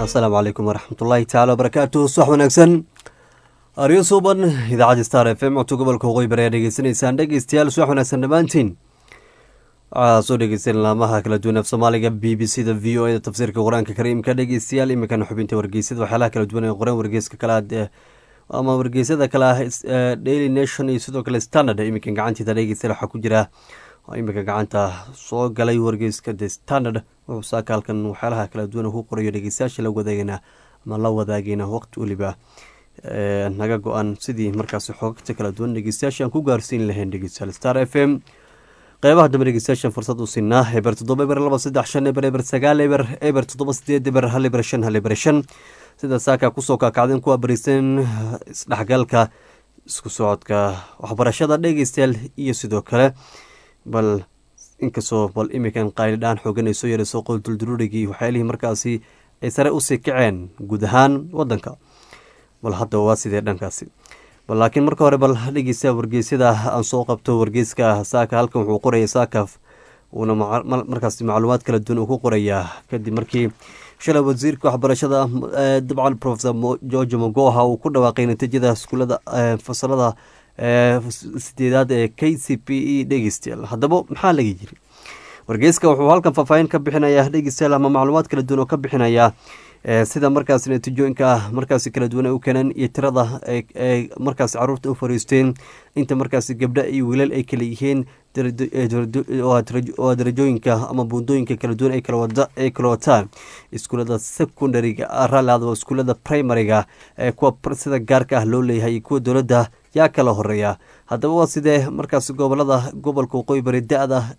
asalaamu calaykum waraxmatullaahi tacaala wabarakaatu subax wanaagsan aryo suuban idaacadda star f m codka gobolka waqooyi bari aad dhegeysanaysaan dhegeystayaal subax wanaagsan dhammaantiin waxaa soo dhegeysan laamaha kala duwan af soomaaliga b b c da v o e da tafsiirka qur-aanka kariimka dhegeystayaal iminkana xubinta wargeysada waxyaalaha kala duwan ee qoran wargeyska kale ama wargeysyada kale ah daily nation iyo sidoo kale standard iminkan gacantiida dhegeystayaal waxaa ku jira iminka gacanta soo galay wargeyska the standard wuxuu saaka halkan waxyaalaha kala duwan ku qorayo dhegeystayaasha la wadaagana ama la wadaagayna waqti weliba naga go-an sidii markaasi xoogagta kala duwan dhegeystayaasha aan ku gaarsiin lahayn dhegeystayaal star f m qeybaha dambe dhegeystayaashan fursad u siinaa eber toddoba eber laba saddex shan eber eber sagaal eber eber toddoba sideed eber hal eber shan hal eber shan sida saaka kusoo kaakacdeen kuwa barisan isdhexgalka isku socodka waxbarashada dhegeystayaal iyo sidoo kale bal inkastoo bal iminkan qaylidhaan xoogan ay soo yarayso qolduldururigii waxyaalihii markaasi ay sare usii kaceen guud ahaan wadanka bal hadda waa sidee dhankaasi bal laakiin marka hore bal dhegeysta wargeysyada aan soo qabto wargeyska saaka halkan wuxuu qoraya saakaf uuna markaas macluumaad kala duwan uu ku qorayaa kadib markii shalay wasiirka waxbarashada dabcan profesor george mogoha uu ku dhawaaqay natiijada iskuulada fasalada sideedaad ee k c p e dhegeystayaal haddaba maxaa laga yiri wargeyska wuxuu halkan faahfaahin ka bixinayaa dhegeystayaal ama macluumaad kala duwan oo ka bixinayaa sida markaas natiijooyinka markaas kala duwan ay u keeneen iyo tirada ay markaas caruurta u fariisteen inta markaas gabdha iyo wiilal ay kala yihiin waa darajooyinka ama buundooyinka kala duwan ay kala wataan iskuulada secondariga ralaada iskuulada primariga kuwa sida gaarka ah loo leeyahay iyo kuwa dowladda yaa kala horeeya haddaba waa sidee markaas gobolada gobolka waqooyi bari da-da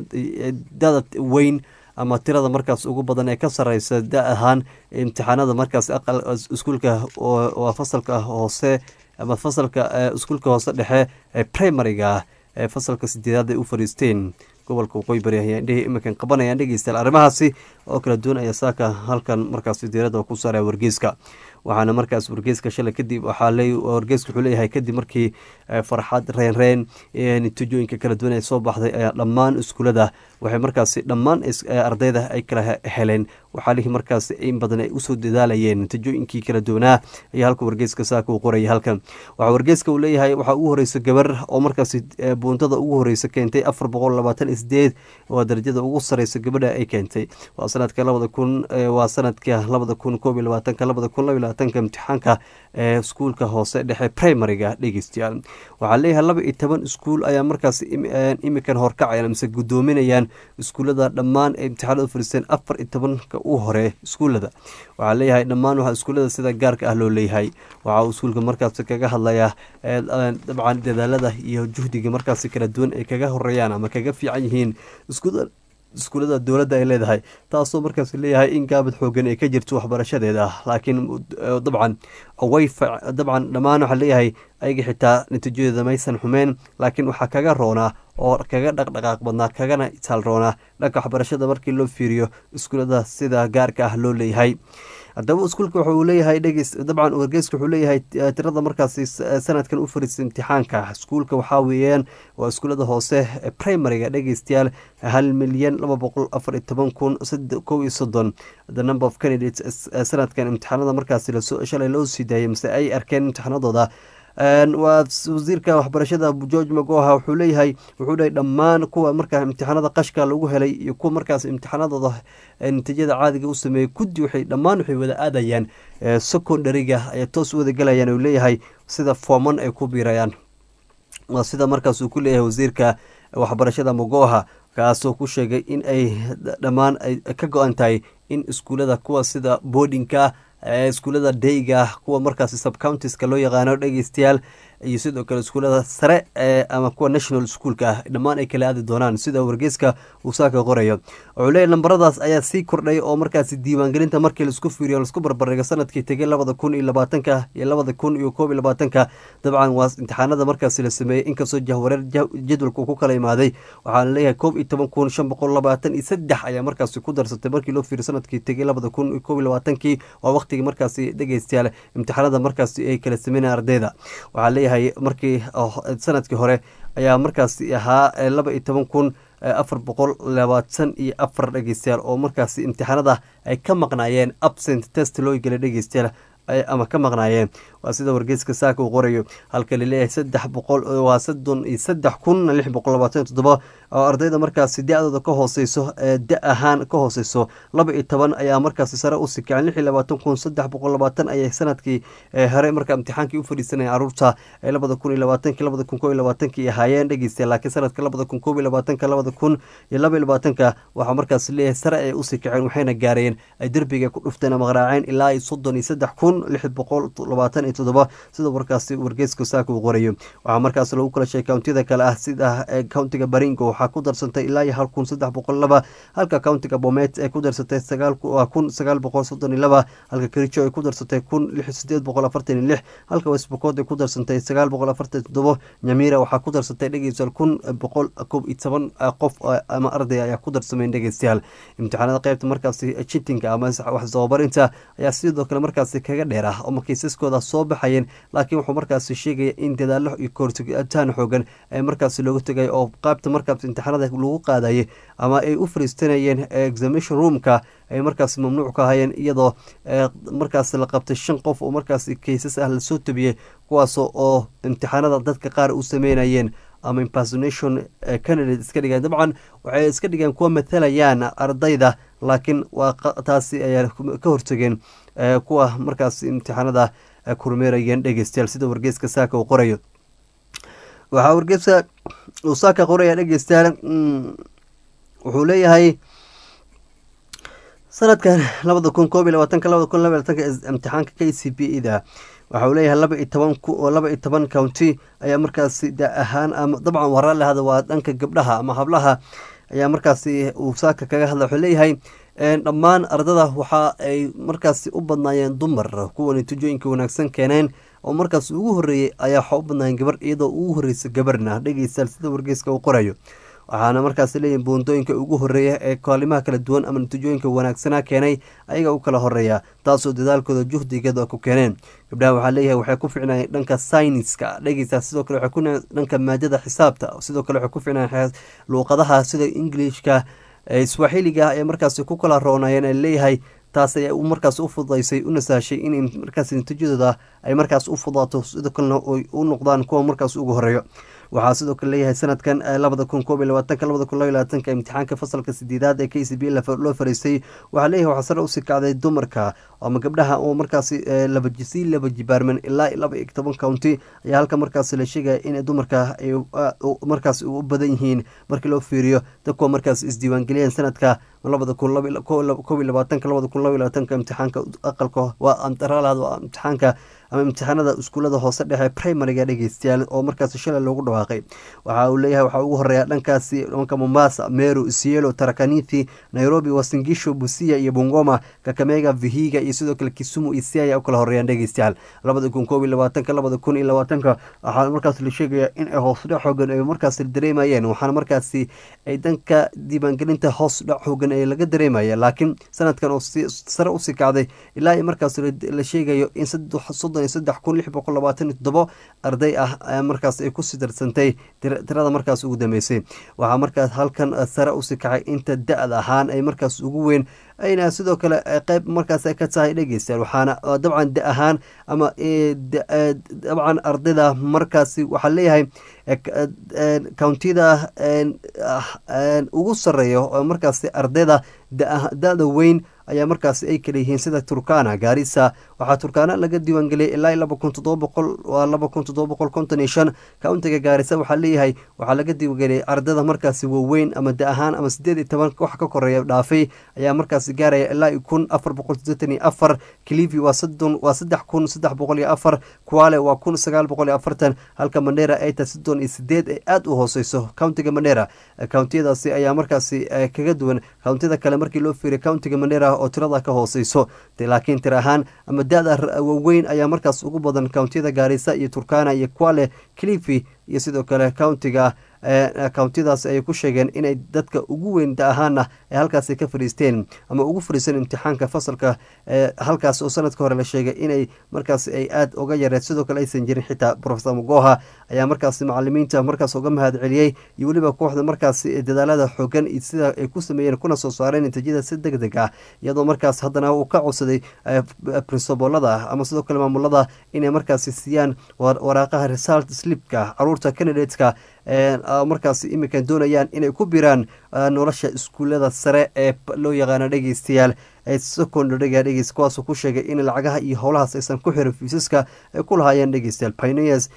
da-da weyn ama tirada markaas ugu badan ee ka sareysa da ahaan imtixaanada markaas aqal iskuulka waa fasalka hoose ama fasalka iskuulka hoose dhexe ee primariga ee fasalka sideedaad ay u fariisteen gobolka waqooyi bari ayaa indhihii iminkan qabanayaan dhegeystayaal arrimahaasi oo kala duwan ayaa saaka halkan markaas diirada ku saaraya wargeyska waxaana markaas wargeyska shalay kadib waxaa le wargeyska wuxuu leeyahay kadib markii farxad reenreen natiijooyinka kala duwan ee soo baxday ayaa dhammaan iskuulada waxay markaasi dhammaan ardayda ay kala heleen waxaa lihi markaas in badan ay usoo dadaalayeen natiijooyinkii kala duwanaa ayaa halka wargeyska saaka uu qoraya halkan waxaa wargeyska uu leeyahay waxaa ugu horeysa gabar oo markaasi buuntada ugu horeysa keentay afar boqol labaatan sideed waa darajada ugu sareysa gabadha ay keentay waa sanadka labada kun waa sanadka labada kun koob iyo labaatanka labada kun laba labaatanka imtixaanka ee iskuulka hoose dhexe primariga dhegeystayaal waxaa leeyahay laba iyo toban iskuul ayaa markaas imikan horkacayaan mise guddoominayaan iskuullada dhammaan ee imtixaanada u fariisteen afar iyo tobanka u hore iskuullada waxaa leeyahay dhammaan waxaa iskuullada sida gaarka ah loo leeyahay waxaa uu iskuulka markaas kaga hadlayaa dabcan dadaalada iyo juhdiga markaas kala duwan ay kaga horeeyaan ama kaga fiican yihiin iskuullada dowladda ay leedahay taasoo markaas leeyahay in gaabad xoogan ay ka jirto waxbarashadeeda laakiin dabcan way dabcan dhammaan waxaa leeyahay ayaga xitaa natiijadeeda maysan xumeen laakiin waxaa kaga roonaa oo kaga dhaqdhaqaaq badnaa kagana itaal roonaa dhanka waxbarashada markii loo fiiriyo iskuullada sida gaarka ah loo leeyahay haddaba iskuulka wuxuu leeyahay dhegeys dabcan wargeyska wuxuu leeyahay tirada markaasi sanadkan u fariistay imtixaanka iskuulka waxaa weeyaan waa iskuullada hoose primariga dhegeystayaal hal milyan laba boqol afar iyo toban kun kow iyo soddon the number of candidates sanadkan imtixaanada markaasi lasoo shalay loo sii daayay mise ay arkeen imtixaanadooda waa wasiirka waxbarashada george magoha wuxuu leeyahay wuxuu dhahay dhammaan kuwa markaa imtixaanada qashka lagu helay iyo kuwa markaas imtixaanadooda natiijada caadiga u sameeyey kudi waxay dhammaan waxay wada aadayaan secondariga ayay toos u wada galayaan uu leeyahay sida fooman ay ku biirayaan waa sida markaas uu ku leeyahay wasiirka waxbarashada magoha kaasoo ku sheegay in ay dhammaan ay ka go-an tahay in iskuullada kuwa sida boardingka iskuullada dayga kuwa markaasi subcountiska loo yaqaano dhegeystayaal iyo sidoo kale iskuullada sare ama kuwa national schoolka ah dhammaan ay kala aadi doonaan sida wargeyska uu saaka qorayo wuxuu leeyahy lambaradaas ayaa sii kordhay oo markaasi diiwaangelinta markii laisku fiiriyo laisku barbardhigo sanadkii tegay labada kun iyo labaatanka iyo labada kun iyo koob iyo labaatanka dabcan waa imtixaanada markaasi la sameeyey inkastoo jahwareer jadwalka uu ku kala imaaday waxaana leeyahay koob iyo toban kun shan boqol labaatan iyo saddex ayaa markaasi ku darsatay markii loo fiiriyo sanadkii tegay labada kun iyo koob iyo labaatankii waa waqtigii markaasi dhegeystayaal imtixaanada markaasi ay kala sameynaya ardayda waxaa leeyahay markii sanadkii hore ayaa markaasi ahaa laba iyo toban kun afar boqol labaatan iyo afar dhegeystayaal oo markaasi imtixaanada ay ka maqnaayeen absent test loo gelay dhegeystayaal ama ka maqnaayeen waa sida wargeyska saaka uu qorayo halka laleeyahay saddex boqol waa soddon iyo saddex kun lix boqol labaatan iyo toddoba oo ardayda markaasi da-dooda ka hooseyso ee da ahaan ka hooseyso laba iyo toban ayaa markaasi sare u sikaceen lix iyo labaatan kun saddex boqol labaatan ayay sanadkii hore markaa imtixaankii u fadhiisanaya caruurta ee labada kun iyo labaatanki labada kun koo iyo labaatankii ahaayeen dhegeysta laakiin sanadka labada kun koob iyo labaatanka labada kun iyo laba iyo labaatanka waxaa markaasi leeyahay sare ay u sikaceen waxayna gaareen ay derbiga ku dhufteen ama qaraaceen ilaa iyo soddon iyo saddex kun lix boqol labaatan iyo toddoba sida warkaasi wargeyska saaka uu qorayo waxaa markaas lagu kala sheegay countiyada kale ah sida countiga baringo waxaa ku darsantay ilaa iyo hal kun saddex boqol laba halka countiga bomet ay ku darsatay sagaal kun sagaal boqol soddon iyo laba halka kericho ay ku darsatay kun lix sideed boqol afartan iyo lix halka westbocod ay ku darsantay sagaal boqol afartan iyo toddobo nyamira waxaa ku darsatay dhegeystayaal kun boqol koob iyo toban qof ama arday ayaa ku darsameen dhegeystayaal imtixaanada qeybta markaasi chitinga ama wax sababarinta ayaa sidoo kale markaasi kaga dheer ah oo kiisaskooda soo baxayeen laakiin wuxuu markaasi sheegaya in dadaalo iyo koortaan xoogan ee markaasi looga tegay oo qaybta markaas imtixaanada lagu qaadayay ama ay u fariistanayeen examination roomka ay markaasi mamnuuc ka ahayeen iyadoo markaas la qabtay shan qof oo markaasi kaysas ah lasoo tabiyey kuwaas oo imtixaanada dadka qaar u sameynayeen ama impersonation candidate iska dhigeen dabcan waxay iska dhigeen kuwa matalayaan ardayda laakiin waa taasi ayaa ka hortageen kuwa markaas imtixaanada kurmeerayeen dhegeystayaal sida wargeyska saaka uu qorayo waxaa wargeyska uu saaka qoraya dhegeystayaal wuxuu leeyahay sanadkan labada kun koob iyo labaatanka labada kun laba labatanka imtixaanka k c b eda waxa uu leeyahay laba iyo toban laba iyo toban county ayaa markaasi da ahaan ama dabcan waraa lahada waa dhanka gabdhaha ama hablaha ayaa markaasi uu saaka kaga hadla wuxuu leeyahay dhammaan ardada waxa ay markaasi u badnaayeen dumar kuwa natiijooyinka wanaagsan keeneen oo markaas ugu horeeyey ayaa waxa u badnaayeen gabar iyadoo ugu horeysa gabarna dhegeystayaal sida wargeyska uu qorayo waxaana markaas leeyihin buundooyinka ugu horeeya ee kaalimaha kala duwan ama natiijooyinka wanaagsanaa keenay ayaga u kala horeeya taasoo dadaalkooda juhdigeeda ku keeneen gabdhaha waxaa leeyahay waxay ku ficnaayeen dhanka sayniska dhegeysa sidoo kale waxay ku dhanka maadada xisaabta sidoo kale waxay ku ficnaayeen luuqadaha sida ingilishka swaaxiliga ee markaasi ku kala roonayeen ee leeyahay taas ayaa markaas u fududaysay u nasaashay in markaas natiijadooda ay markaas u fudaato sidoo kalena u noqdaan kuwa markaas ugu horeeyo waxaa sidoo kale leeyahay sanadkan labada kun koob iyo labaatanka labada kun laba labaatanka imtixaanka fasalka sideedaad ee k c b loo fariistay waxaa leeyahay waxaa sare usii kacday dumarka ama gabdhaha oo markaasi labasii laba jibaarman ilaa laba iyo toban county ayaa halka markaasi la sheegaya in dumarka ay markaas u badan yihiin markii loo fiiriyo dadkuwa markaas isdiiwaangeliyeen sanadka labada kun koob iyo labaatanka labada kun laba iyo labaatanka imtixaanka aqalka waa antaraalad waa imtixaanka ama imtixaanada iskuullada hoose dhexe primariga dhegeystayaal oo markaasi shalay loogu dhawaaqay waxa uu leeyahay waxaa ugu horeeya dhankaasi dhanka mombasa meru isielo tarakanithi nairobi wasingisho busia iyo bungoma kakamega vihiga iyo sidoo kale kisumu iyo siaya u kala horeeyaan dhegeystayaal labada kun koob iyo labaatanka labada kun iyo labaatanka waxaa markaas la sheegaya in ay hoosdhac xoogan ay markaasi dareemayeen waxaana markaasi ay dhanka diiwaangelinta hoos dhac xoogan ee laga dareemaya laakiin sanadkan oo sare usii kacday ilaa iyo markaas la sheegayo in soddon iyo saddex kun lix boqol labaatan iyo toddobo arday ah markaas ay kusii darsantay tirada markaas ugu dambeysay waxaa markaas halkan sare usii kacay inta da-da ahaan ay markaas ugu weyn ayna sidoo kale qeyb markaas ka tahay dhegeystayaal waxaana dabcan da ahaan ama dabcan ardayda markaasi waxaa leeyahay countida ugu sareeya oo markaasi ardayda da-da weyn ayaa markaasi ay kala yihiin sida turkana gaarisa waxaa turkana laga diiwaangeliyay ilaa laba kun todoba boqol waa laba kun todoba boqol konton iyo shan countiga gaarisa waxaa leeyahay waxaa laga diiwaangeliyay ardada markaasi waaweyn ama da ahaan ama sideed iyo toban wax ka koreeya dhaafay ayaa markaasi gaaraya ilaa kun afar boqol sideetan iyo afar clivi waa soddon waa saddex kun saddex boqol iyo afar kuale waa kun sagaal boqol iyo afartan halka mandera ay tahay soddon iyo sideed ay aada u hooseyso countiga mandera countiyadaasi ayaa markaasi kaga duwan countiyada kale markii loo fiiriya countiga mandera oo tirada ka hooseyso laakiin tir ahaan ama da-da waaweyn ayaa markaas ugu badan countiyada gaarisa iyo turkana iyo quale clivi iyo sidoo kale countiga akountiyadaas ay ku sheegeen inay dadka ugu weyn da ahaana ay halkaasi ka fadhiisteen ama ugu fadhiisteen imtixaanka fasalka halkaas oo sanadka hore la sheegay inay markaas ay aada uga yareed sidoo kale aysan jirin xitaa profesor mogoha ayaa markaasi macalimiinta markaas uga mahad celiyey iyo weliba kooxda markaasi dadaalada xoogan iyo sida ay ku sameeyeen kuna soo saareen natiijada si deg deg ah iyadoo markaas haddana uu ka codsaday princibolada ama sidoo kale maamulada inay markaasi siiyaan waraaqaha result slipka caruurta candidateska markaas iminkan doonayaan inay ku biraan nolosha iskuullada sare ee loo yaqaano dhegeystayaal secondariga dhegeys kuwaasoo ku sheegay in lacagaha iyo howlahaas aysan ku xirin fiisaska ay ku lahaayeen dhegeystayaal pioneers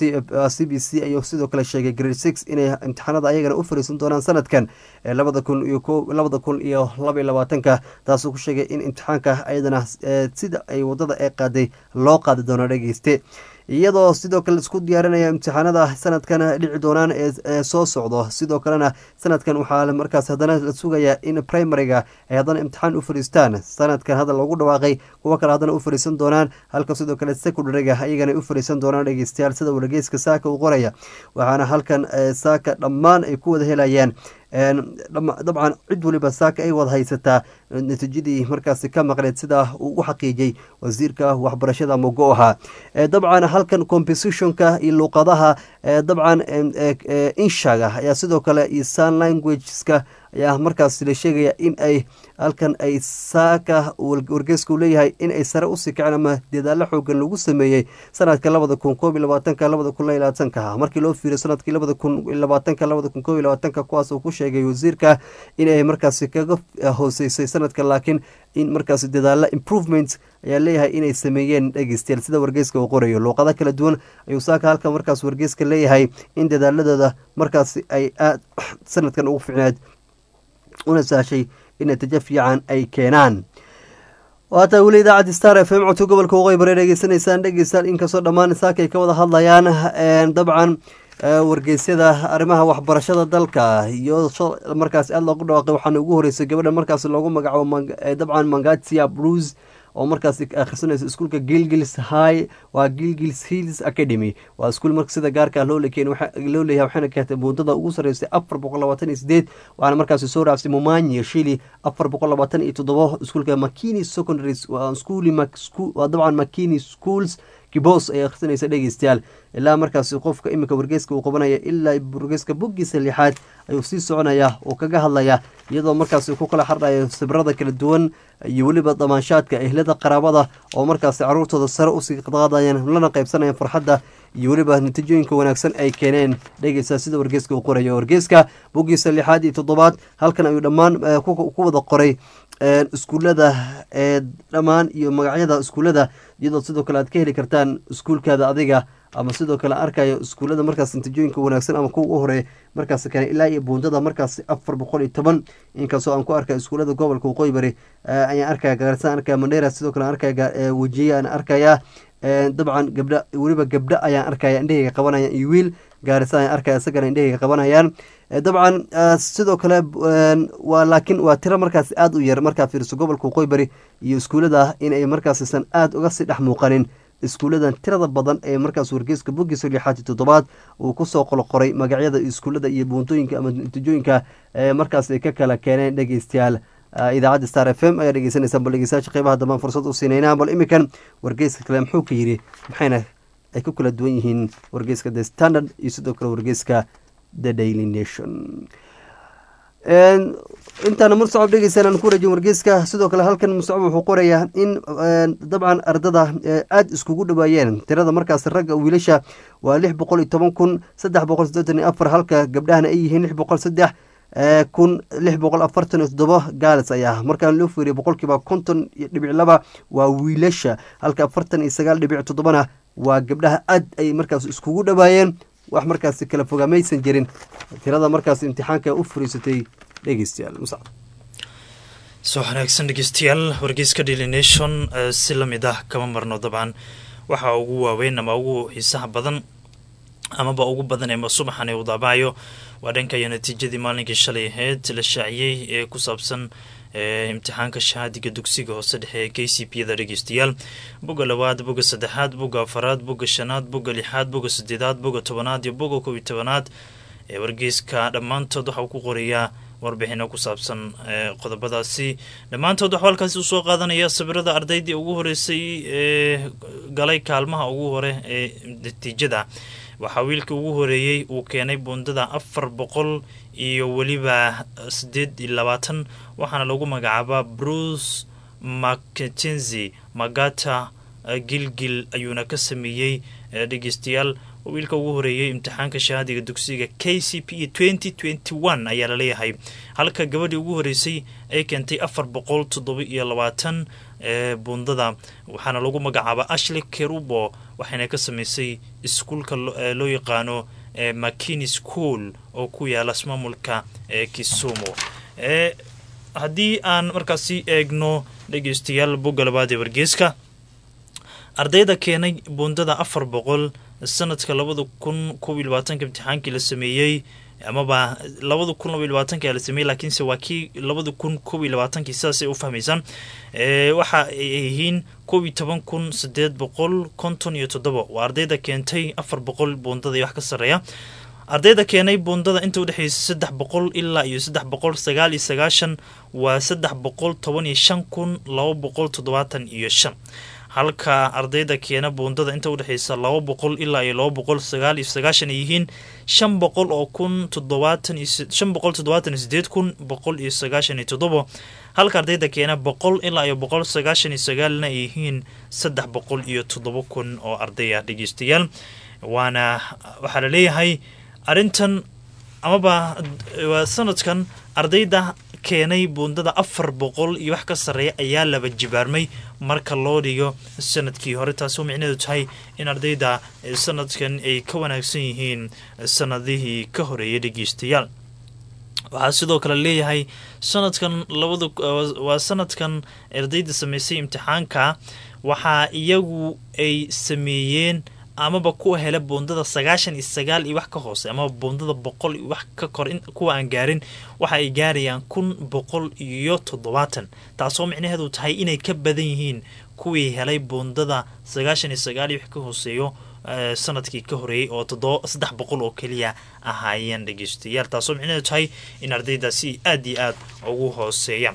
c b c ayuu sidoo kale sheegay grade six inay imtixaanada ayagana u fariisan doonaan sanadkan labada kun iyo labada kun iyo laba iyo labaatanka taasoo ku sheegay in imtixaanka ayadana sida ay wadada ee qaaday loo qaadi doono dhegeyste iyadoo sidoo kale isku diyaarinaya imtixaanada sanadkan dhici doonaan ee soo socdo sidoo kalena sanadkan waxaa markaas haddana la sugayaa in primariga ay haddana imtixaan u fariistaan sanadkan hadda loogu dhawaaqay kuwo kale haddana u fariisan doonaan halka sidoo kale secondariga ayagana u fariisan doonaan dhegeystayaal sida wargeyska saaka uu qoraya waxaana halkan saaka dhammaan ay ku wada helayaan dabcan cid waliba saaka ay wada haysataa natiijadii markaasi ka maqneed sidaa uu u xaqiijiyey wasiirka waxbarashada mogo ahaa dabcan halkan compositionka iyo luuqadaha dabcan inshaga ayaa sidoo kale iyo sun languageska ayaa markaas la sheegaya in ay halkan ay saaka wargeeska u leeyahay in ay sare usii kaceen ama dadaalo xoogan lagu sameeyey sanadka labada kun koob iyo labaatanka labada kun iyo labaatanka markii loo fiiriyo sanadkii labada kun iyo labaatanka labada kun koob iyo labaatanka kuwaas uu ku sheegay wasiirka in ay markaasi kaga hooseysay sanadka laakiin in markaasi dadaalo improvement ayaa leeyahay inay sameeyeen dhegeystayaal sida wargeyska uu qorayo luuqado kala duwan ayuu saaka halkan markaas wargeyska leeyahay in dadaaladooda markaasi ay aad sanadkan ugu ficneed una sahashay in natiijo fiican ay keenaan waataa weli idaacaddi star f m codka gobolka waqooyi bare dhegeysanaysaan dhegeystayaal inkastoo dhammaan saaka ay ka wada hadlayaan dabcan wargeysyada arrimaha waxbarashada dalka iyo markaas aada loogu dhawaaqay waxaana ugu horeysay gabadha markaas loogu magacaabo dabcan mangatia bruce oo markaas akhrisanaysa iskuulka gilgils high waa gilgils hills academy waa iskuul marka sida gaarka loo lekeen loo leeyahay waxayna keentay muddada ugu sarreysay afar boqol labaatan iyo sideed waxaana markaasi soo raacsay mumanyi shili afar boqol labaatan iyo toddobo iskuulka makini secondary waa schooly waa dabcan makini schools kibos ay akhrisanaysa dhegeystayaal ilaa markaasi qofka iminka wargeyska uu qabanaya ilaa wargeyska boggiisa lixaad ayuu sii soconaya oo kaga hadlaya iyadoo markaasi ku kala xardhayo sibrada kala duwan iyo weliba damaanshaadka ehlada qaraabada oo markaasi caruurtooda sare usii qaadayaan lana qaybsanayaan farxadda iyo weliba natiijooyinka wanaagsan ay keeneen dhegeysa sida wargeyska uu qorayo wargeyska boggiisa lixaad iyo toddobaad halkan ayuu dhammaan ku wada qoray iskuullada ee dhammaan iyo magacyada iskuullada iyadoo sidoo kale aad ka heli kartaan iskuulkaada adiga ama sidoo kale arkayo iskuullada markaas natiijooyinka wanaagsan ama kuwa u horeeya markaas kane ilaa iyo buundada markaas afar boqol iyo toban inkastoo aan ku arkay iskuullada gobolka waqooyi bari ayaan arkaya gaarisa arkaya mandheera sidoo kale arkaya wejiye aan arkaya dabcan gabdha weliba gabdho ayaan arkaya indhahayga qabanayaan iyo wiil gaarisa ayaan arkaya isagana indhahayga qabanayaan dabcan sidoo kale waa laakiin waa tiro markaas aada u yar markaa fiiriso gobolka waqooyi bari iyo iskuullada inay markaasisan aada uga sii dhex muuqanin iskuulladan tirada badan ee markaas wargeyska boggiisa lixaad iyo toddobaad uu kusoo qoloqoray magacyada iskuullada iyo buuntooyinka ama natiijooyinka markaas ay ka kala keeneen dhegeystayaal idaacadda star f m ayaa dhegeysanaysaa bal dhegeystayaasha qeybaha dambaan fursad u siinaynaa bal iminkan wargeyska kale muxuu ka yidhi maxayna ay ku kala duwan yihiin wargeyska the standard iyo sidoo kale wargeyska the daily nation intaana muscab dhegeysan aan ku wareejin wargeyska sidoo kale halkan muscab wuxuu qorayaa in dabcan ardada aada iskugu dhawaayeen tirada markaas ragga wiilasha waa lix boqol iyo toban kun saddex boqol siddeetan iyo afar halka gabdhahana ay yihiin lix boqol saddex kun lix boqol afartan iyo toddobo gaales ayaa markaan loo fiiriyo boqolkiiba konton iyo dhibic laba waa wiilasha halka afartan iyo sagaal dhibic toddobana waa gabdhaha aad ay markaas iskugu dhawaayeen wax markaasi kala fogaamaysan jirin tirada markaas imtixaanka u furiisatay dhegeystayaal muscab soo wanaagsan dhegeystayaal wargeyska daily nation si lamid ah kama marno dabcan waxa ugu waaweyn ama ugu xiisaha badan amaba ugu badan ee subaxan uu daabacayo waa dhankayo natiijadii maalinkii shalay aheyd la shaaciyey ee ku saabsan imtixaanka shahaadiga dugsiga hoose dhexe ee k c p yada dhegeystayaal boga labaad boga saddexaad boga afaraad boga shanaad boga lixaad boga sideedaad boga tobanaad iyo boga kob iyo tobanaad wargeyska dhammaantood waxa uu ku qorayaa warbixino ku saabsan qodobadaasi dhammaantood waxuu halkaasi usoo qaadanaya sawirada ardaydii ugu horeysay ee galay kaalmaha ugu hore ee natiijada waxaa wiilkii ugu horeeyey uu keenay buundada afar boqol iyo weliba sideed iyo labaatan waxaana lagu magacaabaa bruce mackenzi magata gilgil ayuuna ka sameeyey dhegeystayaal wiilka ugu horeeyey imtixaanka shahaadiga dugsiga k c p twenty twenty one ayaa laleeyahay halka gabadhii ugu horeysay ay keentay afar boqol toddoba iyo labaatan buundada waxaana lagu magacaaba ashley kerubo waxayna ka sameysay iskuulka loo yaqaano makini school oo ku yaala ismaamulka kisumu haddii aan markaasi eegno dhegeystayaal bogga labaad ee wargeeska ardayda keenay buundada afar boqol sanadka labada kun kob iyo labaatanka imtixaankii la sameeyey amaba labada kun laba iyo labaatanka la sameeyey laakiinse waa kii labada kun kob iyo labaatankii sidaasay u fahmaysaan waxa ay yihiin kob iyo toban kun sideed boqol konton iyo toddoba waa ardayda keentay afar boqol buundada iyo wax ka sarreeya ardayda keenay buundada inta udhexeysa saddex boqol ilaa iyo saddex boqol sagaal iyo sagaashan waa saddex boqol toban iyo shan kun laba boqol toddobaatan iyo shan halka ardayda keena buundada inta udhexeysa laba boqol ilaa iyo laba boqol sagaal iyo sagaashan ay yihiin shan boqol oo kun toddobaatan shan boqol toddobaatan iyo sideed kun boqol iyo sagaashan iyo toddobo halka ardayda keena boqol ilaa iyo boqol sagaashan iyo sagaalna ay yihiin saddex boqol iyo toddoba kun oo arday ah dhegeystayaal waana waxaa la leeyahay arrintan amaba waa sanadkan ardayda keenay buundada afar boqol iyo wax ka sarreeya ayaa laba jibaarmay marka loo dhigo sanadkii hore taasoo micneedu tahay in ardayda sanadkan ay ka wanaagsan yihiin sanadihii ka horeeyay dhegeystayaal waxaa sidoo kale leeyahay sanadkan labada waa sanadkan ardayda sameysay imtixaanka waxaa iyagu ay sameeyeen amaba kuwa hela buundada sagaashan iyo sagaal iyo wax ka hoose amaba buundada boqol iyo wax ka kor kuwa aan gaarin waxa ay gaarayaan kun boqol iyo toddobaatan taasoo micnaheedu tahay inay ka badan yihiin kuwii helay buundada sagaashan iyo sagaal iyo wax ka hooseeyo sanadkii ka horeeyey oo toddoba saddex boqol oo keliya ahaayeen dhegeystayaal taasoo micnaheedu tahay in ardaydaasi aad iyo aad ugu hooseeya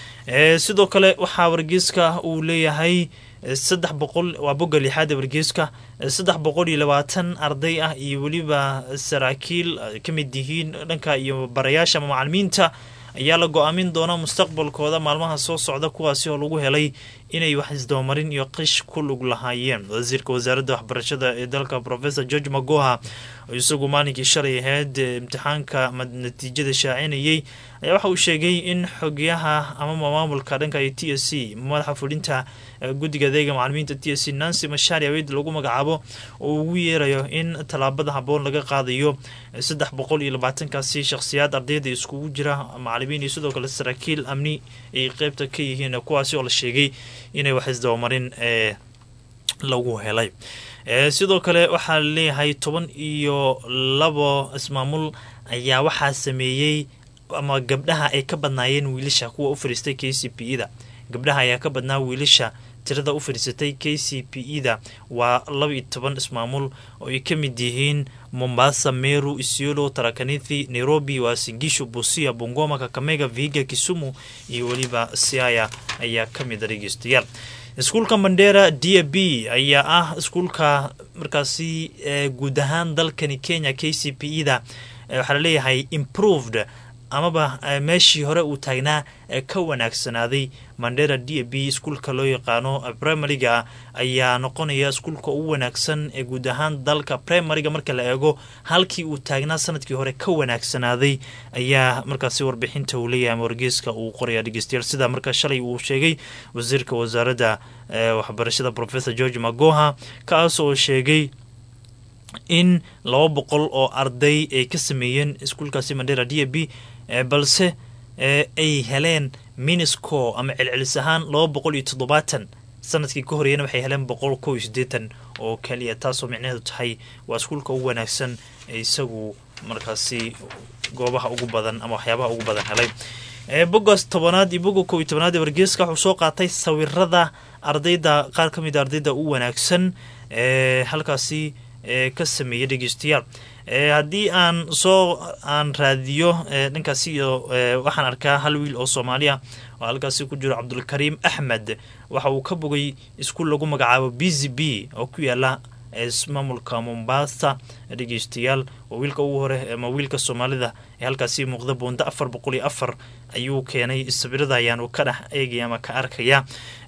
sidoo kale waxaa wargeyska uu leeyahay saddex boqol waa bogga lixaada wargeyska saddex boqol iyo labaatan arday ah iyo weliba saraakiil ka mid yihiin dhanka iyo barayaasha ama macalimiinta ayaa la go-aamin doona mustaqbalkooda maalmaha soo socda kuwaasi oo lagu helay inay wax isdabamarin iyo qish ku lug lahaayeen wasiirka wasaaradda waxbarashada ee dalka professor george magoha oo isagu maalinkii shalay ahayd imtixaanka natiijada shaacinayay ayaa waxa uu sheegay in xogyaha ama maamulka dhanka iyo t s c madaxa fulinta guddiga adeega macalimiinta t s c nancy mashaari aweyd lagu magacaabo oo ugu yeerayo in tallaabada haboon laga qaadayo saddex boqol iyo labaatankaasi shakhsiyaad ardayda iskugu jira macalimiin iyo sidoo kale saraakiil amni ay qeybta ka yihiin kuwaasi oo la sheegay inay wax isdabamarin ee lagu helay sidoo kale waxaa laleeyahay toban iyo labo ismaamul ayaa waxaa sameeyey ama gabdhaha ay ka badnaayeen wiilasha kuwa u fadhiistay k c p e da gabdhaha ayaa ka badnaa wiilasha tirada u fadhiisatay k c p e da waa laba iyo toban ismaamul oo ay ka mid yihiin mombasa meru isiolo tarakanithi nairobi waa singisho busia bungoma kakamega vihiga kisumu iyo weliba siaya ayaa ka mid a dhegeystayaal iskuulka mandera d a b ayaa ah iskuulka markaasi guud ahaan dalkani kenya k c p e da waxaa laleeyahay improved amaba meeshii hore uu taagnaa ka wanaagsanaaday mandera d a b iskuulka loo yaqaano primariga ayaa noqonaya iskuulka ugu wanaagsan ee guud ahaan dalka primariga marka la eego halkii uu taagnaa sanadkii hore ka wanaagsanaaday ayaa markaasi warbixinta uu leeyahay ama wargeyska uu qoraya dhegeystayaal sida marka shalay uu sheegay wasiirka wasaaradda waxbarashada professor george magoha kaas oo sheegay in laba boqol oo arday ay ka sameeyeen iskuulkaasi mandera d a b balse ay heleen minisco ama celcelis ahaan laba boqol iyo toddobaatan sanadkii ka horeeyana waxay heleen boqol kow iyo siddeetan oo keliya taasoo micnaheedu tahay waa iskuulka ugu wanaagsan ee isagu markaasi goobaha ugu badan ama waxyaabaha ugu badan helay bogaas tobanaad iyo boga kow iyo tobanaad ee wargeeska wuxuu soo qaatay sawirada ardayda qaar ka mid a ardayda u wanaagsan ee halkaasi ka sameeyay dhegeystayaal haddii aan soo aan raadiyo dhankaasi iyo waxaan arkaa hal wiil oo soomaaliya oo halkaasi ku jiro cabdulkariim axmed waxa uu ka bogay iskuul lagu magacaabo b z b oo ku yaala maamulka mombasa dhegeystayaal waa wiilka ugu hore ama wiilka soomaalida ee halkaasi muuqda boonda afar boqol iyo afar ayuu keenay sawirada ayaanu ka dhex eegaya ama ka arkaya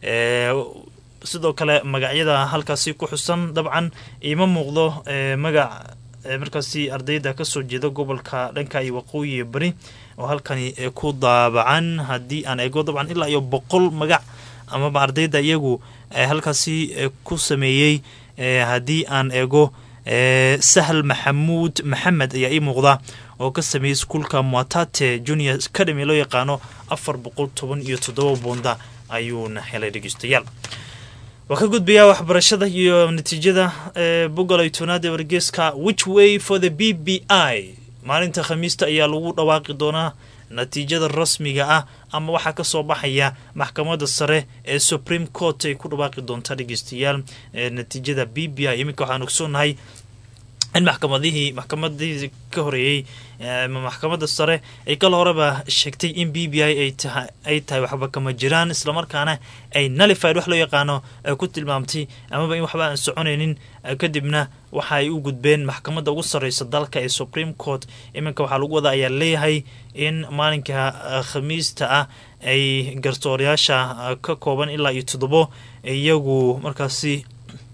sidoo kale magacyada halkaasi ku xusan dabcan iima muuqdo magac markaasi ardayda kasoo jeeda gobolka dhanka iyo waqooyi bari oo halkani ku daabacan haddii aan eego dabcan ilaa iyo boqol magac amaba ardayda iyagu halkaasi ku sameeyey haddii aan eego sahal maxamuud maxamed ayaa ii muuqda oo ka sameeyey iskuulka muatate junior academy loo yaqaano afar boqol toban iyo toddoba boonda ayuuna helay dhegeystayaal waa ka gudbayaa waxbarashada iyo natiijada boggolay toonaad ee wargeeska which way for the b b i maalinta khamiista ayaa lagu dhawaaqi doonaa natiijada rasmiga ah ama waxaa kasoo baxaya maxkamadda sare ee supreme court ay ku dhawaaqi doontaa dhegeystayaal natiijada b b i iminka waxaan ogsoonahay in maxkamadihii maxkamadihii ka horeeyey maxkamadda sare ay kala horeba sheegtay in b b i ay tahay waxba kama jiraan islamarkaana ay nalified wax loo yaqaano ay ku tilmaamtay amaba in waxba aan soconaynin kadibna waxa ay u gudbeen maxkamadda ugu sarreysa dalka ee supreme court iminka waxaa lagu wadaa ayaa leeyahay in maalinka khamiista ah ay garsoorayaasha ka kooban ilaa iyo toddobo iyagu markaasi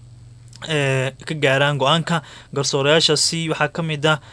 ka gaaraan go-aanka garsoorayaashaasi waxaa ka mid ah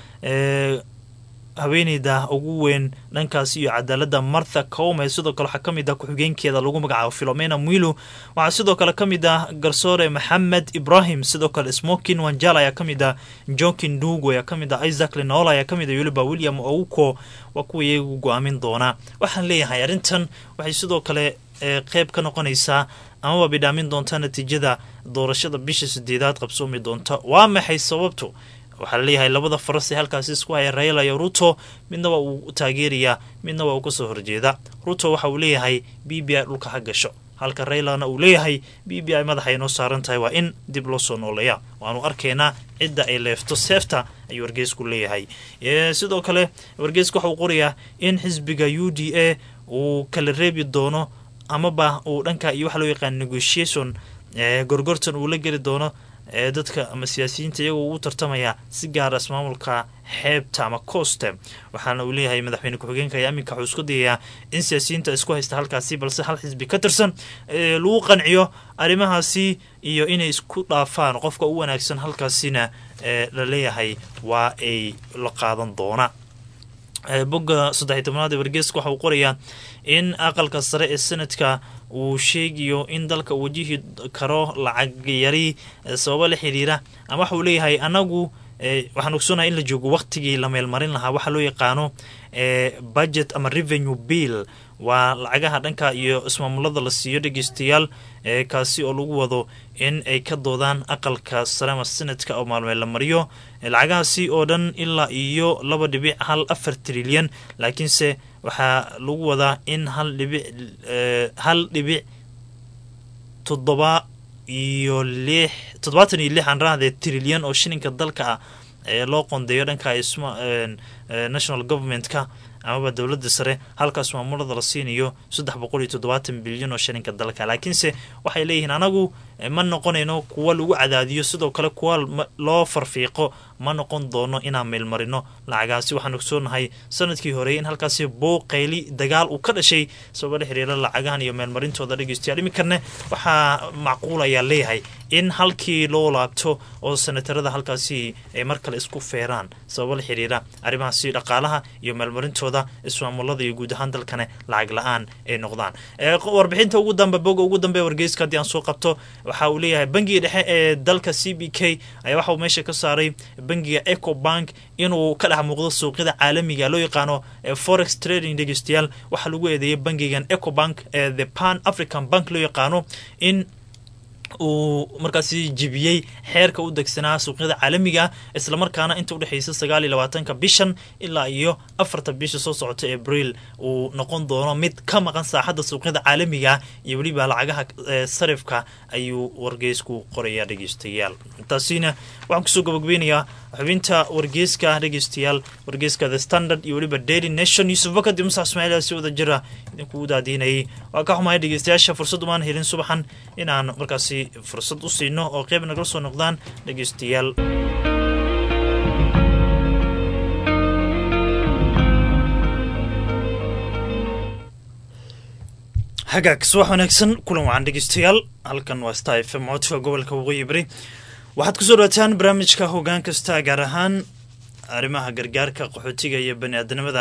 haweeneyda ugu weyn dhankaasi iyo cadaalada martha cowme sidoo kale waxaa kamid ah ku-xigeenkeeda lagu magacaabo philomena mwilu waxaa sidoo kale kamid ah garsoore maxamed ibrahim sidoo kale smokin wanjal ayaa kamid ah jonkin dugo ayaa kamid ah isaac lenola ayaa kamid ah weliba william ouko waa kuwa iyagu go-aamin doonaa waxaan leeyahay arrintan waxay sidoo kale qeyb ka noqonaysaa amaba bidhaamin doontaa natiijada doorashada bisha sideedaad qabsoomi doonta waa maxay sababtu waxaa laleeyahay labada faras ee halkaasi isku haya raila iyo ruto midna waa uu taageerayaa midna waa uu kasoo horjeeda ruto waxa uu leeyahay b b i dhulka ha gasho halka raylana uu leeyahay b b i madaxa ay noo saaran tahay waa in dib loo soo nooleeya waanu arkaynaa cidda ay leefto seefta ayuu wargeysku leeyahay sidoo kale wargeysku waxa uu qorayaa in xisbiga u d a uu kala reebi doono amaba uu dhanka iyo waxa loo yaqaan negotiation gorgortan uu la geli doono dadka ama siyaasiyiinta iyagoo u tartamaya si gaara ismaamulka xeebta ama coste waxaana uu leeyahay madaxweyne ku-xigeenka ayaa iminka wuxuu isku dayayaa in siyaasiyiinta isku haysta halkaasi balse hal xisbi ka tirsan lagu qanciyo arrimahaasi iyo inay isku dhaafaan qofka u wanaagsan halkaasina la leeyahay waa ay la qaadan doona bogga saddexiy tobnaad ee wargeeska waxa uu qorayaa in aqalka sare ee sanadka uu sheegayo in dalka uu wajihi karo lacag yari sababo la xiriira ama waxa uu leeyahay anagu waxaan ogsoonahay in la joogo waqtigii la meelmarin lahaa waxaa loo yaqaano budget ama revenue bill waa lacagaha dhanka iyo ismaamulada la siiyo dhegeystayaal kaasi oo lagu wado in ay ka doodaan aqalka sare ama sanadka oo maalmeed la mariyo lacagahaasi oo dhan ilaa iyo laba dhibic hal afar trilyan laakiinse waxaa lagu wadaa in hal dhibic hal dhibic toddoba iyo lix toddobaatan iyo lix aan rahdee trilyan oo shilinka dalka ah ee loo qondeeyo dhanka national government-ka amaba dowladda sare halkaas maamulada la siinayo saddex boqol iyo toddobaatan bilyan oo shilinka dalka laakiinse waxay leeyihiin anagu ma noqonayno kuwa lagu cadaadiyo sidoo kale kuwa loo farfiiqo ma noqon doono inaan meelmarino lacagaasi waxaan ogsoonahay sanadkii horeeyay in halkaasi booqeyli dagaal uu ka dhashay sababa la xiriira lacagahan iyo meelmarintooda dhegeystayaal iminkana waxaa macquul ayaa leeyahay in halkii loo laabto oo sanatarada halkaasi ay mar kale isku feeraan sababa la xiriira arrimahaasi dhaqaalaha iyo meelmarintooda ismaamulada iyo guud ahaan dalkane lacag la-aan ay noqdaan warbixinta ugu dambe boga ugu dambe wargeyska haddii aan soo qabto waxa uu leeyahay bangiga dhexe ee dalka c b k ayaa waxa uu meesha ka saaray bangiga eco bank inuu ka dhex muuqdo suuqyada caalamiga loo yaqaano forex trading dhegeystayaal waxaa lagu eedeeyay bangigan eco bank ee the pan african bank loo yaqaano in uu markaasi jibiyey xeerka u degsanaa suuqyada caalamiga islamarkaana inta udhexeysa sagaal iyo labaatanka bishan ilaa iyo afarta bisha soo socota abriil uu noqon doono mid ka maqan saaxadda suuqyada caalamiga iyo weliba lacagaha sarifka ayuu wargeysku qoraya dhegeystayaal taasina waxaan kusoo gabagabeynayaa xubinta wargeyska dhegeystayaal wargeyska the standard iyo weliba daily nation yuusuf bakad iyo musax ismaaciil si wada jira idinkugu daadiinayay waa ka xumahay dhegeystayaasha fursad umaan helin subaxan inaan markaasi fursad u siino oo qeyb nagala soo noqdaan dhegeystayaal hagaag subax wanaagsan kulan wacan dhegeystayaal halkan waa star f m codka gobolka waqooyi bari waxaad kusoo dhawaataan barnaamijka hogaan kasta gaar ahaan arrimaha gargaarka qaxootiga iyo bani aadanimada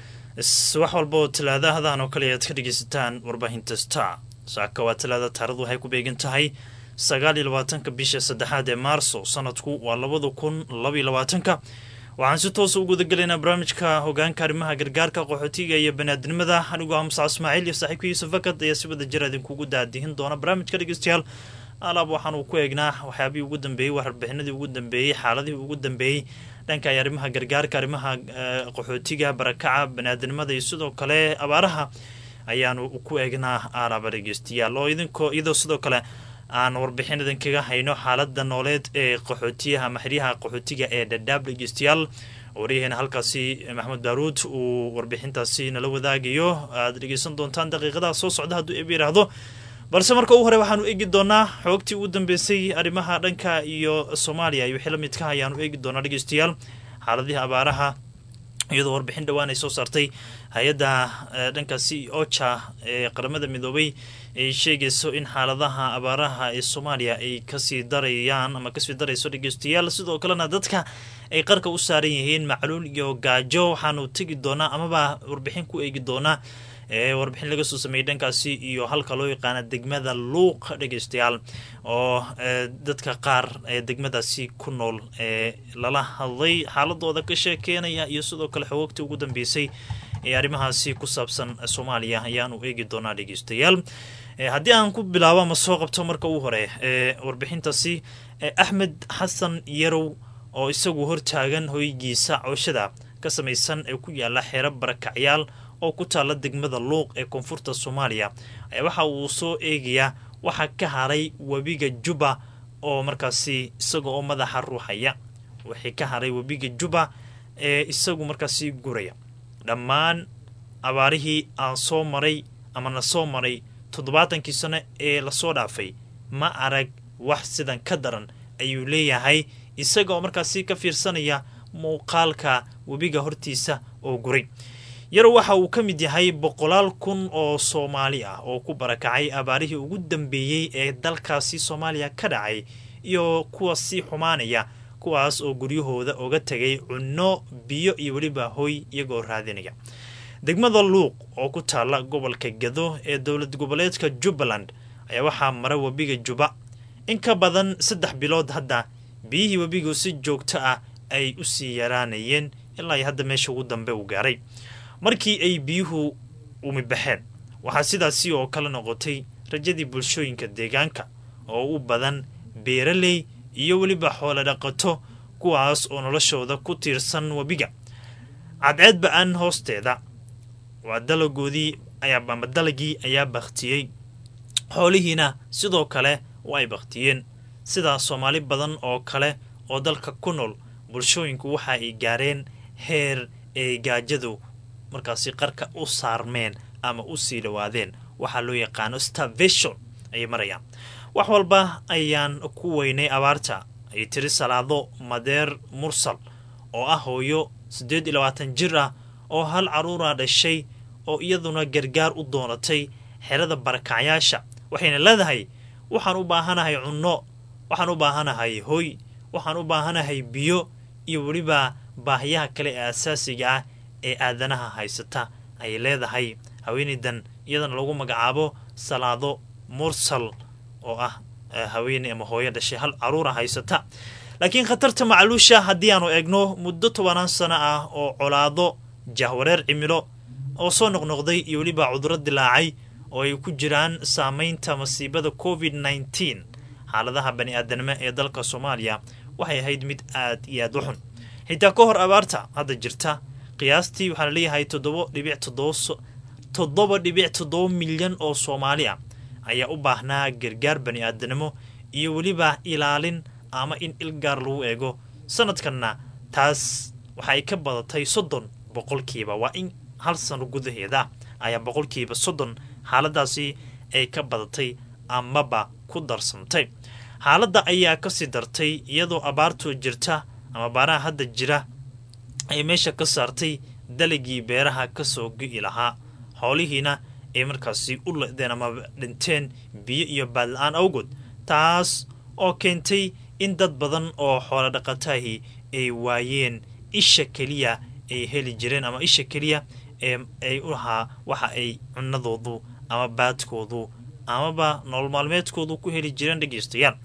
wax walba oo talaadahadan oo kale aad ka dhegeysataan warbaahinta star saaka waa talaada taaradu waxay ku beegan tahay sagaal iyo labaatanka bisha saddexaad ee maarso sanadku waa labada kun labaiyo labaatanka waxaan si toosa u gudagelaynaa barnaamijka hogaanka arrimaha gargaarka qaxootiga iyo baniaadnimada anigoo ah musac ismaaciil iyo saaxiibka yuusuf fakad ayaa si wada jira idinkugu daadihin doona barnaamijka dhegeystayaal alaab waxaan uu ku eegnaa waxyaabihii ugu dambeeyey warbixinadii ugu dambeeyey xaaladihii ugu dambeeyey dhanka ay arrimaha gargaarka arrimaha qaxootiga barakaca baniaadnimada iyo sidoo kale abaaraha ayaanu ku eegnaa alaaba dhegeystayaal oo idinkoo iyadoo sidoo kale aan warbixin idinkaga hayno xaalada nooleed ee qaxootiyaha maxriyaha qaxootiga ee dhadhaab dhegeystayaal waryaheena halkaasi maxamed baaruud uu warbixintaasi nala wadaagayo aad dhegeysan doontaan daqiiqadaha soo socda hadduu eb yidhaahdo balse marka ugu hore waxaanu eegi doonaa xoogtii ugu dambeysay arrimaha dhanka iyo soomaaliya iyo wixii la midka ayaanu eegi doonaa dhegeystayaal xaaladihii abaaraha iyadoo warbixin dhowaan ay soo saartay hay-adda dhankaasi ocha ee qaramada midoobay ay sheegayso in xaaladaha abaaraha ee soomaaliya ay kasii darayaan ama kasii darayso dhegeystayaal sidoo kalena dadka ay qarka u saaran yihiin macluul iyo gaajo waxaanu tegi doonaa amaba warbixin ku eegi doonaa ee warbixin laga soo sameeyey dhankaasi iyo halka loo yaqaana degmada luuq dhegeystayaal oo dadka qaar ee degmadaasi ku nool ee lala hadlay xaaladooda ka sheekeynaya iyo sidoo kale xogoogtii ugu dambeysay ee arrimahaasi ku saabsan soomaaliya ayaanu eegi doonaa dhegeystayaal haddii aan ku bilaabo ama soo qabto marka ugu hore ee warbixintaasi axmed xasan yarow oo isagu hortaagan hoygiisa cooshada ka samaysan ee ku yaala xeero barakacyaal oo ku taala degmada luuq ee koonfurta soomaaliya waxa uu soo eegayaa waxaa ka haray webiga juba oo markaasi isaga oo madaxa ruuxaya wixii ka haray webiga juba ee isagu markaasi guraya dhammaan abaarihii aan soo maray ama na soo maray toddobaatankii sano ee lasoo dhaafay ma arag wax sidan ka daran ayuu leeyahay isaga oo markaasi ka fiirsanaya muuqaalka webiga hortiisa oo guray yarow waxa uu ka mid yahay boqolaal kun oo soomaali ah oo ku barakacay abaarihii ugu dambeeyey ee dalkaasi soomaaliya ka dhacay iyo kuwa sii xumaanaya kuwaas oo guryahooda oga tegay cunno biyo iyo weliba hoy iyagoo raadinaya degmada luuq oo ku taala gobolka gado ee dowlad goboleedka jubbaland ayaa waxaa mara webiga juba in ka badan saddex bilood hadda biyihii webigu si joogto ah ay u sii yaraanayeen ilaa hadda meesha ugu dambe uu gaaray markii ay biyuhu umibaxeen waxaa sidaasi oo kale noqotay rajadii bulshooyinka deegaanka oo u badan beeraley iyo weliba xoolo dhaqato kuwaas oo noloshooda ku tiirsan webiga cadceed ba-aan hoosteeda waa dalagoodii ama dalagii ayaa baktiyey xoolihiina sidoo kale way baktiyeen sida soomaali badan oo kale oo dalka ku nool bulshooyinku waxa ay gaareen heer ay gaajadu markaasi qarka u saarmeen ama u sii dhawaadeen waxaa loo yaqaano starvation ayay marayaan wax walba ayaan ku weynay abaarta ay tiri salaado madeer mursal oo ah hooyo siddeed iyo labaatan jir ah oo hal caruura dhashay oo iyaduna gargaar u doonatay xerada barakacyaasha waxayna leedahay waxaan u baahanahay cunno waxaan u baahanahay hoy waxaan u baahanahay biyo iyo weliba baahiyaha kale ee asaasiga ah ee aadanaha haysata ayay leedahay haweenaydan iyadana lagu magacaabo salaado mursal oo ah haweeney ama hooyo dhashay hal caruura haysata laakiin khatarta macluusha haddii aanu eegno muddo tobanaan sano ah oo colaado jahwareer cimilo oo soo noqnoqday iyo weliba cuduro dilaacay oo ay ku jiraan saameynta masiibada covid nneteen xaaladaha bani-aadanimo ee dalka soomaaliya waxay ahayd mid aad iyo aad u xun xitaa ka hor abaarta hadda jirta qiyaastii waxaa laleeyahay toddoba dhibic toddoba toddoba dhibic toddoba milyan oo soomaali ah ayaa u baahnaa gargaar bani-aadanimo iyo weliba ilaalin ama in ilgaar lagu eego sanadkanna taas waxaay ka badatay soddon boqolkiiba waa in hal sano gudaheeda ayaa boqolkiiba soddon xaaladaasi ay ka badatay amaba ku darsantay xaaladda ayaa kasii dartay iyadoo abaartoo jirta ama baaraha hadda jira ay meesha ka saartay dalagii beeraha kasoo gi-i lahaa xoolihiina ay markaasi u ledeen ama dhinteen biyo iyo baadla-aan awgood taas oo keentay in dad badan oo xoolo dhaqataahi ay waayeen isha keliya ay heli jireen ama isha keliya ee ay u lahaa waxa ay cunadoodu ama baadkoodu amaba nolol maalmeedkoodu ku heli jireen dhegeystayaal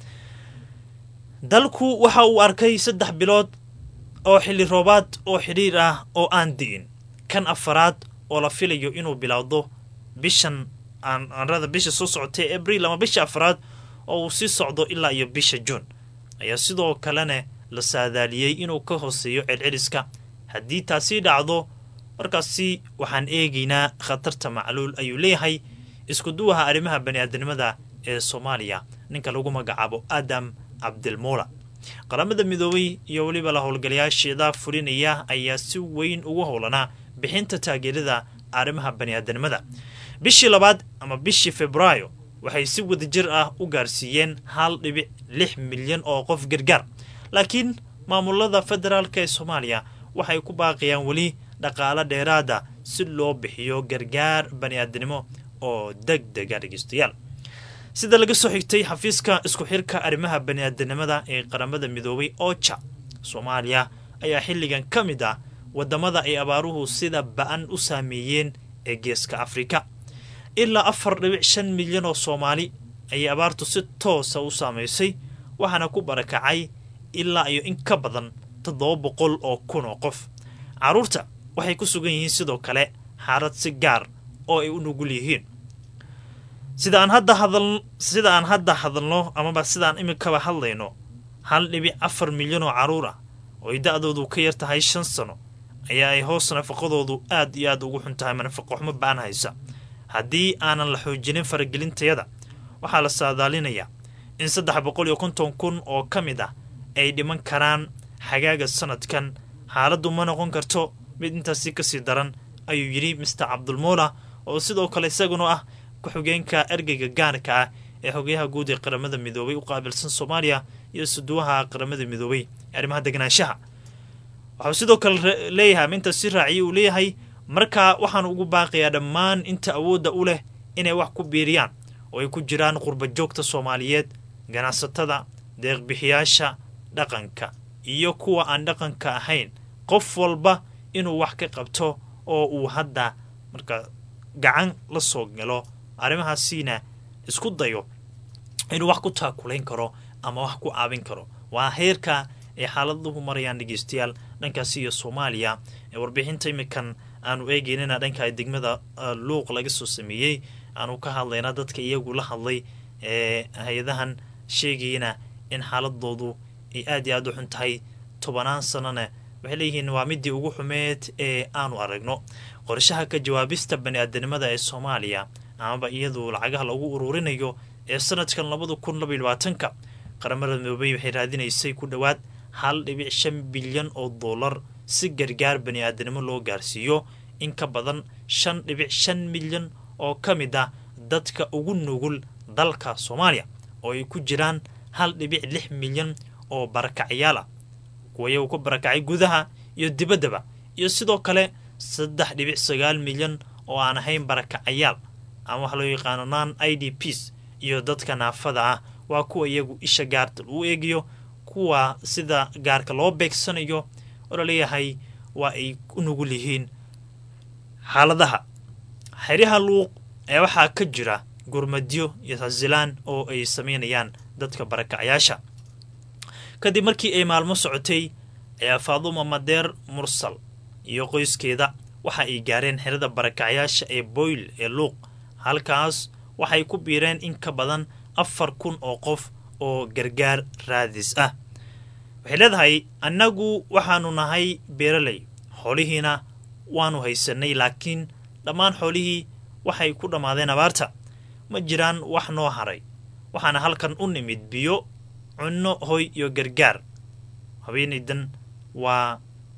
dalku waxa uu arkay saddex bilood oo xilli roobaad oo xidhiir ah oo aan di'in kan afaraad oo la filayo inuu bilowdo bishan aanrada bisha soo socotay abriil ama bisha afaraad oo uu sii socdo ilaa iyo bisha juun ayaa sidoo kalena la saadaaliyey inuu ka hooseeyo celceliska haddii taasi dhacdo markaasi waxaan eegaynaa khatarta macluul ayuu leeyahay iskuduwaha arrimaha bani-aadanimada ee soomaaliya ninka lagu magacaabo adam cabdilmuula qaramada midoobay iyo weliba la howlgalayaasheeda fulinaya ayaa si weyn ugu howlanaa bixinta taageerada arrimaha bani-aadanimada bishii labaad ama bishii februaayo waxay si wadajir ah u gaarsiiyeen hal dhibic lix milyan oo qof gargaar laakiin maamulada federaalka ee soomaaliya waxay ku baaqayaan weli dhaqaalo dheeraada si loo bixiyo gargaar bani-aadanimo oo deg dega dhegeystayaal sida laga soo xigtay xafiiska isku xirka arrimaha bani-aadanimada ee qaramada midoobay oja soomaaliya ayaa xilligan ka mid ah wadamada ay abaaruhu sida ba-an u saameeyeen ee geeska afrika ilaa afar dhibic shan milyan oo soomaali ayay abaartu si toosa u saamaysay waxaana ku barakacay ilaa iyo in ka badan toddoba boqol oo kun oo qof carruurta waxay ku sugan yihiin sidoo kale xaalad si gaar oo ay u nugul yihiin sida aan hadda hadal sida aan hadda hadalno amaba sidaan iminkaba hadlayno hal dhibic afar milyan oo carruur ah oo ay da-doodu ka yar tahay shan sano ayaa ay hoos nafaqadoodu aad iyo aad ugu xun tahay manafaqo xumo ba-an haysa haddii aanan la xoojinin faragelintayada waxaa la saadaalinayaa in saddex boqol iyo konton kun oo ka mid ah ay dhiman karaan xagaaga sanadkan xaaladdu ma noqon karto mid intaasi kasii daran ayuu yidhi mister cabdulmuula oo sidoo kale isaguna ah ku-xigeenka ergeyga gaarka ah ee xogayaha guud ee qaramada midoobay u qaabilsan soomaaliya iyo suduwaha qaramada midoobay ee arrimaha degnaanshaha waxuu sidoo kale leeyahay ama intaas si raaciya uu leeyahay markaa waxaan ugu baaqayaa dhammaan inta awoodda u leh inay wax ku biiriyaan oo ay ku jiraan qurba joogta soomaaliyeed ganacsatada deeqbixiyaasha dhaqanka iyo kuwa aan dhaqanka ahayn qof walba inuu wax ka qabto oo uu hadda marka gacan la soo galo arrimahaasiina isku dayo inuu wax ku taakulayn karo ama wax ku caabin karo waa heerka ay xaaladuhu marayaan dhegeystayaal dhankaasi iyo soomaaliya ee warbixinta imikan aanu eegeynana dhanka degmada luuq laga soo sameeyey aanu ka hadlayna dadka iyagu la hadlay ee hay-adahan sheegayana in xaaladoodu ay aad iyo aad u xun tahay tobanaan sanona waxay leeyihiin waa midii ugu xumeed ee aanu aragno qorshaha ka jawaabista bani-aadanimada ee soomaaliya amaba iyadu lacagaha lagu ururinayo ee sanadkan labada kun labaiy labaatanka qaramada midoobey waxay raadinaysay ku dhowaad hal dhibic shan bilyan oo dollar si gargaar bani-aadanimo loo gaarsiiyo in ka badan shan dhibic shan milyan oo ka mid ah dadka ugu nugul dalka soomaaliya oo ay ku jiraan hal dhibic lix milyan oo barakacyaal ah kuwa iyagu ku barakacay gudaha iyo dibaddaba iyo sidoo kale saddex dhibic sagaal milyan oo aan ahayn barakacayaal ama waxa loo yaqaano non i d ps iyo dadka naafada ah waa kuwa iyagu isha gaarta lagu eegayo kuwa sida gaarka loo beegsanayo oo laleeyahay waa ay u nugul yihiin xaaladaha xeryaha luuq ee waxaa ka jira gurmadyo iyo hasilaan oo ay sameynayaan dadka barakacyaasha kadib markii ay maalmo socotay ayaa faaduma madeer mursal iyo qoyskeeda waxa ay gaareen xerada barakacyaasha ee boyle ee luuq halkaas waxay ku biireen in ka badan afar kun oo qof oo gargaar raadis ah waxay leedahay annagu waxaanu nahay beeraley xoolihiina waanu haysanay laakiin dhammaan xoolihii waxay ku dhammaadeen abaarta ma jiraan wax noo haray waxaana halkan u nimid biyo cunno hoy iyo gargaar haweenaydan waa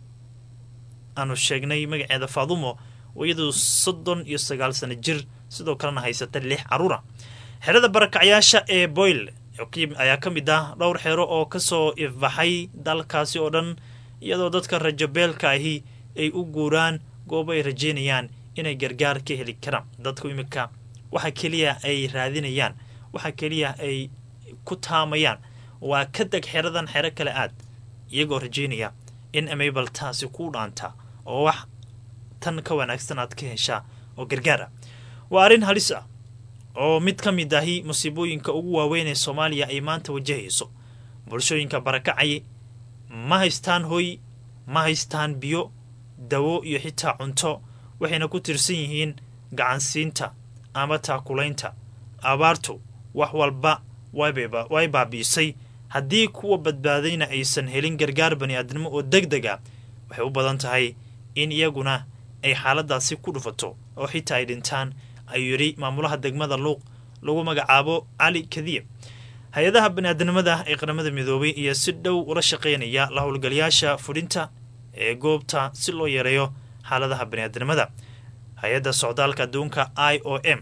aanu sheegnay magaceeda faadumo oo iyadu soddon iyo sagaal sano jir sidoo kalena haysata lix carruura xerada barakacyaasha ee boyle ayaa ka mid ah dhowr xero oo kasoo ifbaxay dalkaasi oo dhan iyadoo dadka rajabeelka ahi ay u guuraan goobo ay rajeynayaan inay gargaar ka heli karaan dadku iminka waxa keliya ay raadinayaan waxa keliya ay ku taamayaan waa ka deg xeradan xero kale aad iyagoo rajeynaya in amabal taasi ku dhaanta oo wax tan ka wanaagsan aad ka heshaa oo gargaar ah waa arrin halis ah oo mid ka mid ahi musiibooyinka ugu waaweyn ee soomaaliya ay maanta wajahayso bulshooyinka barakacay ma haystaan hoy ma haystaan biyo dawo iyo xitaa cunto waxayna ku tirsan yihiin gacansiinta ama taakulaynta abaartu wax walba way baabi'isay haddii kuwa badbaadayna aysan helin gargaar bani'aadnimo oo deg deg a waxay u badan tahay in iyaguna ay xaaladaasi ku dhufato oo xitaa ay dhintaan ayuu yidhi maamulaha degmada luuq lagu magacaabo cali kadiye hay-adaha baniaadnimada ee qaramada midoobay iyo si dhow ula shaqaynaya la howlgalayaasha fudhinta ee goobta si loo yareeyo xaaladaha baniaadnimada hay-adda socdaalka adduunka i o m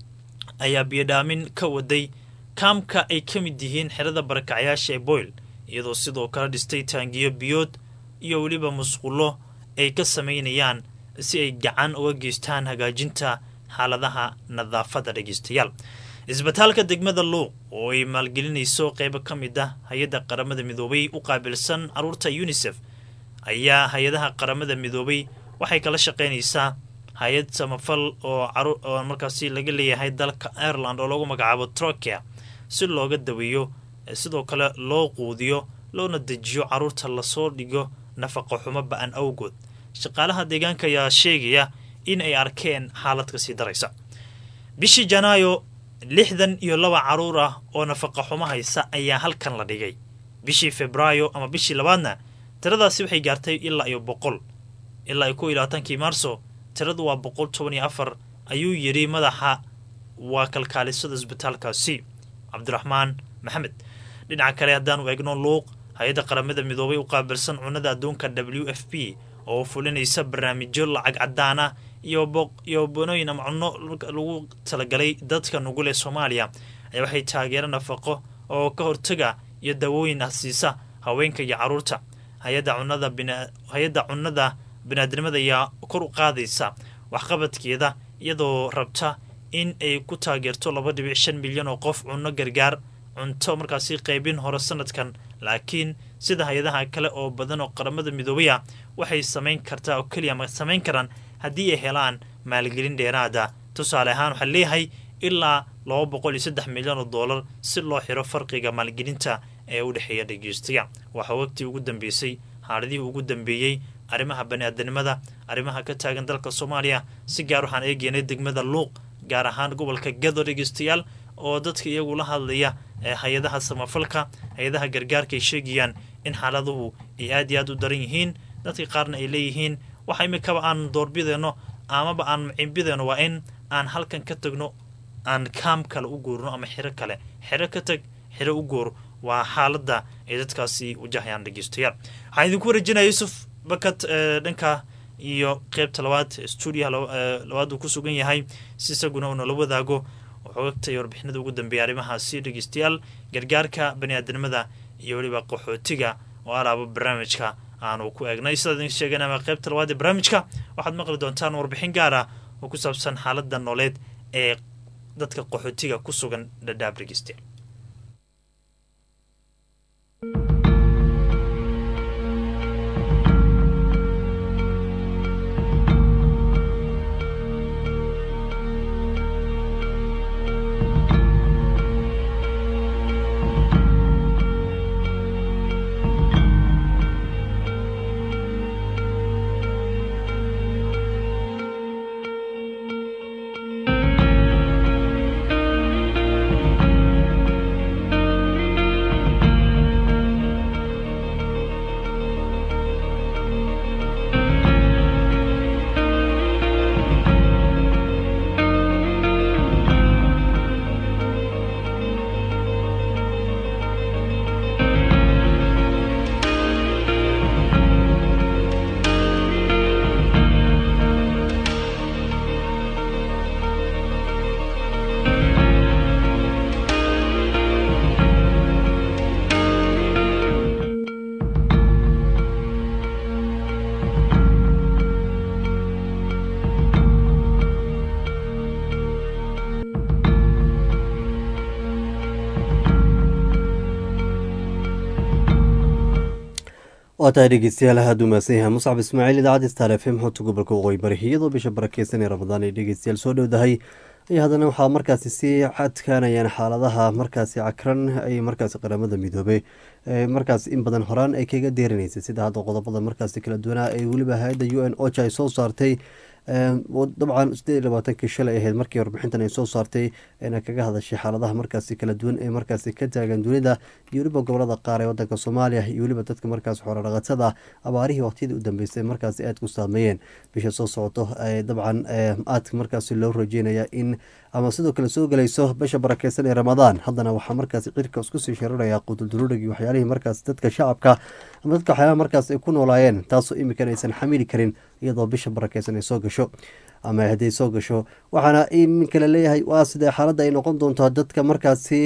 ayaa biyodhaamin ka waday kaamka ay ka mid yihiin xerada barakacyaasha ee boyle iyadoo sidoo kale dhistay taangiyo biyood iyo weliba musqulo ay ka samaynayaan si ay gacan uga geystaan hagaajinta xaaladaha nadaafadda dhegeystayaal isbitaalka degmada luuq oo ay maalgelinayso qeybo ka mid ah hay-adda qaramada midoobay u qaabilsan caruurta unisef ayaa hay-adaha qaramada midoobay waxay kala shaqaynaysaa hay-ad samafal oo markaasi laga leeyahay dalka ireland oo lagu magacaabo trokea si looga daweeyo sidoo kale loo quudiyo loona dejiyo caruurta lasoo dhigo nafaqo xumo ba-an awgood shaqaalaha deegaanka ayaa sheegaya in ay arkeen xaalad kasii daraysa bishii janaayo lixdan iyo laba caruur ah oo nafaqa xumo haysa ayaa halkan la dhigay bishii febraayo ama bishii labaadna tiradaasi waxay gaartay ilaa iyo boqol ilaa iyo kow iyo labaatankii maarso tiradu waa boqol toban iyo afar ayuu yidhi madaxa waa kalkaalisada isbitaalkaasi cabdiraxmaan maxamed dhinaca kale haddaanu eegno luuq hay-adda qaramada midoobay u qaabilsan cunada adduunka w f p oo fulinaysa barnaamijyo lacag cadaan ah iyo banooyin ama cunno lagu talagalay dadka nugul ee soomaaliya ayaa waxay taageero nafaqo oo ka hortaga iyo dawooyin ah siisa haweenka iyo caruurta hay-adda cunnada biniaadnimada ayaa kor u qaadaysa waxqabadkeeda iyadoo rabta in ay ku taageerto laba dhibic shan milyan oo qof cunno gargaar cunto markaasi qaybin hore sanadkan laakiin sida hay-adaha kale oo badan oo qaramada midoobaya waxay samayn kartaa oo keliya ma samayn karaan haddii ay helaan maalgelin dheeraada tusaale ahaan waxaa leeyahay ilaa laba boqol iyo saddex milyan oo dollar si loo xiro farqiga maalgelinta ee u dhexeeya dhegeystayaal waxaa waqtii ugu dambeysay xaaladihii ugu dambeeyey arrimaha baniaadanimada arrimaha ka taagan dalka soomaaliya si gaar waxaan eegeynay degmada luuq gaar ahaan gobolka gado dhegeystayaal oo dadka iyagu la hadlaya ee hay-adaha samafalka hay-adaha gargaarka ay sheegayaan in xaaladuhu ay aad iyo aad u daran yihiin dadka qaarna ay leeyihiin waxa imikaba aan doorbideyno amaba aan macimbideyno waa in aan halkan ka tagno aan kaam kale u guurno ama xiro kale xero ka tag xiro u guur waa xaaladda ay dadkaasi wajahayaan dhegeystayaal waxaan idinku warejinaya yuusuf bakat dhanka iyo qeybta labaad stuudiyaha labaad uu ku sugan yahay si isaguna uu nala wadaago xogagta iyo warbixinada ugu dambeeya arrimahaasi dhegeystayaal gargaarka baniaadanimada iyo weliba qaxootiga oo alaaba barnaamijka aanu ku eegnay sidaad idin sheegeen ama qeybta labaad ee barnaamijka waxaad maqli doontaan warbixin gaar ah oo ku saabsan xaaladda nooleed ee dadka qaxootiga ku sugan dhadhaab dhegeystayaal waa tahay dhegeystayaal aada u mahadsan yahay muscab ismaaciil idaacadda star f m xogta gobolka waqooyi bari iyadoo bisha barakeysan ee ramadaan ay dhegeystayaal soo dhowdahay ayaa haddana waxaa markaasi sii cadkaanayaan xaaladaha markaasi cakran ay markaasi qaramada midoobay markaas in badan horaan ay kaga deerinaysay sida hadda qodobada markaasi kala duwanaa ee weliba hay-adda u n ocha ay soo saartay dabcan sideed iyo labaatankii shalay ahayd markii warbixintan ay soo saartay ayna kaga hadashay xaaladaha markaasi kala duwan ee markaasi ka taagan dunida iyo weliba gobolada qaar ee wadanka soomaaliya iyo weliba dadka markaas xoolodhaqatada abaarihii waqtiyadii u dambeysay markaasi aada ku saameeyeen bisha soo socoto dabcan aadka markaasi loo rajeynaya in ama sidoo kale soo gelayso bisha barakeysan ee ramadaan haddana waxaa markaasi cirka isku sii shariraya quduldururigi waxyaalihii markaas dadka shacabka ama dadka waxyaalaha markaas ay ku noolaayeen taasoo iminkan aysan xamili karin iyadoo bisha barakeysan ay soo gasho ama hadday soo gasho waxaana iminka la leeyahay waa sidee xaaladda ay noqon doontaa dadka markaasi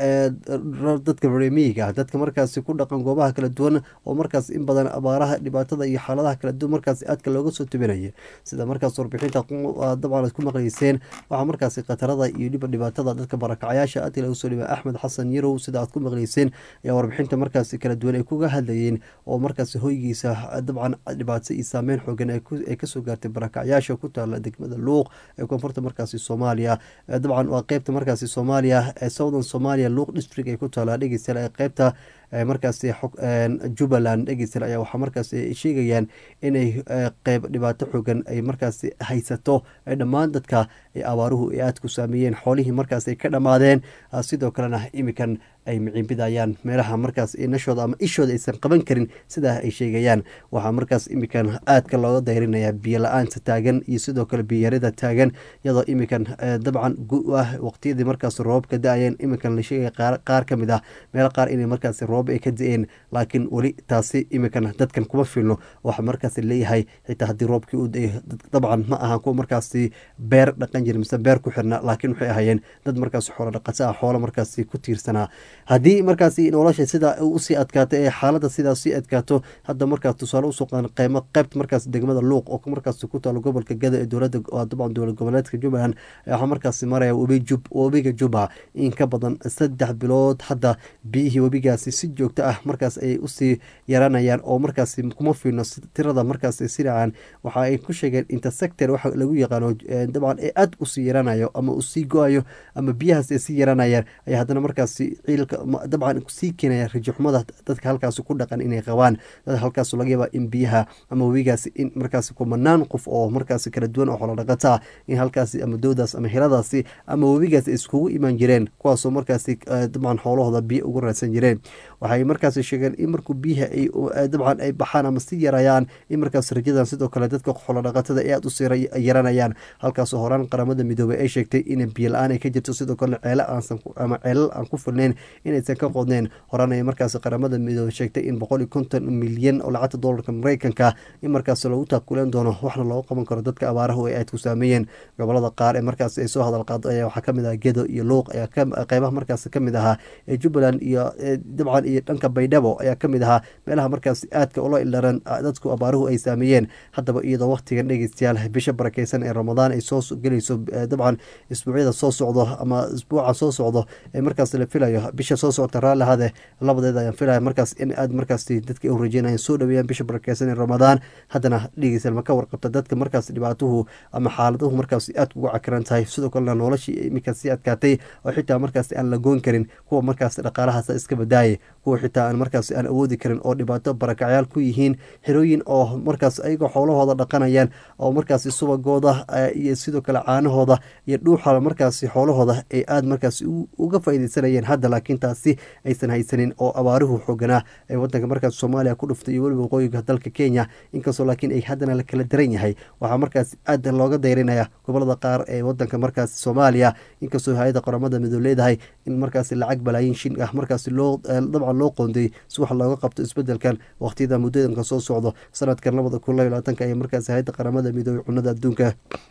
dadka remiyiga ah dadka markaasi ku dhaqan goobaha kala duwan oo markaas in badan abaaraha dhibaatada iyo xaaladaha kala duwan markaasi aadka looga soo tubinaya sida markaas warbixinta dabcan aad ku maqleyseen waxaa markaasi khatarada iyo dhiba dhibaatada dadka barakacayaasha aadka laga soo dhiba axmed xasan yarow sida aad ku maqleyseen ayaa warbixinta markaasi kala duwan ay kuga hadlayeen oo markaasi hoygiisa dabcan dhibaato iyo saameyn xoogan ay kasoo gaartay barakacyaasha ku taala degmada luuq ee koonfurta markaasi soomaaliya dabcan waa qeybta markaasi soomaaliya ee southern somalia luuq district ay ku taala dhegeystayaal ee qeybta markaasi jubbaland dhegeystayaal ayaa waxaa markaasi sheegayaan inay qeyb dhibaato xoogan ay markaasi haysato ee dhammaan dadka abaaruhu ay aada ku saameeyeen xoolihii markaas ay ka dhammaadeen sidoo kalena imikan ay miciinbidayaan meelaha markaas nashooda ama ishooda aysan qaban karin sidaa ay sheegayaan waxaa markaas imikan aadka looga dayrinaya biyo la-aanta taagan iyo sidoo kale biyarida taagan iyadoo imikan dabcan ah waqtiyadii markaas roobka da-ayeen imikan la sheegaya qaar ka mid ah meel qaar inay markaas roob ay ka da-een laakiin weli taasi imikan dadkan kuma filno waxa markaas leeyahay xitaa haddii roobkii u da-ay dabcan ma ahan kuwa markaasi beer dhaqan jira mise beer ku xirna laakiin waxay ahayeen dad markaas xoolo dhaqato ah xoolo markaasi ku tiirsanaa haddii markaasi nolosha sida usii adkaato ee xaalada sidaas sii adkaato hadda markaas tusaale usoo qaadan qeymo qeybta markaas degmada luuq oo markaas ku taalo gobolka gada ee dowlada dabcan dowlad goboleedka jubbaland waxaa markaasi maraya webiga juba in ka badan saddex bilood hadda biyihii webigaasi si joogto ah markaas ay usii yaranayaan oo markaasi kuma fiilno tirada markaas siracaan waxa ay ku sheegeen intersector waxa lagu yaqaano dabcan ee aada usii yaranayo ama usii go-ayo ama biyahaas ay sii yaranayaan ayaa haddana markaasi ciilka dabcan sii keenaya rajaxumada dadka halkaasi ku dhaqan inay qabaan dad halkaas laga yaaba in biyaha ama webigaasi in markaasi kumanaan qof oo markaasi kala duwan oo xoolodhaqata ah in halkaasi ama dowdaas ama hiladaasi ama webigaasi iskugu imaan jireen kuwaasoo markaasi dabcan xoolahooda biyo ugu raadsan jireen waxay markaasi sheegeen in markuu biyaha ay dabcan ay baxaan ama si yarayaan in markaas rajadan sidoo kale dadka xoolodhaqatada ay aada usii yaranayaan halkaasoo horaan qaramada midoobey ay sheegtay in biyo la-aan ay ka jirto sidoo kale ceele aansan ama ceelal aan ku filnayn inaysan ka qodneen horaan ay markaasi qaramada midoobey sheegtay in boqol iyo konton milyan oo lacagta doolarka mareykanka in markaasi lagu taakuleen doono waxna looga qaban karo dadka abaarahu ay aad ku saameeyeen gobolada qaar ee markaasi ay soo hadal qaado ayaa waxaa kamid ah gedo iyo luuq ayaa qeybaha markaasi kamid ahaa ee jubbaland iyo dabcan iyo dhanka baydhabo ayaa kamid ahaa meelaha markaasi aadka ula ilaran dadku abaaruhu ay saameeyeen haddaba iyadoo waqtigan dhegeystayaal bisha barakeysan ee ramadaan ay soo gelayso dabcan isbuucyada soo socdo ama isbuuca soo socdo ee markaas la filayo bisha soo socota raallihade labadeeda ayaan filaya markaas in aad markaasi dadka u rajeynayaan soo dhaweeyaan bisha barakeysan ee ramadaan haddana dhegeystayaal ma ka warqabta dadka markaas dhibaatuhu ama xaaladuhu markaas aad ugu cakiran tahay sidoo kalena noloshii iminkaas sii adkaatay oo xitaa markaas aan la goyn karin kuwa markaas dhaqaalahaas iska badaayay kuwa xitaa aan markaas aan awoodi karin oo dhibaato barakacyaal ku yihiin xerooyin oo markaas ayagoo xoolahooda dhaqanayaan oo markaasi subagooda iyo sidoo kale caanahooda iyo dhuuxa markaasi xoolahooda ay aada markaas uga faaideysanayeen hadda laakiin taasi aysan haysanin oo abaaruhu xooganaa ee wadanka markaas soomaaliya ku dhuftay iyo weliba waqooyiga dalka kenya inkastoo laakiin ay haddana la kala daran yahay waxaa markaas aada looga dayrinaya gobolada qaar ee wadanka markaas soomaaliya inkastoo hay-ada qoramada midoo leedahay in markaas lacag balaayin shin ah markaas loo dabcan loo qoonday si wax looga qabto isbedelkan waqtiyada muddadanka soo socdo sanadkan labada kun laba labaatanka ayaa markaas hay-adda qaramada midoobey cunada adduunka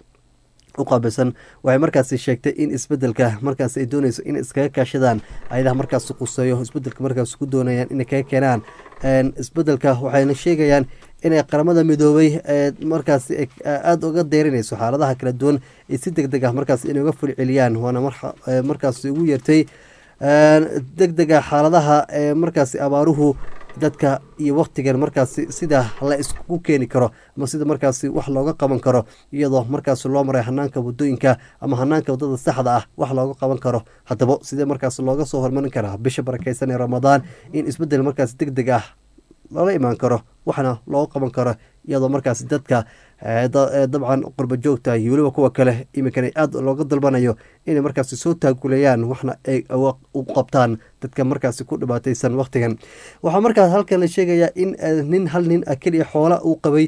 u qaabilsan waxay markaasi sheegtay in isbedelka markaas ay dooneyso in iskaga kaashadaan ayadaha markaas quseeyo isbedelka markaas ku doonayaan inay kaga keenaan isbedelka waxayna sheegayaan inay qaramada midoobey markaas aada uga deyrinayso xaaladaha kala duwan ee si deg deg ah markaas inay uga fulceliyaan waana markaas ugu yeertay deg dega xaaladaha markaasi abaaruhu dadka iyo waktigan markaasi sida la iskugu keeni karo ama sida markaasi wax looga qaban karo iyadoo markaasi loo maray hanaanka wadooyinka ama hanaanka wadada saxda ah wax looga qaban karo haddaba sidee markaasi looga soo hormarin karaa bisha barakeysan ee ramadaan in isbedel markaasi deg deg ah lala imaan karo waxna looga qaban karo iyadoo markaasi dadka dabcan qurba joogta iyo weliba kuwa kale iminkana aada looga dalbanayo inay markaasi soo taaguleeyaan waxna ay u qabtaan dadka markaasi ku dhibaateysan wakhtigan waxaa markaas halkan la sheegayaa in nin hal nin ah keliya xoola uu qabay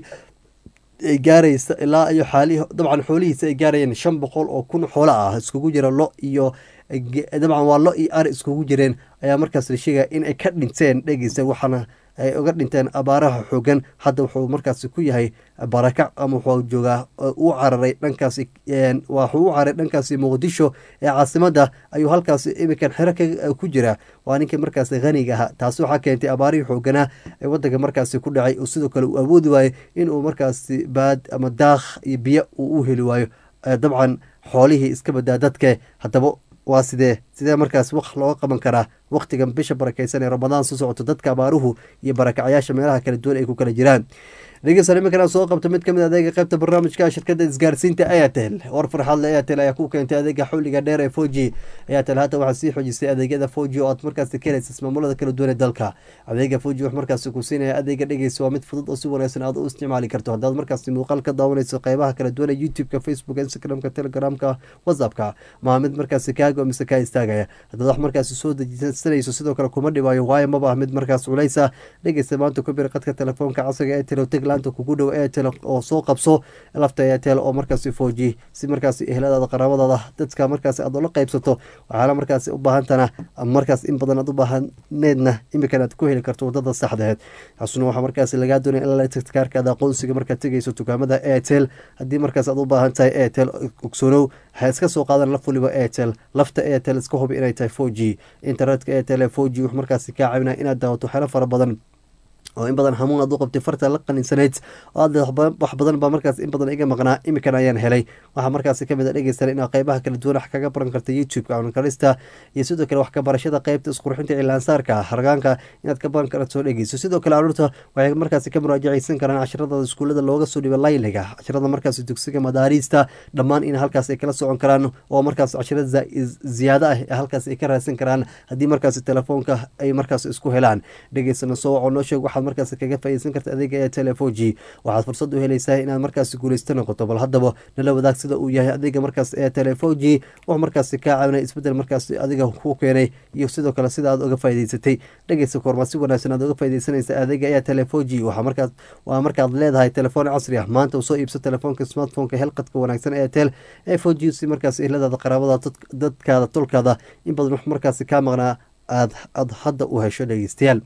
ay gaaraysa ilaa iyo xaali dabcan xoolihiisa ay gaarayeen shan boqol oo kun xoolo ah iskugu jira lo iyo dabcan waa lo iyo ari iskugu jireen ayaa markaas la sheegaya in ay ka dhinteen dhegeysa waxaana ay uga dhinteen abaaraha xoogan hadda wuxuu markaasi ku yahay barakac ama wuxuu joogaa u cararay dhankaasi waxuu u cararay dhankaasi muqdisho ee caasimadda ayuu halkaasi iminkan xero ku jira waa ninkii markaasi haniga ahaa taasi waxaa keentay abaarihii xooganaa ee wadanka markaasi ku dhacay oo sidoo kale uu awoodi waayo inuu markaasi baad ama daakh iyo biyo uu u heli waayo dabcan xoolihii iska badaa dadke haddaba waa sidee sidee markaas wax looga qaban karaa wakhtigan bisha barakeysan ee ramadaan soo socoto dadka abaaruhu iyo barakacyaasha meelaha kala duwan ay ku kala jiraan dhegeysan iminkana soo qabta mid kamid adeega qaybta barnaamijka shirkada isgaarsiinta airtel war farxadle airtel ayaa ku keentay adeega xulliga dheer ee four g airtel haatan waxaa sii xoojisay adeegyada four g oo aad markaasi ka helaysa ismaamulada kala duwan ee dalka adeega four g wax markaasi ku siinaya adeega dhegeysa waa mid fudud oo si wanaagsan aad u isticmaali karto haddaad markaasi muuqaal ka daawanayso qeybaha kala duwan ee youtube-ka facebook instagramka telegramka whatsappka maa mid markaasi kaago mise kaa istaagaya haddaad wax markaasi soo dejisanayso sidoo kale kuma dhibaayo waayo maba ah mid markaas culeysa dhegeysta maanta ku bir qadka telefoonka casriga airtel teg laanta kugu dhow airtel oo soo qabso lafta airtel oo markaasi four g si markaasi ehladaada qaraabadaada dadka markaasi aad ula qeybsato waxaana markaasi u baahantana markaas in badan aad u baahaneedna imikan aad ku heli karto wadada saxdeed xasuna waxaa markaasi lagaa doonaya in la kaarkaada aqoonsiga markaad tegeyso dukaamada airtel haddii markaas aad u baahan tahay airtel ogsoonow waxaa iska soo qaadan laf waliba airtel lafta airtel iska hubi inay tahay four g internetka airtel ee four g wax markaasi kaa caawinaya inaad daawato xelo fara badan oo in badan hamuun aad u qabtay farta la qaninsanayd oo aad wax badan baa markaas in badan iga maqnaa imikan ayaan helay waxaa markaasi kamid a dhegeysan inaad qeybaha kala duwan wax kaga baran karta youtube-ka cunkarista iyo sidoo kale wax ka barashada qeybta isqurxinta cilaansaarka hargaanka inaad ka baran karto dhegeyso sidoo kale caruurta waxay markaasi ka muraajaceysan karaan cashiradooda iskuullada looga soo dhiba layliga cashirada markaasi dugsiga madaariista dhammaan in halkaas ay kala socon karaan oo markaas cashirada ziyaado ah ee halkaas ay ka raadsan karaan haddii markaasi telefoonka ay markaas isku helaan dhegeysana soo waco noo sheeg waxaad markaas kaga faaideysan karta adeega ee telefo g waxaad fursad u helaysaa inaad markaasi guuleysta noqoto bal haddaba nala wadaag sida uu yahay adeega markaas ee telefo g wuxuu markaasi kaa caawinay isbedel markaasi adiga ku keenay iyo sidoo kale sida aad uga faa'ideysatay dhegeysa koormaa si wanaagsan aad uga faaideysanaysa adeega ee telefo g waxaa markaas waa markaad leedahay telefoon casri ah maanta soo iibso telefoonka smartphoneka helqadka wanaagsan ee tel ee fo g si markaas ehladaada qaraabada dadkaada tolkaada in badan wax markaasi kaa maqnaa aad aad hadda u hesho dhegeystayaal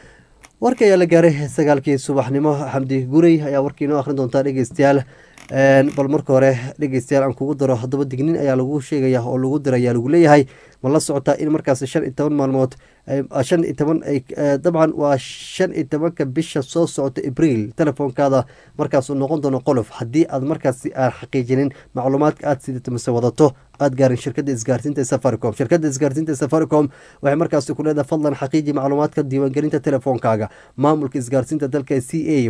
warka ayaa la gaaray sagaalkii subaxnimo xamdi gurey ayaa warkii inoo akhrin doontaa dhegeystayaal bal marka hore dhegeystayaal aan kugu daro haddaba dignin ayaa lagu sheegaya oo lagu dirayaa lagu leeyahay ma la socotaa in markaas shan iyo toban maalmood shan iyo toban dabcan waa shan iyo tobanka bisha soo socota abriil telefoonkaada markaasuu noqon doono qolof haddii aad markaasi aan xaqiijinin macluumaadka aad sidato mise wadato aad gaarin shirkada isgaarsiinta safaricom shirkada isgaarsiinta safaricom waxay markaasi ku leedahay fadlan xaqiiji macluumaadka diiwaangelinta telefoonkaaga maamulka isgaarsiinta dalka c a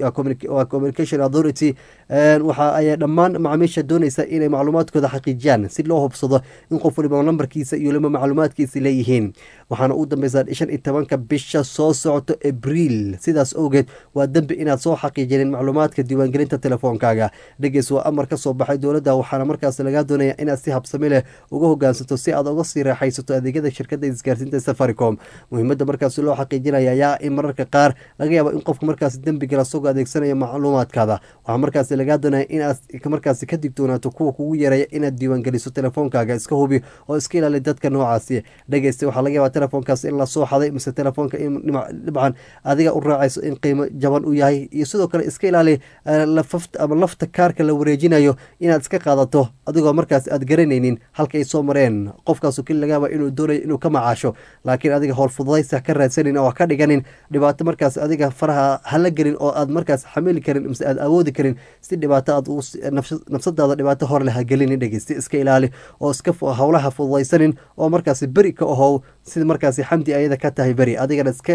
waa communication authority waxa ay dhammaan macaamiisha doonaysa inay macluumaadkooda xaqiijiyaan si loo hubsado in qof waliba lambarkiisa iyo lima macluumaadkiisa leeyihiin waxaana ugu dambeysaa shan iyo tobanka bisha soo socoto abriil sidaas owgeed waa dembi inaad soo xaqiijinin macluumaadka diiwaangelinta telefoonkaaga dhegeys waa amar ka soo baxay dowladda waxaana markaas lagaa doonaya inaad si habsami leh uga hogaansato si aad uga sii raaxaysato adeegyada shirkada isgaarsiinta safaricom muhiimada markaasi loo xaqiijinaya ayaa in mararka qaar laga yaabo in qofka markaasi dembiga lasagoo adeegsanaya macluumaadkaada waxaa markaasi lagaa doonaya inaad markaasi ka digtoonaato kuwa kugu yareeya inaad diiwaangeliso telefoonkaaga iska hubi oo iska ilaali dadka noocaasi dhegeysta waxaa laga yaabaa telefoonkaas in lasoo xaday mise telefoonka in dhibcan adiga u raacayso in qiimo jaban u yahay iyo sidoo kale iska ilaali lafafta ama lafta kaarka la wareejinayo inaad iska qaadato adigoo markaas aad garanaynin halka ay soo mareen qofkaasu keli laga yaaba inuu doonayo inuu ka macaasho laakiin adiga howlfududaysa ka raadsanin oo ka dhiganin dhibaato markaas adiga faraha hala gelin oo aad markaas xamili karin mise aad awoodi karin si dhibaato aad nafsadaada dhibaato hor leh ha gelinin dhegeysta iska ilaali oo iska howlaha fududaysanin oo markaasi beri ka ahow sida markaasi xamdi ayada ka tahay beri adigana iska dhig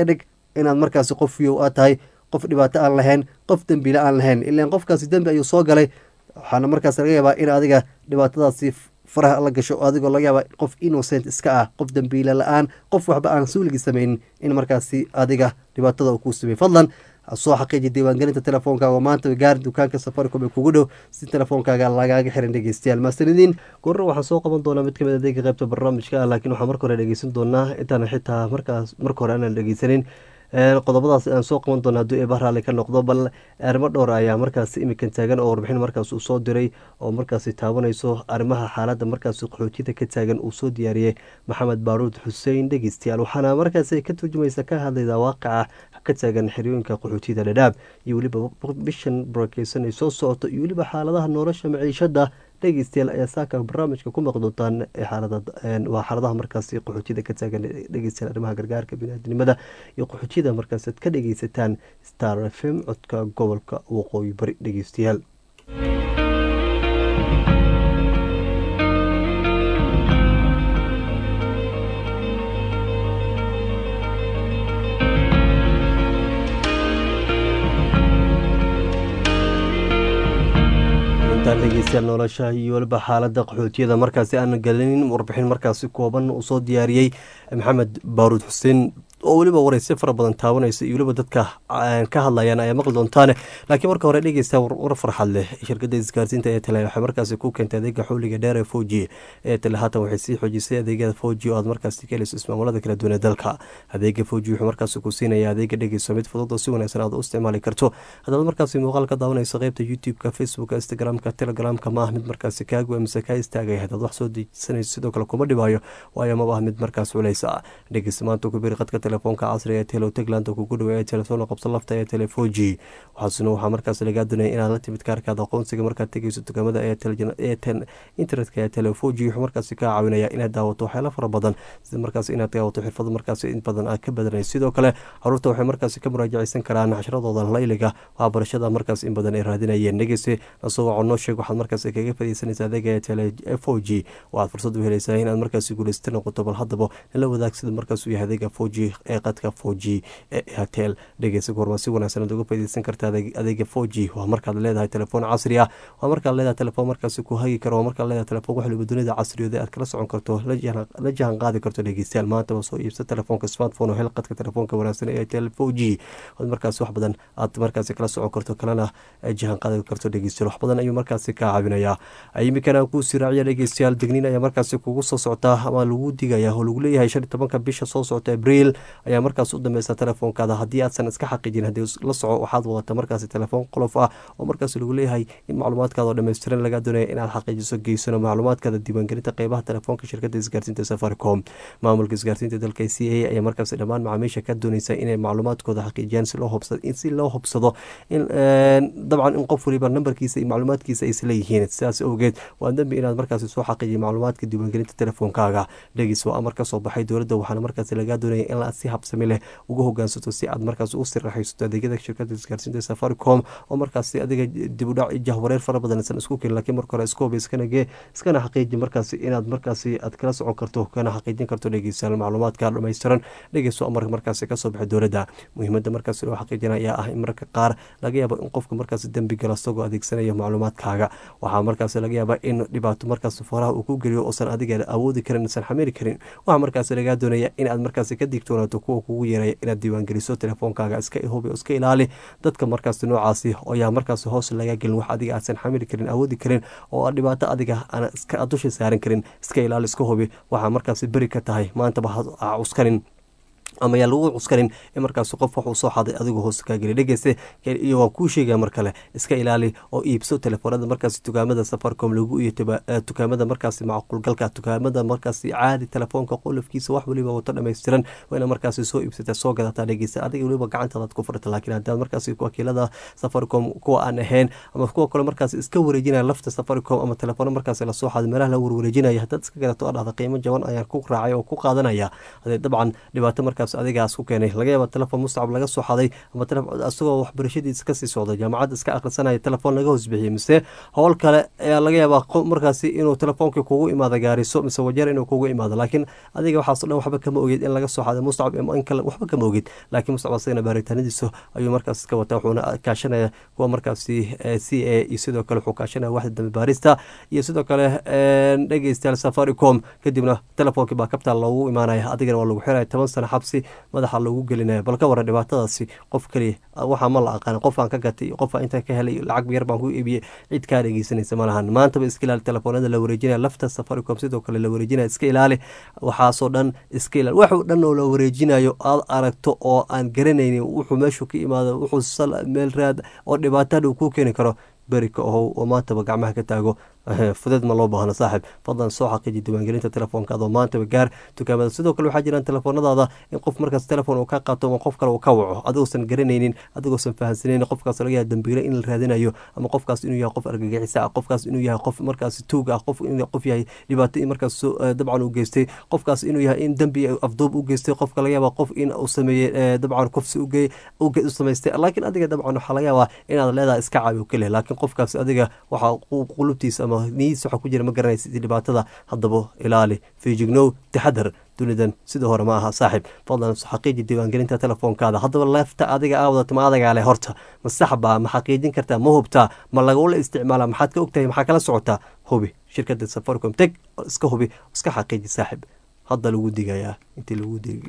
inaad markaasi qof fiyow aad tahay qof dhibaato aan lahayn qof dembile aan lahayn ilaan qofkaasi dembi ayuu soo galay waxaana markaas laga yaabaa in adiga dhibaatadaasi faraha la gasho adigoo laga yaaba qof innocent iska ah qof dembiile la-aan qof waxba aan suuligii sameynin in markaasi adiga dhibaatada uu kuu sameey fadlan soo xaqiiji diiwaangelinta telefoonkaaga maanta gaari dukaanka safaricom ee kugu dhow si telefoonkaaga lagaaga xiran dhegeystayaal maasanidiin gorro waxaan soo qaban doonaa mid kamid adeega qaybta barnaamijka ah laakiin waxaan marka hore dhegeysan doonaa intaan xitaa markaas marka hore aanan dhegeysanin qodobadaas aan soo qaban doona hadduu eeba raalli ka noqdo bal arrimo dhowr ayaa markaas imikan taagan oo warbixin markaas uu soo diray oo markaasi taabanayso arrimaha xaaladda markaasi qaxootiyada ka taagan uu soo diyaariyey maxamed baaruud xuseen dhegeystayaal waxaana markaasi ka turjumaysa ka hadlayda waaqaca ka taagan xeriyooyinka qaxootiyada dhadhaab iyo weliba bishan barakeysan ay soo socoto iyo weliba xaaladaha nolosha maciishada dhegeystayaal ayaa saaka barnaamijka ku maqli doontaan waa xaaladaha markaasi qaxootiyada ka taagan dhegeystayaal arrimaha gargaarka biniaadinimada iyo qaxootiyada markaas aad ka dhegeysataan star f m codka gobolka waqooyi bari dhegeystayaal dhegeystayaal nolosha iyo weliba xaalada qaxootiyada markaasi aan galinin warbixin markaasi kooban uu soo diyaariyey maxamed baaruud xuseen oo weliba wareysyo fara badan taabanaysa iyo weliba dadka ka hadlayaan ayaa maqli doontaane laakiin marka hore dhegeysta war farxad leh shirkadda isgaarsiinta ee tele waxay markaasi ku keentay adeega xawliga dheer ee foji ee tele haatan waxay sii xoojisay adeegyada foji oo aad markaasi ka helayso ismaamulada kala duwan ee dalka adeega foji wuxuu markaasi ku siinaya adeega dhegeyso mid fudud oo si wanaagsan aad u isticmaali karto haddaad markaasi muuqaal ka daawanayso qeybta youtube-ka facebooka instagram-ka telegramka ma ah mid markaasi kaagu mise kaa istaagay haddaad wax soo dejisanayso sidoo kale kuma dhibaayo waayo maba ah mid markaas culeysa dhegeysta maanta ku biri qadka telefoonka casriga ee telo tegland kugu dhawa ee telefoon qabso lafta ee telefoji waxaasuna waxaa markaas lagaa doonaya inaad la timid kaarkaada aqoonsiga markaad tegeyso dukaamada ee internetka ee telefoji wuxuu markaasi kaa caawinaya inaad daawato waxyaala fara badan sida markaas inaad daawato xirfado markaas in badan aad ka badanay sidoo kale caruurta waxay markaasi ka muraajaceysan karaan casharadooda layliga waa barashada markaas in badan ay raadinayeen dhegeyse nasoo waco noo sheeg waxaad markaas kaga fadeysanaysa adeega ee telefoji waxaad fursad u helaysaa inaad markaasi guuleysata noqoto bal haddaba nala wadaag sida markaas uu yahay adeega foji ee qadka foji ee airtel dhegeysa goorma si wanaagsan aad uga fadeysan karta adeega foji waa markaad leedahay telefoon casri ah waa markaad leedahay telefoon markaasi ku hagi karo waa markaad leedahay telefoon wax waliba dunida casriyooda aad kala socon karto la jahan qaadi karto dhegeystayaal maantaba soo iibsa telefoonka smartphone oo hel qadka telefoonka wanaagsan ee airtel foji ood markaasi wax badan aad markaasi kala socon karto kalena jahan qaadi karto dhegeystayaal wax badan ayuu markaasi kaa caawinayaa imikana kuu siraaciya dhegeystayaal degniin ayaa markaasi kugu soo soctaa ama lagu digaya oo lagu leeyahay shan iyo tobanka bisha soo socota abriil ayaa markaas u dambeysa telefoonkaada haddii aadsan iska xaqiijin haddii la soco waxaad wadata markaasi telefoon qolof ah oo markaas lagu leeyahay in macluumaadkaada oo dhammaystiran laga doonaya inaad xaqiijiso geysano macluumaadkaada diiwaangelinta qeybaha telefoonka shirkadda isgaarsiinta safaricom maamulka isgaarsiinta dalka c a ayaa markaasi dhammaan macaamiisha ka dooneysa inay macluumaadkooda xaqiijiyaan si loo hubsado si loo hubsado in dabcan in qof waliba nambarkiisa iyo macluumaadkiisa ay isleeyihiin sidaas awgeed waa dembi inaad markaasi soo xaqiijiya macluumaadka diiwaangelinta telefoonkaaga dhegis waa amar ka soo baxay dowladda waxaana markaasi lagaa doonaya in si habsami leh uga hogaansato si aad markaas u siraxaysato adeegyada shirkada isgaarsiinta safaricom oo markaasi adiga dibudhac jahwareer fara badan isan isku kelin lakiin marka hore iskoob iskanage iskana xaqiiji markaasi inaad markaasi aad kala socon karto kana xaqiijin karto dhegeystayaal macluumaadka dhammaystiran dhegeyso amar markaasi kasoo baxay dowladda muhiimada markaasi loo xaqiijina ayaa ah in marka qaar laga yaabo in qofka markaasi dembi gala isagoo adeegsanaya macluumaadkaaga waxaa markaasi laga yaaba in dhibaato markaas faraha uu ku geliyo uusan adiga awoodi karin isan xamili karin waxaa markaasi lagaa doonaya inaad markaasi ka digtoonaato kuwa kugu yeeraya inaad diiwaangeliso telefoonkaaga iska hubi oo iska ilaali dadka markaasi noocaasi ayaa markaasi hoos laga gelin wax adiga aadsan xamili karin awoodi karin oo dhibaato adiga aan dusha saaran karin iska ilaali iska hubi waxaa markaasi beri ka tahay maantaba ha cuskanin ama yaa lagu cuskarin in markaas qof wax uu soo xaday adigu hoos kaa geli dhegeyste iyo waan kuu sheegaya mar kale iska ilaali oo iibso telefoonada markaasi dukaamada safaricom lagu iyo dukaamada markaasi macquulgalka dukaamada markaasi caadi telefoonka qolofkiisa wax waliba wato dhammaystiran waa ina markaasi soo iibsata soo gadataa dhegeysta adiga waliba gacantaadaad ku furata laakiin haddaad markaasi wakiilada safaricom kuwa aan ahayn ama kuwa kale markaasi iska wareejinaya lafta safaricom ama telefoona markaasi lasoo xaday meelaha la warwareejinaya haddaad iska gadato oo dhahda qiimo jaban ayaan ku raacay oo ku qaadanaya hadee dabcan dhibaato marka markaas adigaas ku keenay laga yaaba telefon mustacab laga soo xaday ama isagoo waxbarashadiisa kasii socday jaamacad iska akhrisanaya telefoon laga hoosbixiyey mise howl kale ayaa laga yaabaa markaasi inuu telefoonkii kugu imaado gaariso mise wajeer inuu kugu imaado laakiin adiga waxaaso dhan waxba kama ogeed in laga soo xaday mustacab in kale waxba kama ogeed laakiin mustacab asagana baaritaanadiisa ayuu markaas iska wataa wuxuuna kaashanaya kuwa markaasi c a iyo sidoo kale wuxuu kaashanaya waxda dambe baarista iyo sidoo kale dhegeystayaal safaricom kadibna telefoonkii baa kabtaal loogu imaanaya adigana waa lagu xiraya toban sano xabsi madaxa lagu gelinaya bal ka waran dhibaatadaasi qof keliya waxaa ma la aqaan qof aan ka gatay iyo qof aan intaan ka helay lacag yar baan ku iibiyey cid kaa dhegeysanaysa ma lahan maantaba iska ilaali telefoonada la wareejinaya lafta safaricom sidoo kale la wareejinaya iska ilaali waxaasoo dhan iska ilaali waxuu dhan oo la wareejinayo aad aragto oo aan garanaynin wuxuu meeshu ka imaado wuxuu sal meel raad oo dhibaatadha uu ku keeni karo berika ohow oo maantaba gacmaha ka taago fudeed ma loo baahno saaxib fadlan soo xaqiiji diiwaangelinta telefoonkaada oo maantaba gaar dukaamada sidoo kale waxaa jiraan telefoonadaada in qof markaas telefoon uu ka qaato ama qof kale uu ka waco adigoosan garanaynin adigoosan fahansanaynin qofkaas laga yaha dambiile in la raadinayo ama qofkaas inuu yahay qof argagixisa ah qofkaas inuu yahay qof markaas tuug ah qof inuu qof yahay dhibaato in markaas dabcan uu geystay qofkaas inuu yahay in dembi afduub u geystay qofka laga yaaba qof in uu sameeyey dabcan kufsi uge u samaystay laakiin adiga dabcan waxaa laga yaabaa inaad leedahay iska caabi oo keliya laakiin qofkaas adiga waxaa qulubtiisa ama niyiis waxa ku jira ma garanaysa dhibaatada haddaba ilaali fiijignow taxadar dunidan sida hore ma aha saaxiib fadlan xaqiiji diiwaangelinta telefoonkaada haddaba leefta adiga aa wadato ma adagaa leh horta ma saxbaa ma xaqiijin kartaa ma hubtaa ma lagula isticmaala maxaad ka ogtahay maxaa kala socotaa hubi shirkada safaricom teg iska hubi iska xaqiiji saaxiib hadda lagu digayaa intii lagu digi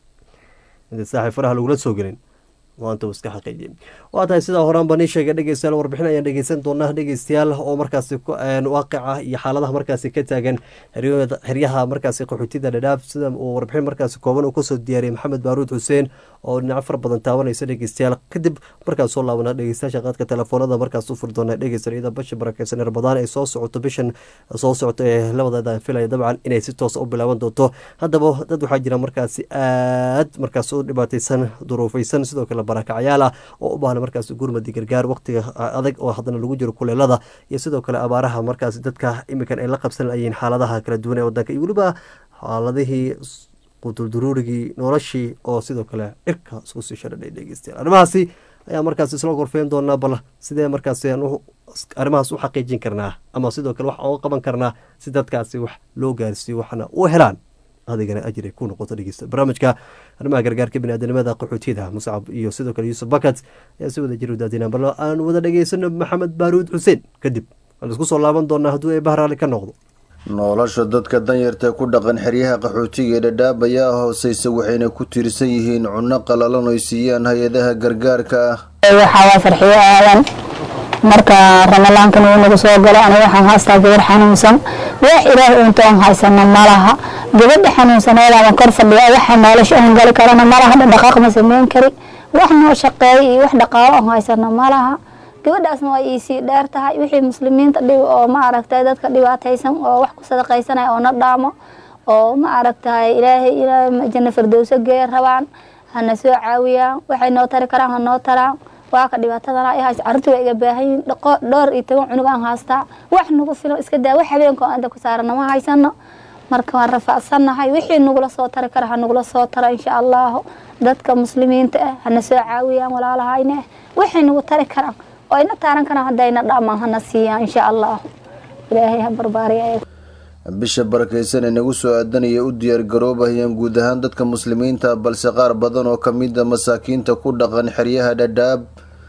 inta saaxiib faraha lagula soo gelin maanta iska xaqiijiye waa tahay sidaa horaanba nii sheegay dhegeystayaal warbixin ayaan dhegeysan doonaa dhegeystayaal oo markaasi waaqica iyo xaaladaha markaasi ka taagan xeryaha markaasi qaxootida dhadhaaf sida uu warbixin markaasi kooban uu kasoo diyaariyey maxamed baaruud xuseen oo dhinaco fara badan taabanaysa dhegeystayaal kadib markaas soo laabana dhegeystayaasha qaadka telefoonada markaas u furi doona dhegeysta iyada basha barakeysan rabadaan ay soo socoto bishan soo socoto ee labadeeda filaya dabcan inay si toos u bilaaban doonto haddaba dad waxaa jira markaasi aad markaas u dhibaateysan duruufeysan sidoo kale barakacyaal ah oo u baahna markaas gurmadi gargaar waqtiga adag oo haddana lagu jiro kuleelada iyo sidoo kale abaaraha markaas dadka iminkan ay la qabsan layihiin xaaladaha kala duwan ee wadanka iyo weliba xaaladihii qutulduruurigii noloshii oo sidoo kale cirka isku sii shadhadhay dhegeystayaal arrimahaasi ayaa markaas isla gorfeyn doonaa bal sidee markaas arrimahaas u xaqiijin karnaa ama sidoo kale wax oga qaban karnaa si dadkaasi wax loo gaarsiiyo waxna u helaan adigana ajir ay ku noqoto dhegeysta barnaamijka arrimaha gargaarka biniaadanimada qaxootiyada muscab iyo sidoo kale yuusuf bakat ayaa si wada jir udaadinaan bal aan wada dhegeysano maxamed baaruud xuseen kadib waan isku soo laaban doonaa hadduu eebaha raalli ka noqdo nolosha dadka danyartae ku dhaqan xeryaha qaxootiga ee dhadhaab ayaa hooseysa waxayna ku tiirsan yihiin cunno qalalan oy siiyaan hay-adaha gargaarka ah waxaa waa farxiyo aadan marka ramadaankan uu nagu soo galo aniga waxaan haastaa gabar xanuunsan wax ilaah uunta oon haysano malaha gabadha xanuunsaneedaaban kor fadhiya waxa nolosha oon gali karana malaha dhaqaaq ma sameyn kari wax noo shaqeeya iyo wax dhaqaalo oon haysano malaha gabadhaasna waa iisii dheer tahay wixii muslimiinta dhib oo ma aragtay dadka dhibaataysan oo wax ku sadaqaysanaya oo na dhaamo oo ma aragtay ilaahay ilaahay janno firdowso geeya rabaan hana soo caawiyaan waxay noo tari karaan ha noo taraan waa ka dhibaatadana ay haysa carruurta waa iga baahan yihin dhowr iyo toban cunug aan haystaa wax nagu filan iska daa wax habeenka oo anda ku saarana ma haysano marka waan rafaacsannahay wixii nagula soo tari kara ha nagula soo tara insha allahu dadka muslimiinta ah hana soo caawiyaan walaalahayne waxay nagu tari karaan oo ayna taaran karaan haddayna dhamaan hana siiyaan insha allahu ilaahay ha barbaariya bisha barakaysan ee nagu soo aadanaya u diyaargaroobayaan guud ahaan dadka muslimiinta balse qaar badan oo kamida masaakiinta ku dhaqan xeryaha dhadhaab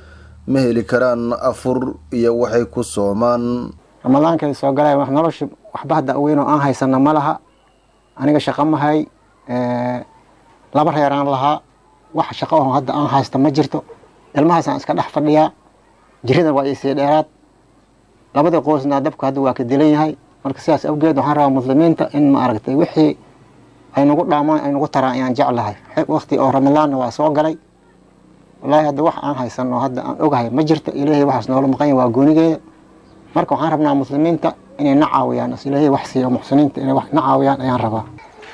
ma heli karaan afur iyo waxay ku soomaan ramadaankay soo galay wax nolosha waxba hadda weyn oo aan haysana ma laha aniga shaqo mahay laba reeraan lahaa wax shaqo oo hadda aan haysta ma jirto ilmahaasaan iska dhex fadhiyaa jiridan waa isii dheeraad labada qoysna dabka hadda waa ka dilan yahay marka sidaas awgeed waxaan rabaa muslimiinta in ma aragtay wixii ay nagu dhaamaan ay nagu taraan ayaan jeclahay waqti oo ramadaanna waa soo galay wallaahi hadda wax aan haysano hadda aan ogahay ma jirto ilaahay waxaas noola maqanya waa goonigeeda marka waxaan rabnaa muslimiinta inay na caawiyaan is ilaahay wax siiyo muxsiniinta inay wax na caawiyaan ayaan rabaa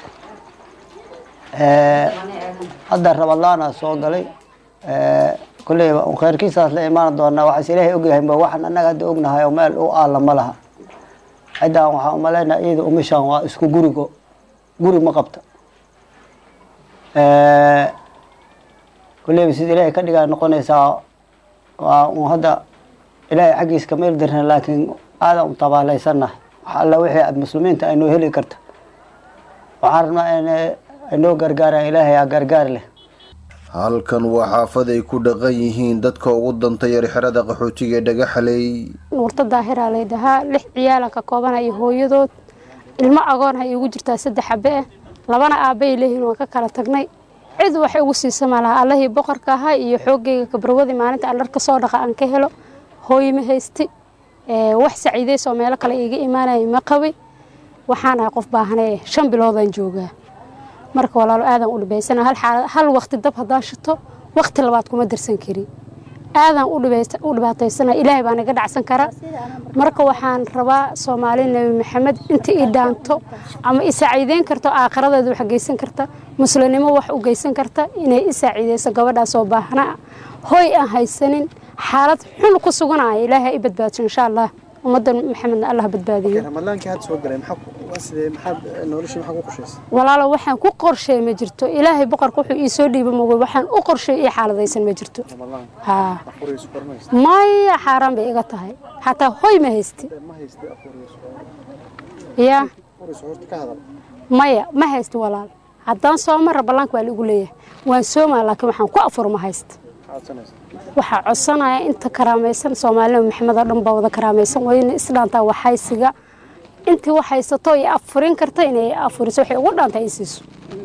hadda ramadaana soo galay kulleyba un khayrkiisaas la imaan doonaa waxaas ilaahay ogyahay ba waxaan annaga hadda ognahay oo meel u aalla ma laha ciddaan waxaan umalaynaa iyada umishaan waa isku gurigo guri ma qabta kulleyba sida ilaahay ka dhigaa noqonaysaa waa un hadda ilaahay xaggiis kama ildirna laakiin aadan u tabaalaysannahay wax alla wixii aada muslimiinta aynoo heli karto waxaan rabnaa in aynoo gargaaraan ilaahay aa gargaar leh halkan waa xaafad ay ku dhaqan yihiin dadka ugu danta yar xerada qaxootiga ee dhagaxaley nuurta daahiraa laydahaa lix ciyaalan ka koobana iyo hooyadood ilmo agoonha iigu jirtaa saddex xabe ah labana aabbay leeyihiin waan ka kala tagnay cid wax igu siisa ma laha allahii boqorka ahaa iyo xoogayga kabarwadii maalinta aan dhar ka soo dhaqa aan ka helo hooy ma haysti wax saciidaysoo meelo kale iiga imaanaya ma qabay waxaan ahay qof baahanee shan biloodaan joogaa marka walaalo aadan u dhibaysana hal waqti dab haddaan shito waqti labaad kuma darsan kari aadan u dhibaataysana ilaahay baan iga dhacsan kara marka waxaan rabaa soomaali nebi maxamed inta ii dhaanto ama i saaciideyn karto aakhiradeeda wax geysan karta muslimnimo wax u geysan karta inay i saaciideyso gabadhaasoo baahnaa hooy aan haysanin xaalad xun ku suganaya ilaahay i badbaadso insha allah ummadda maxamedna allah badbaadiyo walaalo waxaan ku qorsheey ma jirto ilaahay boqorka wuxuu ii soo dhiiba moogay waxaan u qorsheey ii xaaladaysan ma jirto haa maya xaaraan bay iga tahay xataa hoy ma haysti ya maya ma haysti walaal haddaan soo mara ballaanka waa liigu leeyahay waan soomaa laakiin waxaan ku afur ma haysta waxaa codsanaya inta karaamaysan soomaalina maxamed oo dhan baa wada karaamaysan wayna isdhaantaa waxaysiga intii wax haysato iyo afurin karta inay afuriso waxay ugu dhaanta ay siiso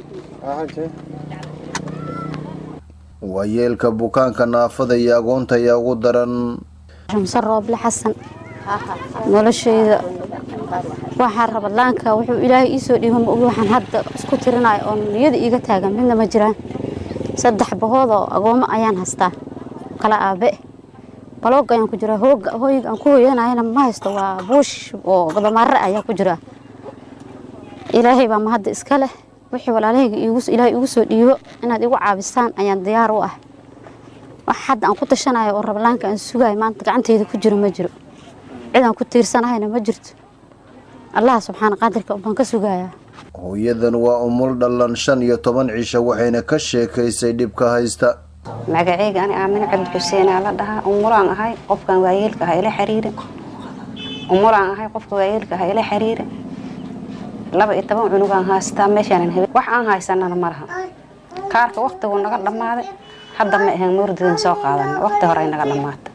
waayeelka bukaanka naafada iyo agoonta ayaa ugu daran shamse rooble xasan noloshayda waxaa rabadlaanka wuxuu ilaahay iisoo dhiiba ma ogi waxaan hadda isku tirinayo oo niyada iiga taagan midna ma jiraan saddex bahood oo agoomo ayaan haystaa kala aabe baloog ayaan ku jiraa hooga hooyga aan ku hooyanayana ma haysto waa buush oo gabamaare ayaa ku jira ilaahay baa mahadda iska leh wixii walaalahayga ilaahay igu soo dhiibo inaad igu caabisaan ayaan diyaar u ah wax hadda aan ku tashanayo oo rablaanka aan sugayo maanta gacanteyda ku jiro ma jiro cid aan ku tiirsanahayna ma jirto allah subxaana qaadirka baan ka sugayaa hooyadan waa umul dhallan shan iyo toban cisho waxayna ka sheekaysay dhibka haysta magacayga ani aamine cabdi xuseenaa la dhahaa umulaan ahay qofkan waayeelka aha ila xiriira umulaan ahay qofka waayeelka aha ila xiriira laba iyo toban cunugaan haystaa meeshaanan habe wax aan haysanana ma laha kaarka waktigu naga dhammaaday hadda ma ahayn murdidan soo qaadana wakti hore ay naga dhammaata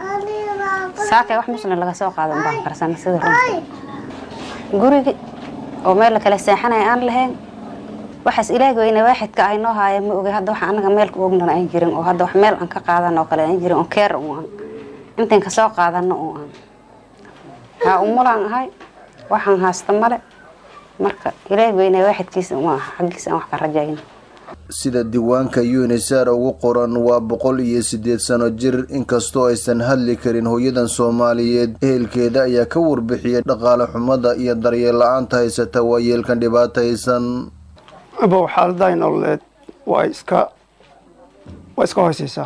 saakay wax muslim laga soo qaadan baan karsana sida runta gurigi oo meel la kala seexanaya aan lahayn waxaas ilaahi weyne waaxidka ay noo haaya ma ogay hadda wax anaga meel ku ognana aan jirin oo hadda wax meel aan ka qaadano oo kale aan jirin oo keer u aan intaan kasoo qaadano oo aan haa umulaan ahay waxaan haasta male marka ilaahi weyne waaxidkiisa uma aha xaggiisa aan wax ka rajayno sida diiwaanka unisar ugu qoran waa boqol iyo sideed sano jir inkastoo aysan hadli karin hooyadan soomaaliyeed ehelkeeda ayaa ka warbixiyay dhaqaale xumada iyo daryeel la-aanta haysata waayeelkan dhibaataysan abow xaaladahay nololeed waa iska waa iska hooseysaa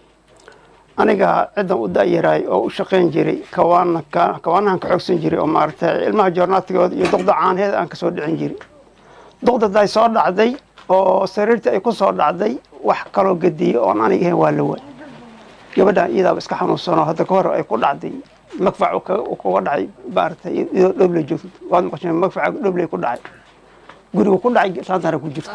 aniga ciddan u da-yaraay oo u shaqayn jiray kawaana kawaanahan ka xoogsan jiray oo maaragtay ilmaha joornaadkooda iyo duqda caanaheeda aan kasoo dhicin jiray duqdaday soo dhacday oo sariirtii ay ku soo dhacday wax kaloo gediyey oon aniga ahayn waa la waay gabadhan iyadaaba iska xanuunsanoo hadda ka hor ay ku dhacday magfac kuga dhacay maaragtay iyadoo dhoble joogto waad maqasheen magfaca dhoble ku dhacay guriga ku dhacay saantana ku jirta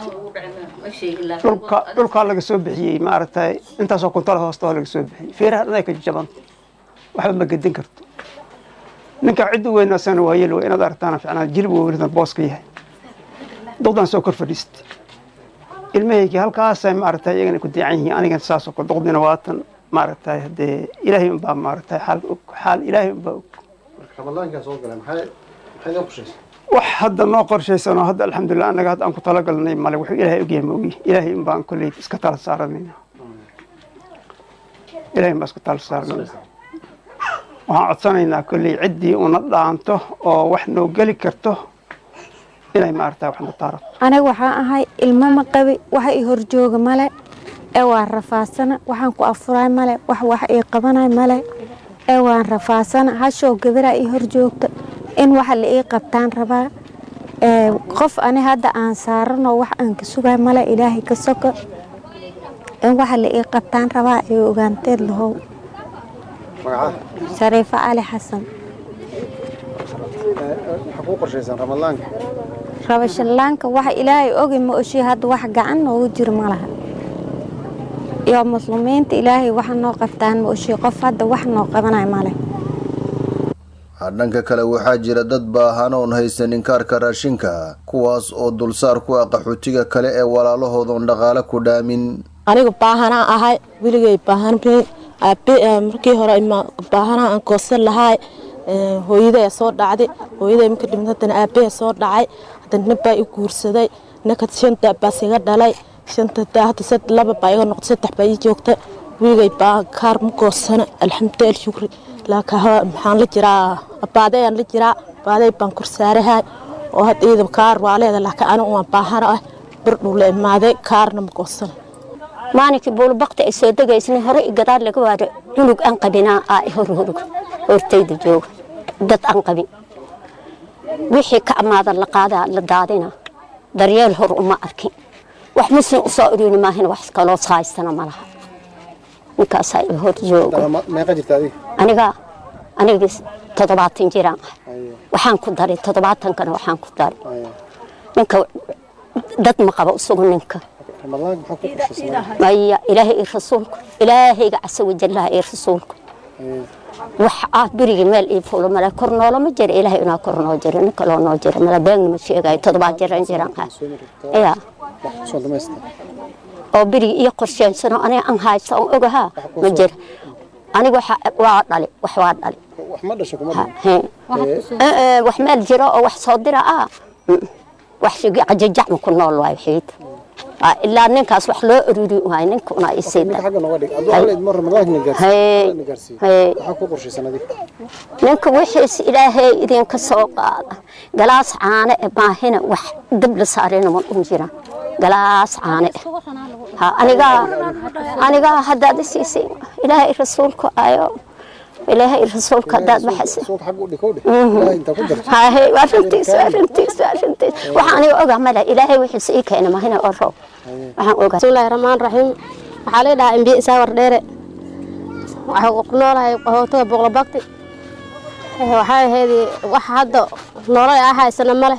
dhulka dhulkaa laga soo bixiyey maaragtay intaasoo kuntal hoosta laga soo bixiyey feeraha dhan ay ka jabanta waxba ma gedin karto ninka cidda weynaasana waa yel inaad aragtaana ficnaa jilib weynadan booska yahay duqdan soo kor fadhiistay ilmahaygii halkaasay maaragtay iyagana ku diican yihiin anigana saasoo kale duqdina waatan maaragtay haddee ilaahay unbaa maaragtay xaal og xaal ilaahay unbaa og wax hadda noo qorshaysan oo hadda alxamdulilah annaga hadda aan ku talagalnay male wuxuu ilaahay ogyahay ma ogi ilaahay unbaan kolley iska tala saaranayna ilaahay unbaan iska tala saaranayna waxaan codsanaynaa kolley ciddii una dhaanto oo wax noo geli karto inay maaragtay wax na taaro aniga waxaan ahay ilmo ma qabi waxa ii horjooga male ee waan rafaadsana waxaan ku afuraay male wax wax ii qabanay male ee waan rafaadsana hashoo gabaraa ii horjoogta in waxa la ii qabtaan rabaa qof ani hadda aan saaranoo wax aan ka sugay male ilaahay ka soko in waxa la ii qabtaan rabaa ay ogaanteed lahow shariifo cali xasan rabashalaanka waxa ilaahay ogi ma oshi hadda wax gacan noogu jiro ma laha iyo muslimiinta ilaahay waxa noo qabtaan ma oshi qof hadda wax noo qabanay male dhanka kale waxaa jira dad baahan oon haysanin kaarka raashinka kuwaas oo dulsaar ku ah qaxootiga kale ee walaalahoodaon dhaqaale ku dhaamin aniga baahanaa ahay weligay baahan markii hore baahanaa aan goosan lahaay hooyaday soo dhacday hooyaday marka dhimid haddana aabbaha soo dhacay haddana nin baa i guursaday ninka shanta baas iga dhalay shanta hadda laba baa iga noqday saddex baa ii joogta weligay baa kaar ma goosana alxamdulilah shukri laakiin maxaan la jiraa abaadayaan la jiraa abaaday baan korsaarahay oo hadda iyada kaar waa leeda laakiin anigu waan baahana ah bardhow la imaaday kaarna ma goosana maalinkii buulbakti ay soo degaysnay hore i gadaal laga waado cunug aan qabinaa aa i hor horog hortayda jooga dad aan qabin wixii ka amaada la qaadaa la daadina daryeel hor uma arkin wax muslim u soo urini maahin wax kaloo haystana ma laha ninkaasaa i hor jooga aniga aniga toddobaatan jiraan ah waxaan ku daray toddobaatankana waxaan ku daray ninka dad ma qabo isagu ninka maya ilaahay iyo rasuulku ilaahayga casa wajallaha iyo rasuulku wax ah berigii meel ii fulo male kor noolama jira ilaahay inaa kor noo jiro nin kaloo noo jiro male beegna ma sheegayo toddobaad jiran jiraan ha ya oo berigii iyo qorsheensanoo aniga aan haysta aan ogahaa ma jira aniga waa dhali wax waa dhali wax meel jiro oo wax soo dira ah wax cajajacma ku nool waayo xiid ilaa ninkaas wax loo ururi waayo ninka una ninka wixiis ilaahay idinka soo qaada galaas caane e maahina wax dab la saarina ma dhun jira galaas caane anigaa anigaa haddaad isiisay ilaahay rasuulku ayo ilaahay rasuulka hadaad waxaa aniga ogaa male ilaahay wixiisa ii keena mahina oo roob waxaan ogaa bismillahi raxmaan raxiim waxaa la dhahaa imbiye isaa wardheere waxaa ku noolahay qaxootiga boqlobagti waxay ahayd wax hadda nolol aa haysana male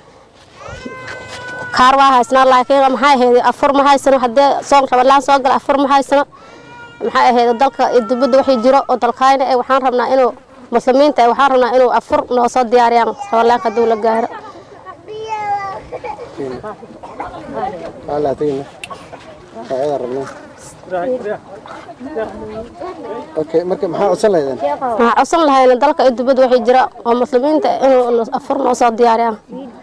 kaar waa haysana laakiin maxay ahayd afur ma haysano haddee soon rabalaan soo gala afur ma haysano maxay ahayd dalka dibadda wixii jiro oo dalkayna ee waxaan rabnaa inuu muslimiinta ee waxaan rabnaa inuu afur noo soo diyaariyaan rabalaanka hadduu la gaaro waxaan codsan lahayna dalka dibadda wixii jira oo muslimiinta inuu afur noo soo diyaariyaan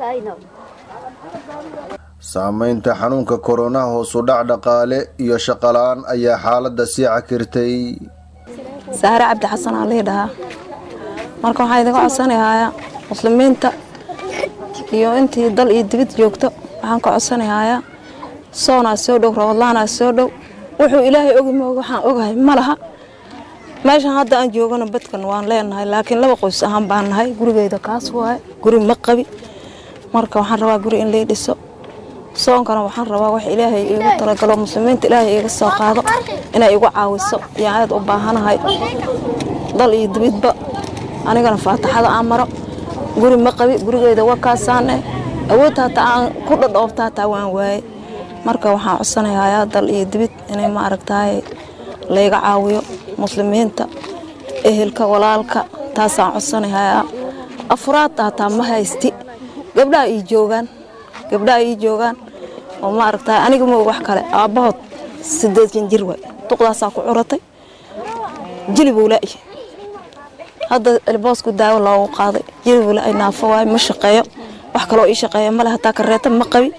saameynta xanuunka koronaha hoosu dhac dhaqaale iyo shaqola-aan ayaa xaaladda sii cakirtay saare cabdi xasan aa lii dhahaa marka waxaa idinka codsanayaa muslimiinta iyo intii dal iyo dibad joogto waxaan ka codsanayaa soonaa soo dhow rabadlaanaa soo dhow wuxuu ilaahay ogi moog waxaan ogahay ma laha meeshan hadda aan joogano badkan waan leenahay laakiin laba qoys ahaan baan nahay gurigeyda kaas waaye guri ma qabi marka waxaan rabaa guri in lii dhiso soonkana waxaan rabaa wax ilaahay iigu talagalo muslimiinta ilaahay iiga soo qaado inay igu caawiso yaan aad u baahanahay dal iyo dibidba anigana faataxada aan maro guri ma qabi gurigeyda waa kaasaane awood hataa aan ku dhadhoobta hataa waan waaye marka waxaan codsanayaa dal iyo dibid inay ma aragtaay layga caawiyo muslimiinta ehelka walaalka taasaan codsanayaa afuraadta hataa ma haysti gabdhaha ii joogaan gabdhaha ii joogaan oo ma aragtaay aniga ma wax kale aabbahood sideedan jir waay duqdaasaa ku curatay jilibuu la'y hadda elboosku daawo loogu qaaday jilibuu la'y naafo waay ma shaqeeyo wax kaloo ii shaqeeya male hataa kareeta ma qabi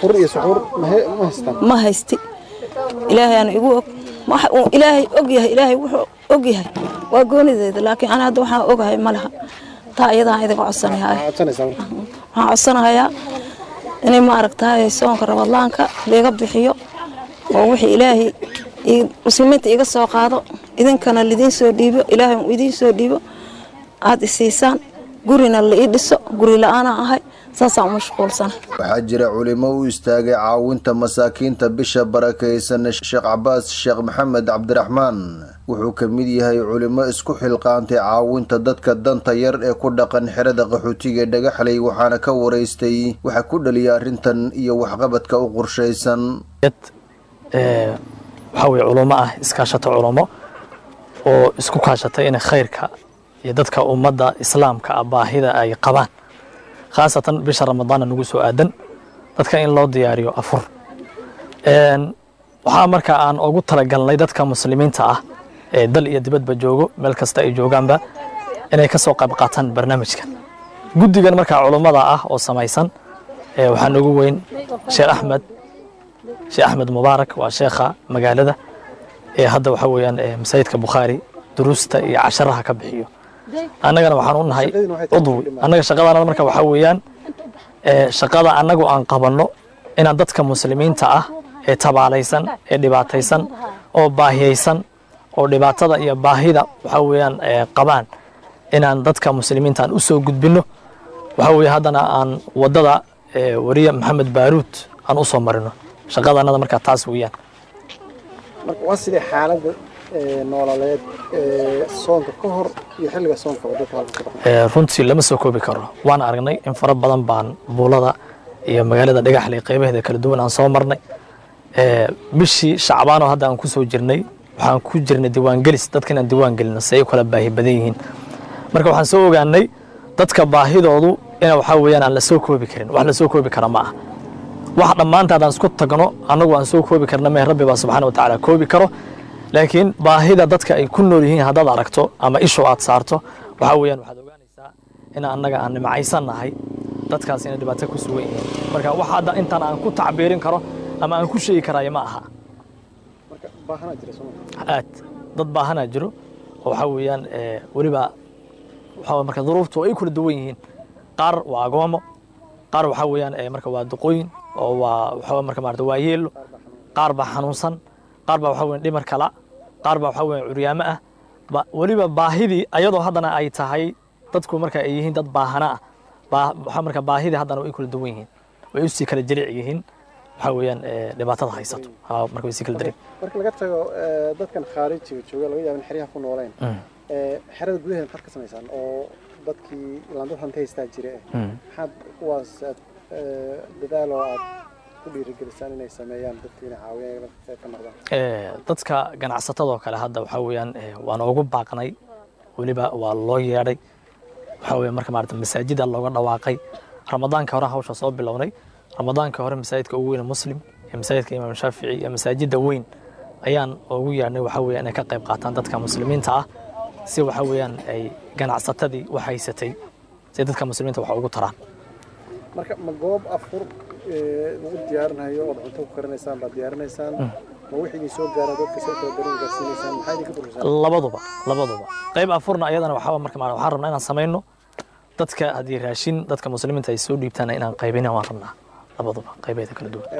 ma haysti ilaahay aan igu og waxa uu ilaahay og yahay ilaahay wuxuu og yahay waa goonideeda laakiin ana hadda waxaan ogahay ma laha taa iyadaan idinka codsanayaa waxaan codsanayaa inay ma aragtaay soonka rabadlaanka liiga bixiyo oo wixii ilaahay muslimiinta iga soo qaado idinkana lidiin soo dhiibo ilaahay idiin soo dhiibo aad isiisaan gurina la ii dhiso guri la-aanaa ahay saasaan u mashquulsana waxaa jira culimo u istaagay caawinta masaakiinta bisha barakaysan sheekh cabaas sheekh maxamed cabdiraxmaan wuxuu ka mid yahay culimo isku xilqaantay caawinta dadka danta yar ee ku dhaqan xerada qaxootiga dhagaxley waxaana ka waraystay waxa ku dhaliya arrintan iyo waxqabadka u qorshaysan waxaa weye culummo ah iskaashato culummo oo isku kaashatay inay khayrka iyo dadka ummadda islaamka ah baahida ay qabaan khaasatan bisha ramadaana nagu soo aadan dadka in loo diyaariyo afur waxaa marka aan ugu talagalnay dadka muslimiinta ah ee dal iyo dibadba joogo meel kasta ay joogaanba inay ka soo qayb qaataan barnaamijkan guddigan markaa culummada ah oo samaysan waxaa nagu weyn sheekh axmed sheekh axmed mubaarak waa sheekha magaalada ee hadda waxaa weeyaan masaajidka bukhaari duruusta iyo casharaha ka bixiyo annagana waxaan u nahay cudwi annaga shaqadana marka waxaa weeyaan shaqada annagu aan qabanno inaan dadka muslimiinta ah ee tabaalaysan ee dhibaataysan oo baahiyaysan oo dhibaatada iyo baahida waxaa weeyaan qabaan inaan dadka muslimiinta aan u soo gudbinno waxaa weeye haddana aan waddada wariye maxamed baaruud aan u soo marino shaqadanada markaa taas weeyaan marka waa sidee xaaladda noololeed soonka ka hor iyo xilliga soonka dadka halka ku dhaqan runtii lama soo koobi karo waan aragnay in fara badan baan buulada iyo magaalada dhagaxley qaybaheeda kala duwan aan soo marnay bishii shacbaanoo hadda aan ku soo jirnay waxaan ku jirnay diiwaangelis dadka inaan diiwaan gelino si ay u kala baahi badan yihiin marka waxaan soo ogaanay dadka baahidoodu ina waxaa weeyaan aan la soo koobi karin wax la soo koobi kara ma ah wax dhammaanta haddaan isku tagno annagu aan soo koobi karna mee rabbi baa subxaana watacaala koobi karo laakiin baahida dadka ay ku nool yihiin haddaad aragto ama ishu aad saarto waxaa weeyaan waxaad ogaanaysaa in annaga aan nimcaysan nahay dadkaas inay dhibaato ku sugan yihiin marka wax hadda intaan aan ku tacbiirin karo ama aan ku sheegi karaayo ma aha marka baahanaa jira soo aad dad baahanaa jiro oo waxaa weeyaan weliba waxaa marka duruuftu ay kala duwan yihiin qaar waa agoomo qaar waxaa weeyaan marka waa duqooyin oo waa waxaa marka maarata waa yeelo qaar baa xanuunsan qaar baa waxaa weeyaan dhimar kala qaar baa waxaa weeyaan curyaamo ah ba weliba baahidii ayadoo haddana ay tahay dadku marka ay yihiin dad baahana ah baa waxaa marka baahidii haddana way kala duwan yihiin way usii kala jilic yihiin waxaa weeyaan dhibaatada haysato ha marka way sii kala dareem marka laga tago dadkan khaarijiga jooga laga yaaba in xeryaha ku nooleen xerada gudaheeda maxaad ka samaysaan oo dadkii ilaan hanta haystaa jira eh maxaad kuwaas aad dadaal oo aad ku dhiirigelisaan inay sameeyaan dadkii inay caawiyaan ka noqdaan dadka ganacsatadoo kale hadda waxaa weeyaan waan ugu baaqnay weliba waa loo yeedhay waxaa weeye marka maarata masaajida looga dhawaaqay ramadaanka hore hawsha soo bilownay ramadaanka hore masaajidka ugu weyn muslim iyo masaajidka imaam shaafici iyo masaajida weyn ayaan ugu yeedhnay waxaa weeye inay ka qayb qaataan dadka muslimiinta ah si waxaa weeyaan ay ganacsatadii wax haysatay si dadka muslimiinta wax ugu taraan marka ma goob afur lagu diyaarinayo ood cunto ku karinaysaan baad diyaarinaysaan ma wixii idin soo gaara dadka soo kala darin gaarsiinaysaan maxaa idinka burursaan labaduba labaduba qayb afurna ayadana waxaa marka maarata waxaan rabnaa inaan samayno dadka haddii raashin dadka muslimiinta ay soo dhiibtaan inaan qaybina waan rabnaa labaduba qaybeeda kala duwan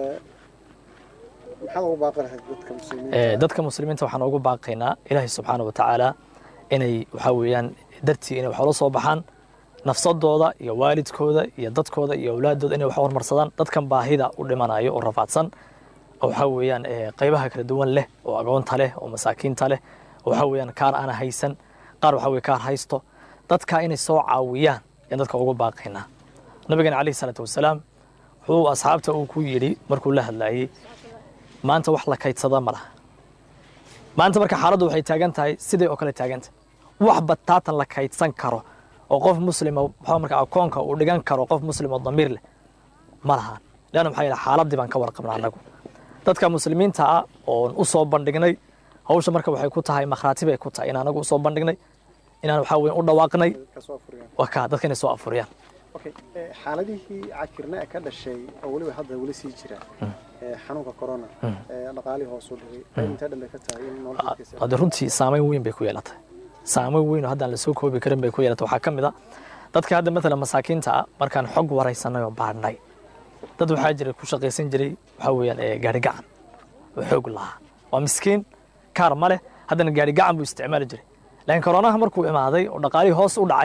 maxaad ugu baaqi lahayd dadka muslimiinta dadka muslimiinta waxaan ugu baaqaynaa ilaahay subxaana wa tacaala inay waxaa weeyaan dartii inay wax ula soo baxaan nafsadooda iyo waalidkooda iyo dadkooda iyo awlaadooda inay wax hormarsadaan dadkan baahida u dhimanayo oo rafaadsan oo waxaa weeyaan qaybaha kala duwan leh oo agoonta leh oo masaakiinta leh oo waxaa weeyaan kaar aana haysan qaar waxaa weye kaar haysto dadka inay soo caawiyaan ayaan dadka ugu baaqaynaa nabigeena calayhi salaatu wasalaam wuxuu asxaabta uu ku yidhi markuu la hadlaayey maanta wax la kaydsada ma laha maanta marka xaaladdu waxay taagan tahay siday oo kale taaganta wax bataatan la kaydsan karo oo qof muslima waxaa marka akoonka uu dhigan karo qof muslim oo damiir leh ma lahaan leanna maxaa yeele xaaladii baan ka warqabnaa annagu dadka muslimiinta ah oon u soo bandhignay hawsha marka waxay ku tahay makhraati bay ku tahay in anagu usoo bandhignay inaan waxaa weyn u dhawaaqnay waa kaa dadka inay soo afuriyaan okay xaaladihii cakirna ee ka dhashay oo weliba hadda weli sii jira xanuunka corona dhaqaalihii hoos u dhigay qayb intee dhan bay ka tahay in nolosha hade runtii saameyn weyn bay ku yeelatay saameyn weyn oo haddaan lasoo koobi karin bay ku yeelatay waxaa ka mid a dadka hadda matalan masaakiinta ah markaan xog waraysanay oo baadhnay dad waxaa jira ku shaqaysan jiray waxaa weeyaan gaari gacan oo xoog lahaa waa miskiin kaar ma leh haddana gaari gacan buu isticmaali jiray laakiin koronaha markuu imaaday oo dhaqaalihii hoos u dhacay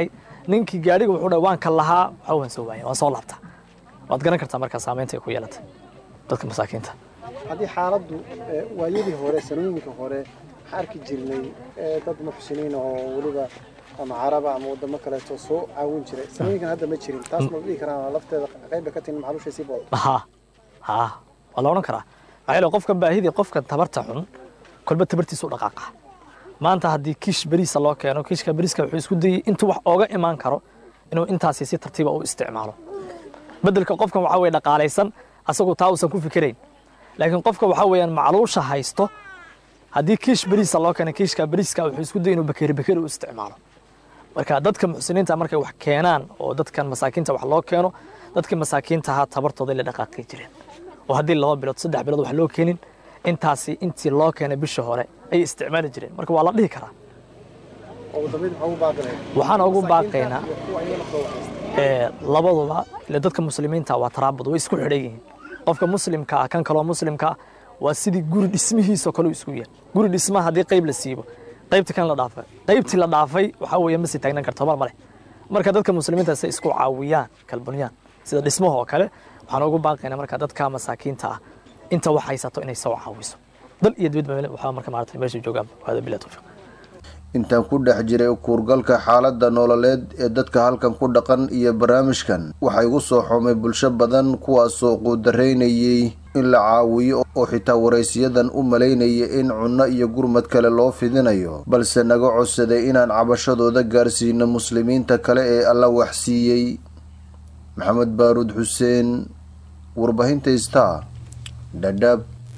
ninkii gaadhiga wuxuu dhahay waan ka lahaa waxa waan soo waayay waan soo laabtaa waad garan kartaa markaa saameynta ay ku yeelatay dadka masaakiinta haddii xaaladdu eh, waayadii hore sanooyinka hore waxaan arki jirnay eh, dad muxsiniin oo weliba ama caraba ama wadamo kaleeto soo caawin jiray sanooyinkan hadda ma jirin taas ma dhihi karaan lafteeda qayb bay ka tihin macluushay sii boodo ha ha waa la odhan karaa maxaa yeele qofka baahidii qofka tabarta xun kolba tabartiisu dhaqaaqa maanta haddii kiish beriisa loo keeno kiishka beriiska wuxuu isku dayey intuu wax ooga imaan karo inuu intaasi si tartiiba u isticmaalo bedelka qofkan waxaa weye dhaqaalaysan asagoo taa uusan ku fikirayn laakiin qofka waxaa weeyaan macluusha haysto haddii kiish beriisa loo keeno kiishka beriiska wuxuu isku dayey inuu bakeri bakeri u isticmaalo marka dadka muxsiniinta markay wax keenaan oo dadkan masaakiinta wax loo keeno dadkii masaakiinta ahaa tabartooda la dhaqaaqi jireen oo haddii laba bilood saddex bilood wax loo keenin intaasi intii loo keenay bisha hore ayay isticmaali jireen marka waa la dhihi karaa oo wadamada maxaa ugu baaqinaya waxaan ugu baaqaynaa iyo kuwa ayaga laftooda haysta ee, labaduba ile dadka muslimiinta waa taraabud way isku xidhan yihiin qofka muslimka ah kan kaloo muslimka ah waa sidii guri dhismihiisoo kale u isku yahay guri dhismaha haddii qayb la siibo qaybta kan la dhaafay qaybtii la dhaafay waxaa weeye ma sii taagnan karto mar male marka dadka muslimiinta say isku caawiyaan kalbunyaan sida dhismaha oo kale waxaan ugu baaqaynaa marka dadka masaakiinta ah inta wax haysato inay soo caawiso dal iyo dibadba waxaa marka maarata meesha joogaan hada bilaa tawfiiq intaan ku dhex jiray kuurgalka xaaladda nololeed ee dadka halkan ku dhaqan iyo barnaamijkan waxaa igu soo xumay bulsho badan kuwaasoo quudaraynayay in la caawiyo oo xitaa waraysiyadan u malaynaya in cunno iyo gurmad kale loo fidinayo balse naga codsaday inaan cabashadooda gaarsiino muslimiinta kale ee alla waxsiiyey maxamed baaruud xuseen warbaahinta star dhadhaab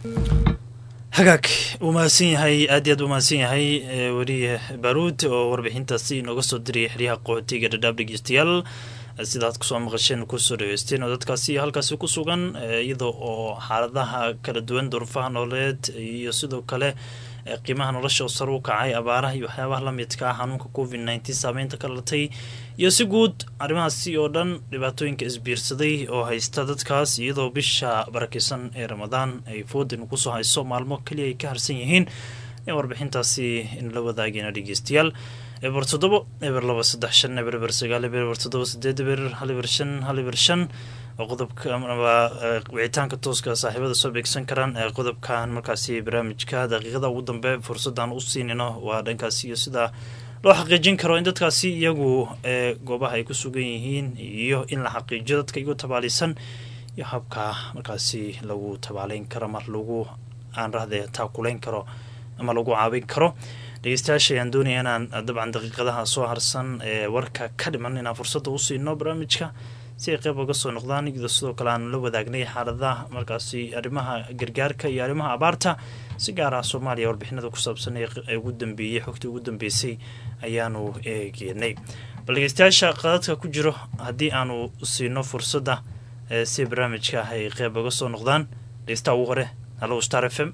hagaag uu mahadsan yahay aad iyo aad u mahadsan yahay eh, weriye baaruud oo warbixintaasi inooga soo diriyay xeryaha qaxootiga dhadhaab dhegeystayaal Eh, sidaad kusoo maqasheen kusoo dhageysteen oo dadkaasi halkaasi ku sugan eh, iyadoo oo xaaladaha kala duwan duruufaha nololeed iyo sidoo kale eh, qiimaha nolosha oo sare u kacay abaaraha iyo waxyaabaha la midka ah xanuunka covid nneteen saameynta ka dhalatay iyo si guud arrimahaasi oo dhan dhibaatooyinka isbiirsaday oo haysta dadkaas iyadoo bisha barakeysan ee ramadaan ay foodin kusoo hayso maalmo keliya ay ka harsan yihiin ee warbixintaasi in la wadaagayna dhegeystayaal eber toddobo eber laba saddex shan eber eber sagaal eber eber toddoba sideed eber hal eber shan hal eber shan oo qodobka amaba eh, wicitaanka tooska saaxiibada soo beegsan karaan ee qodobkan markaasi barnaamijka daqiiqada ugu dambe fursadaan u siinino waa dhankaasi iyo sida loo xaqiijin karo in dadkaasi iyagu ee goobaha ay ku sugan yihiin iyo in la xaqiijiyo dadka iyagu tabaalisan iyo habka markaasi lagu tabaaleyn karo mar lagu aan rahde taakulayn karo ama lagu caawin karo dhegeystayaasha ayaan doonaya inaan dabcan daqiiqadaha soo harsan ee warka ka dhiman inaan fursadda u siino barnaamijka si ay qeyb uga soo noqdaan iyadoo sidoo kale aan la wadaagnay xaaladaha markaasi arrimaha gargaarka iyo arrimaha abaarta si gaar ah soomaaliya warbixinada ku saabsan ee ugu dambeeyey xogtii ugu dambeysay ayaanu eegeynay bal dhegeystayaasha qadadka ku jiro haddii aanu siino fursadda ee si barnaamijka ay qeyb uga soo noqdaan dhegeystaha ugu hore hallow star f m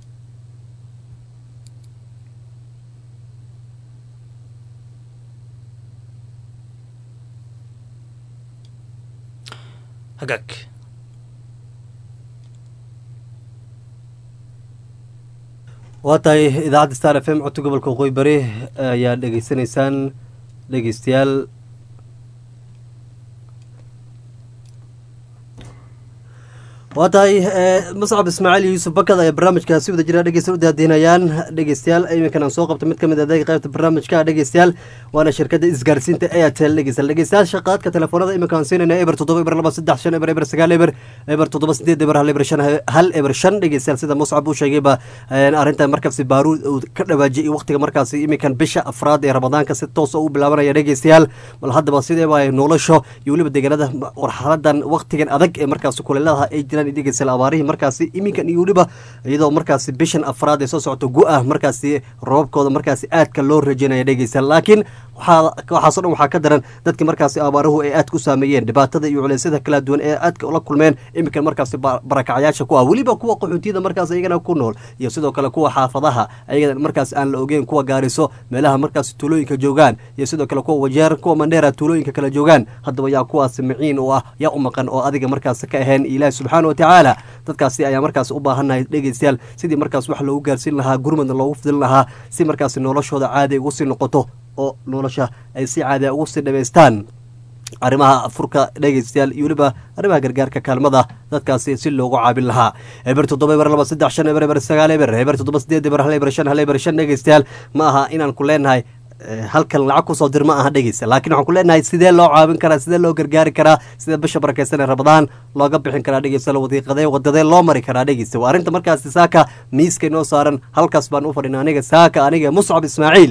hagaag waa tahay idaacadda star f m codka gobolka waqooyi bari ayaa dhegeysanaysaan dhegeystayaal waa tahay muscab ismaaciil iyo yuusuf bakad ayaa barnaamijka si wada jira dhegeysta u daadiinayaan dhegeystayaal iminkan aan soo qabta mid kamid adeega qaybta barnaamijka dhegeystayaal waana shirkadda isgaarsiinta airtel dhegeystayaal dhegeystayaal shaqaadka telefoonada iminka aan siinayna eber toddoba eber laba saddex shan eber eber sagaal eber eber toddoba sideed eber hal eber shan hal eber shan dhegeystayaal sida muscab uu sheegayba arrinta markaasi baaruud uu ka dhawaajiyay waqtiga markaasi iminkan bisha afraad ee ramadaanka si toos u bilaabanaya dhegeystayaal bal haddaba sideeba ay nolosho iyo weliba deegaanada warxaladan waqtigan adag ee markaasi kuleeladaha ay jiraan dhegeystayaal abaarihii markaasi iminkan iyo weliba iyadoo markaasi bishan afraad ee soo socoto gu-ah markaasi roobabkooda markaasi aadka loo rajeynaya dhegeystayaal laakiin waxaaso dhan waxaa ka daran dadkii markaasi abaaruhu ay aadka u saameeyeen dhibaatada iyo culeysyada kala duwan ee aadka ula kulmeen iminkan markaasi barakacyaasha ku ah weliba kuwa qaxootiyada markaas iyagana ku nool iyo sidoo kale kuwa xaafadaha ayagana markaas aan la ogeyn kuwa gaariso meelaha markaasi tuulooyinka joogaan iyo sidoo kale kuwa wajeer kuwa mandheera tuulooyinka kala joogaan haddaba yaa kuwaasi miciin u ah yaa u maqan oo adiga markaasi ka ahayn ilaahi subxaana watacaala dadkaasi ayaa markaas u baahannahay dhegeystayaal sidii markaas wax loogu gaarsiin lahaa gurmadna loogu fidin lahaa si markaasi noloshooda caadi ugu sii noqoto oo nolosha ay si caadiya ugu sii dhamaystaan arrimaha afurka dhegeystayaal iyo weliba arrimaha gargaarka kaalmada dadkaasi si loogu caabin lahaa eber toddoba eber laba saddex shan eber eber sagaal eber eber toddoba sideed eber hal eber shan hal eber shan dhegeystayaal ma aha inaan ku leenahay halkan lacag kusoo dir ma aha dhegeysta laakiin waxaan ku leenahay sidee loo caawin karaa sidee loo gargaari karaa sidee bisha barakeysan ee rabadaan looga bixin karaa dhegeysta wadiiqadee wadadee loo mari karaa dhegeysta waa arrinta markaasi saaka miiska inoo saaran halkaas baan u fadhina aniga saaka aniga muscab ismaaciil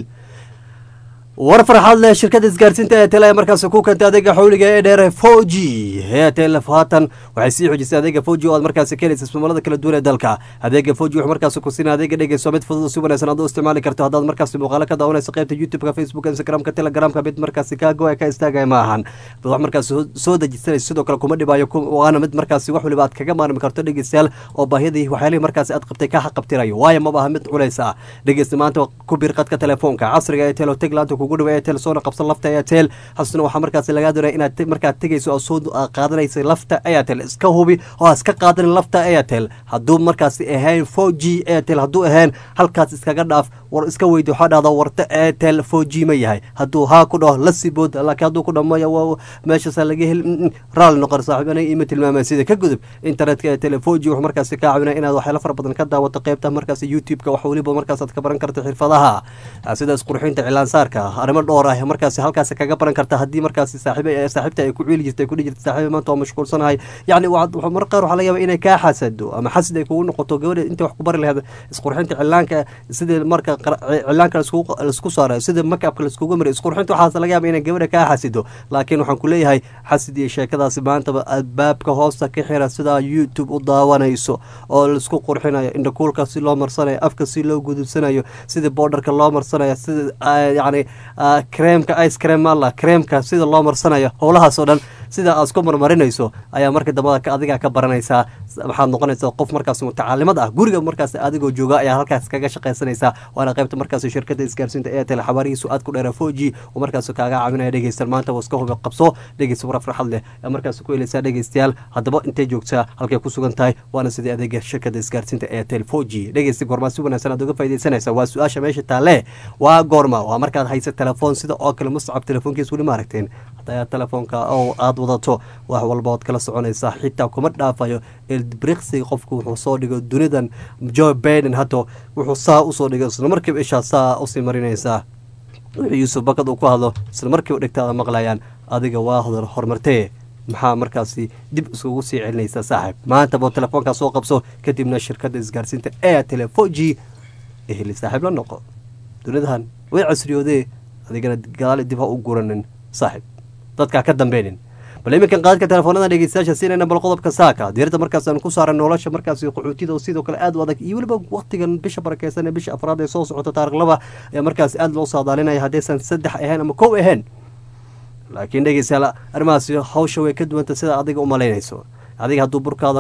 war farxaad leh shirkadda isgaarsiinta eetel ee markaas ku keentay adeega xawliga ee dheer four g eetel haatan waxay sii xojisay adeega four g oo aad markaasi ka helaysa ismamaalada kala duwan ee dalka adeega four g wuxuu markaas ku siinaa adeega dhegeyso mid fudud si wanaagsan aad u isticmaali karto haddaad markaasi muuqaalo ka daawanayso qaybta youtube-ka facebooka instagramka telegramka mid markaasi kaa go ka istaagaya ma ahan wax markaas soo dejisanayso sidoo kale kuma dhibaayo waana mid markaasi wax waliba aad kaga maarmi karto dhegeystayaal oo baahiyadii waxyaalihii markaasi aad qabtay ka xaqabtirayo waayo maba aha mid culays ah dhegeysta maanta ku bir qadka telefoonka casriga ee telo teglaanta kugu dhawa etel soona qabsan lafta airtel hasuna waxaa markaasi lagaa doonaya inaad markaad tegayso oo soo qaadanaysa lafta airtel iska hubi oo iska qaadanin lafta airtel hadduu markaasi ahayn four g airtel hadduu ahayn halkaas iskaga dhaaf war iska weydi waxaa dhahda warta airtel four g ma yahay hadduu haa ku dhaho la sibood laakiin hadduu ku dhaho maya meeshaasa laga heli raali noqon saaxiib aniga ima tilmaamay sida ka gudub internetka airtel four g wuxuu markaasi kaa caawinaya inaad waxyaalo fara badan ka daawato qaybta markaasi youtube-ka wax weliba markaas aad ka baran karto xirfadaha sida isqurxinta cilaansaarka arrimo dhowr ah markaasi halkaasi kaga baran karta haddii markaasi saaxiib saaxiibta ay ku ciili jirtay ku dhihi jirtay saaxiib maanta waa mashquulsanahay yacni mar qaar waxaa laga yaaba inay kaa xasado ama xasid ay kugu noqoto gabadha inta wax ku bari lahayd isqurxinta cilaanka sidii marka cilaanka laisku saara sida makabka laiskugu maray isqurxinta waxaas laga yaaba inay gabadha kaa xasido laakiin waxaan ku leeyahay xasid iyo sheekadaasi maantaba albaabka hoosta ka xira sidaa youtube u daawanayso oo laisku qurxinayo indhakuulka si loo marsanayo afka si loo gudubsanayo sidii boodarka loo marsanayo sida yacni creemka ice cream mala creemka sida loo marsanayo howlahaas oo dhan sida aad isku marmarinayso ayaa marka dambada adigaa ka baranaysaa waxaad noqonaysaa qof markaas mutacaalimad ah guriga markaas adigoo jooga ayaa halkaas kaga shaqaysanaysaa waana qaybta markaas shirkada isgaarsiinta airtel xabaarihiisu aad ku dheera four g oo markaas kaaga caawinaya dhegeystan maanta waa iska hubi qabso dhegeysta war farxad leh ee markaas ku helaysaa dhegeystayaal haddaba intay joogtaa halkay ku sugan tahay waana sidii adeega shirkada isgaarsiinta airtel four g dhegeysta goormaa si wanaagsan aad uga faaidaysanaysaa waa su-aasha meesha taalle waa goorma waa markaad haysa telefoon sida oo kale muscab telefoonkiis weli ma aragteen hadaa telefoonka oo aad wadato wax walba ood kala soconaysaa xitaa kuma dhaafayo elbriksiga qofku wuxuu soo dhigo dunidan joe baiden hadda wuxuu saa usoo dhigo isla markiiba ishaa saa usii marinaysaa wuxuu yuusuf bakad uu ku hadlo isla markiiba dhigtaada maqlayaan adiga waa hodar horumartee maxaa markaasi dib iskugu sii celinaysaa saaxiib maantaba telefoonkaa soo qabso kadibna shirkadda isgaarsiinta airtel four g eheli saaxiib la noqo dunidahan way casriyoodee adigana gadaali dib ha u guranin saaxiib dadkaa ka dambeynin bal iminkan qaadka telefoonada dhegeystayaasha siinayna bal qodobka saaka diirada markaas aan ku saaran nolosha markaasi qaxootida oo sidoo kale aad u adag iyo weliba waqtigan bisha barakeysan ee bisha afraad ee soo socota taarikh laba ayaa markaasi aad loo saadaalinaya haddaysan saddex ahayn ama kow ahayn laakiin dhegeystayaal arrimahaasi hawsha way ka duwanta sida adiga u malaynayso adiga hadduu burkaada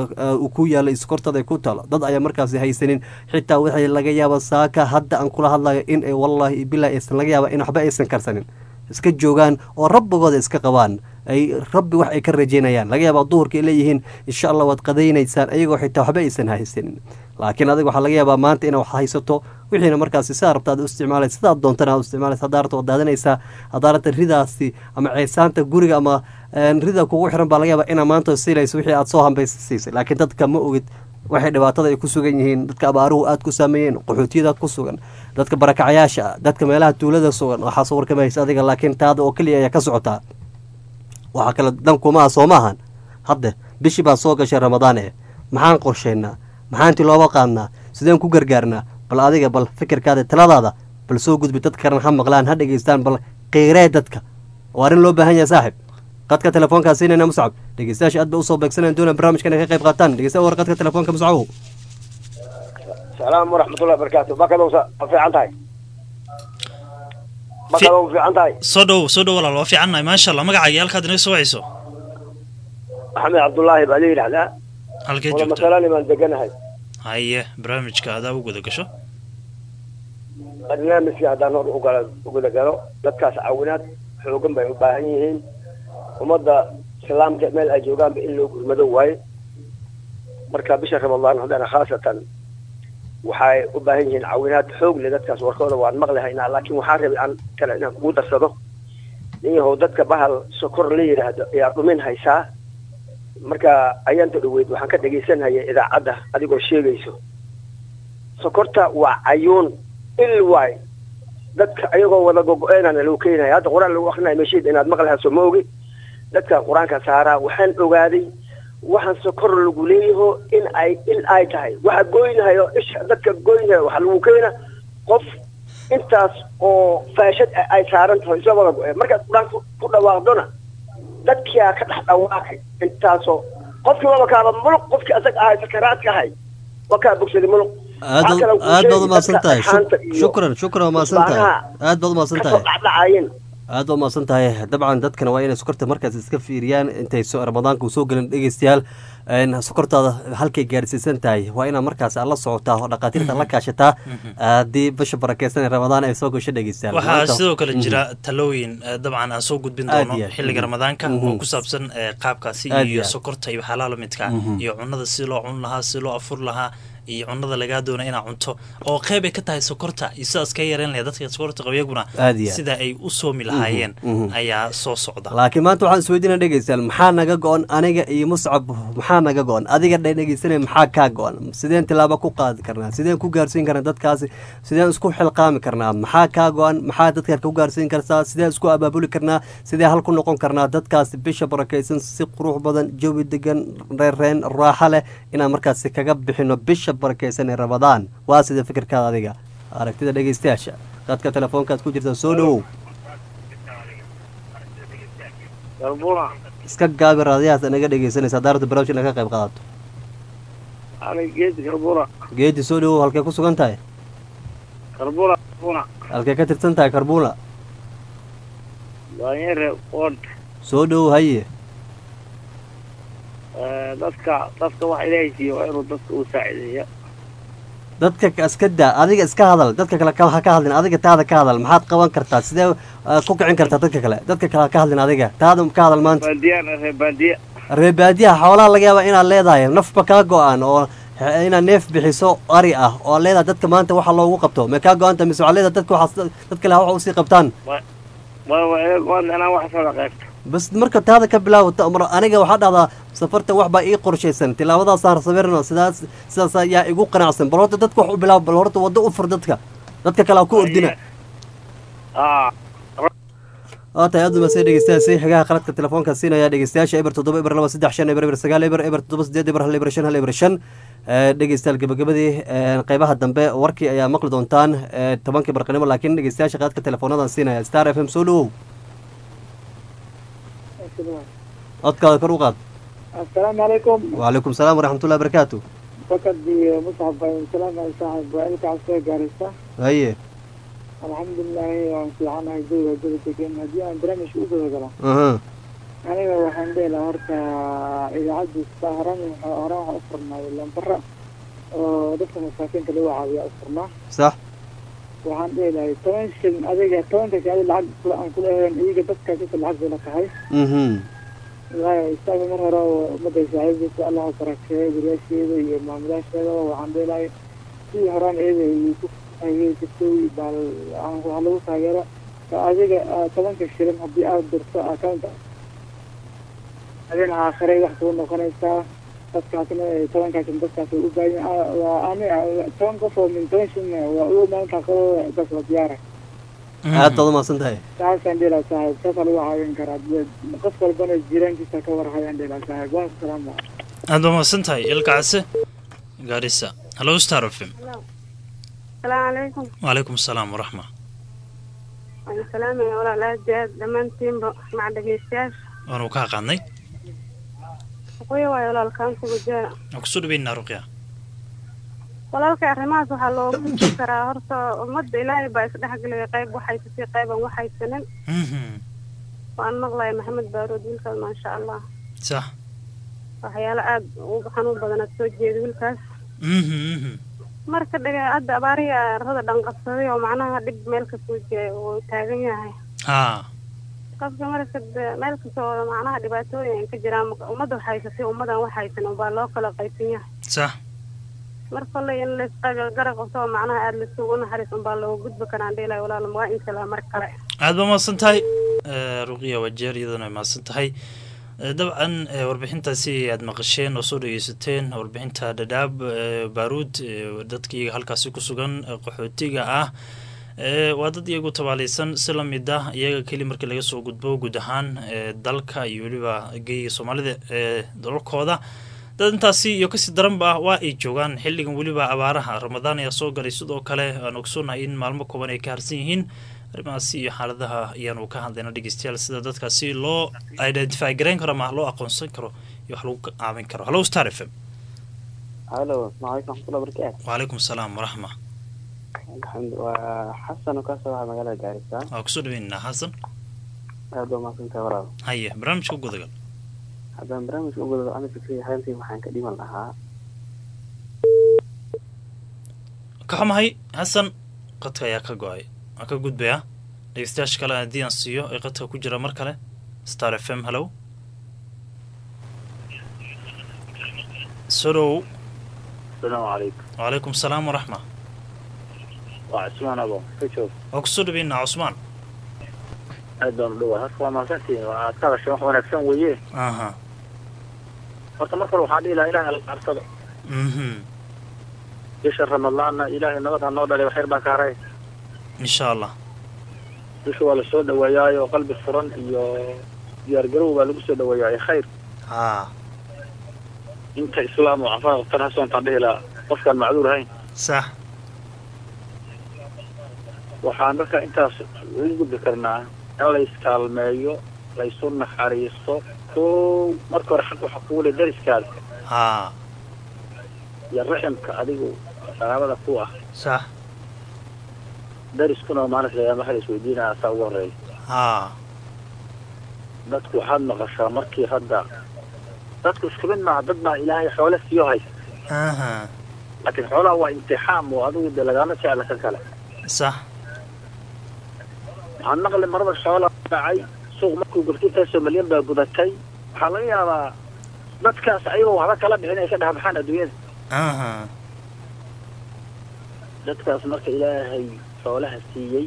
uu ku yaalo iskortada ku talo dad ayaa markaasi haysanin xitaa waxay laga yaaba saaka hadda aan kula hadlayo in ay wallaahi bilahi aysan laga yaaba in waxba aysan karsanin iska joogaan oo rabbigooda iska qabaan ay rabbi wax ay ka rajeynayaan laga yaaba duhurka ay leeyihiin insha allah waad qadaynaysaan ayagoo xitaa waxba aysan haysanin laakiin adiga waxaa laga yaabaa maanta inaad wax haysato wixiina markaasi sidaa rabta ad u isticmaalaysa sidaad doontana ad u isticmaalaysa haddaa rabta waad daadanaysaa haddaa rabta ridaasi ama ceesaanta guriga ama rida kugu xiran baa laga yaabaa inaa maanta siilayso wixii aad soo hambaysa siisay laakiin dadka ma ogid waxay dhibaatada ay ku sugan yihiin dadka abaaruhu aada ku saameeyeen qaxootiyada ku sugan dadka barakacayaasha ah dadka meelaha tuulada sugan waxaa soo warkamaysa adiga laakiin taada oo keliya ayaa ka socotaa waxaa kale dankumaha soo maahan hadde bishii baa soo gashay ramadaan ee maxaan qorshaynaa maxaan tiloobo qaadnaa sideen ku gargaarnaa bal adiga bal fikirkaada taladaada bal soo gudbi dad karan ha maqlaan ha dhegeystaan bal qiiree dadka oo arrin loo baahan yahay saaxib qadka telefoonkaa siinayna muscab dhegeystayaasha aad ba usoo beegsanayaan doonaan barnaamijkan ay ka qayb qaataan dhegeysta war qadka telefoonka muscabow salaam waraxmatullahi barakaatu bakadow sa waa fiican tahay bakadow fiican tahay soo dhow soo dhow walaal waa fiicannahay maasha allah magacaaga halkaad inaga soo wacayso axmed cabdullaahi baa la yidhahdaa halkee wada joogta masalani baan deganahay haye barnaamijka adaa u guda gasho barnaamijkii haddaan hor ugala uguda galo dadkaas caawinaad xoogan bay u baahan yihiin ummadda islaamka meel ay joogaanba in loo gurmado waaye marka bisha ramadaan haddana khaasatan waxay u baahan yihiin caawinaad xoog leh dadkaas warkooda waan maqli haynaa laakiin waxaan rabay aan kale inaan kugu darsado nin yahow dadka bahal sokor la yidhaahdo ayaa dhumin haysaa marka ayaanta dhaweyd waxaan ka dhegaysanhaya idaacadda adigoo sheegayso sokorta waa cayuun il waay dadka ayagoo wada gogo-eenana lagu keenaya hadda qur-aan lagu akrinayo meesheed inaad maqli hayso ma ogi dadka qur-aanka saaraa waxaan ogaaday waxaan sokor lagu leeyaho in ay il ay tahay waxa goynahayo isha dadka goynahayo waxaa lagu keena qof intaas oo faashad ah ay saaran tahay isla wada go-een markaad qur-aanka ku dhawaaqdona dadkiaa ka dhex dhawaaqay intaasoo qofkii waba kaaba muluq qofkii asaga ahay sakaraadka ahay waa kaa bogsaday muluq aad baad- aad baad umahadsan tahay Shuk- shukran shukran waa mahadsan tahay aad baad umahadsan tahay dhacdhacaayeen aad baad umahadsan tahay dabcan dadkana waa inay sokorta markaas iska fiiriyaan intay so- ramadaanka uu soo gelin dhegeystayaal een, sokortaada halkay gaarsiisan tahay waa inaad markaas aad la socotaa oo dhakhaatiirta la kaashataa haddii bisha barakeysan ee ramadaan ay soo gasho dhegeystayaal waxaa Maanta- sidoo kale Mhm. jira talooyin eh, dabcan aan soo gudbin Aad doono iyo aad. xilliga Mhm. ramadaanka Mhm. oo ku saabsan eh, qaabkaasi Aad iyo iyo aad. sokorta iyo waxyaalaha lamidka Mhm. iyo cunada si loo cun lahaa si loo afur lahaa iyo cunada lagaa doona inaa cunto oo qeyb ay ka tahay sokorta iyo sidaas ka yareyn lahayd dadka sokorta qaba iyaguna Aad iyo aad. sida ay u soomi lahaayeen Mhm. Mhm. ayaa soo socda laakiin maanta waxaan isweydiina dhegeystayaal maxaa naga go-an aniga iyo muscab maxaa naga go-an adiga dhe dhegeysanaya maxaa kaa go-an sideen tilaabo ku qaadi karnaa sideen ku gaarsiin karnaa dadkaasi sideen isku xilqaami karnaa maxaa kaa go-an maxaa dadka ku gaarsiin kartaa sideen isku abaabuli karnaa sidee hal ku noqon karnaa dadkaasi bisha barakeysan si qurux badan jawi degan reereen raaxo leh inaan markaasi kaga bixino bisha barakeysan ee ramadaan waa sida fikirkaada adiga aragtida dhegeystayaasha dadka telefoonkaad ku jirta soo dhowow galbuna iska gaabi raadiyahaas naga dhegeysanaysa daarada barnaamij inaad ka qayb qaadato ani geedi galbuna geedi soo dhowow halkee ku sugan tahay galbuna galbuna halkee ka tirsan tahay karbuula daanyare ward soo dhowow haye dadka dadka wax ilaahay siiyo waa inuu dadka u saacideeya dadka ka- iska daa adiga iska hadal dadka kale ka ha ka hadlin adiga taada ka hadal maxaad qaban kartaa sidee uh, ku kicin kartaa dadka kale dadka kale ha ka hadlin adiga taada ka hadal maanta baandiyaan reer baandiya reer baadiyaha xoolaha laga yaaba inaad leedahay nafba kaa go-an oo he- inaad neef bixiso ari ah oo aad leedahay dadka maanta waxa loogu qabto ma kaa go-anta mise waxaad leedahay dadka waxaas dad kale ha waxa usii qabtaan waa waa iga go-an inaan wax soo qaybto bas marka taada ka bilaaw ta- mar aniga waxaa dhahdaa safarta wax baa ii qorshaysan tilaabadaasaan sawirno sidaas sidaas ayaa igu qanacsan bal horta dadka wax u bilaab bal horta waddo u fur dadka dadka kale ha ku ordina aa waa tahay aad umasee dhegeystayaal si xigaha qaladka telefoonka siinaya dhegeystayaasha eber toddoba eber laba saddex shan eber eber sagaal eber eber toddoba sideed eber hal eber shan hal eber shan Eh, dhegeystayaal gabagabadii eh, qeybaha dambe warkii ayaa maqli doontaan eh, tobankii barqanimo laakiin dhegeystayaasha qaadka teleefoonadan siinaya star f m soo dhowow codkaada kor u qaad السلام عليكم وعليكم السلام ورحمة الله وبركاته فقط دي مصعب بن سلام على صاحب وإلك عصير قارسة هاي الحمد لله وفي عنا جودة جودة تكين هدي أنا برامج أوبر وكلا اها أنا waxaan dhihi lahaa horta idaacadda istaa horan horan waxaan u furnaa lambara oo dadka masaakiinta lagu caawiya u furnaa صح waxaan dhihi lahay toban shilin adiga tobanka shilin lacag kula aan kula ahayn iyaga dadka dadka lacag bay la tahay mhm wallaahi istaaga mar hore oo ummadda saaxiibdiisa allah ha barakeeyo guryaasheeda iyo maamulaasheeda waxaan dhihi lahay sidii horaan iyada ay ku taageeri jirtay bal aan wax lagu taageero ka adiga ah, tobanka shilin haddii aad dirto account adina aakhiray wax kuu noqonaysaa dadkaasna eh, tobankaasna dadkaas way u baahan yihiin. Ah, waa ani ah, toban qof oo min toban shilin ah, waa ugu maalintaa qabo dad la diyaara aad baad umahadsan tahay saasaan dhihi lahaa saaxiib saasaa lagu caawin karaa qof walbana jiraankiisa ka warhayaan dhihi lahaa saaxiib waan salaama aad baa mahadsan tahay ilkacase gaarisa hallo star f m السلام عليكم وعليكم السلام ورحمة وعليكم السلام يا ولا لا جاد دمانتين مع دقيستاش waanu kaa qaadnay وقوي واي ولا الكام سبجاء waan kusoo dhaweynaa ruqya walaalka arrimahaas waxaa loogu gudbi karaa horta ummadda ilaahay baa isdhexgelaya qayb waxaysatay qayban waxaysanin waan maqlaya maxamed baarood wiilkaas maasha allah sax waxyaalo aad ugu xanuun badan aad soo jeeda wiilkaas marka dhaga hadda abaarihi arada dhanqabsaday oo macnaha dhib meel kasoo jeeya uu taagan yahay haa qofka marka de- meel kasta oo macnaha dhibaatooyin ay ka jiraan ummadda waxhaysatay ummadan waxhaysan unbaa loo kala qaybsan yahay sax mar kolley in laysgarab qabto oo macnaha aada laisugu naxariis unbaa looga gudbi karaan dheelay walaal waa inshallah mar kale aad ba mahadsan tahay ruqiya wajeer iyadana ay mahadsan tahay dabcan warbixintaasi aad maqasheen oo soo dhegeysateen warbixinta dhadhaab baaruud dadka iyaga halkaasi ku sugan qaxootiga ah waa dad iyagu tabaaleysan si lamid ah iyaga keli markii laga soo gudbo guud ahaan dalka iyo weliba geyiga soomaalida ee dalalkooda dad intaasi iyo kasii daranba ah waa ay joogaan xilligan weliba abaaraha ramadaan ayaa soo galay sidoo kale aan ogsoonahay in maalmo kooban ay ka harsan yihiin arrimahaasi iyo xaaladaha ayaanu ka hadlayna dhegeystayaal sida dadkaasi loo identify garayn karo ama loo aqoonsan karo iyo wax lagu caawin karo hallo star f m halo asalaamu calaykum waraxmatullahi wabarakaatu wacalaykum salaam waraxma alxamdu waa xasan oo kasoo waxa magaalada gaarisa waa kusoo dhaweynaa xasan aad baa mahadsantahay walaal haye barnaamijka u gudagal haddaan barnaamijka u gudado ana fikriya haantii waxaan ka dhiman lahaa ka xumahay xasan qadka ayaa ka go-ay waan ka gudbayaa dhegeystayaasha kale haddii aan siiyo ee qadka ku jira mar kale star f m hallow sodhow asalaamu calaykum wacalaykum salaam waraxma waa cusmaan abo ka joog waa kusoo dhaweynaa cusmaan aad baan u dhawaa horta waa mahadsantihin aad ka hadashay wax wanaagsan weeye aha horta mar kale waxaan dhihi lahaa ilahay ala qarsado mhm bisha ramadaanna ilaahay nabad ha noo dhalay waxyar baa ka haray insha allah bisha waa lasoo dhaweeyaayo qalbi furan iyo diyaargarow baa lagu soo dhaweeyaa khayr ha inta islaam oo cafaa qabtan hasoontaan dhihi lahaa qofkaan macduur ahayn sax waxaan marka intaas ugu gudbi karnaa in la iskaalmeeyo laysu naxariisto kow marka hore xag waxa kugu le dariskaada ha iyo raximka adigu qaraabada ku ah sax dariskuna maalinka qiyaama waxa la isweydiinaya asaa ugu horeeya ha dadku waxaad maqashaa markii hadda dadku isku mid maaha dad baa ilaahay xoole siiyo haysta aha laakiin xoolaha waa imtixaam oo adigu dee lagaama jecla kan kale sax waxaan maqli marada xoolaa dhacay suuq markuu gurto intaasoo malyan baa gudatay waxaa laga yaabaa dadkaas ayagoo waxba kala bixin ay ka dhex baxaan adduunyada aha dadkaas marka ilaahay xoolaha siiyey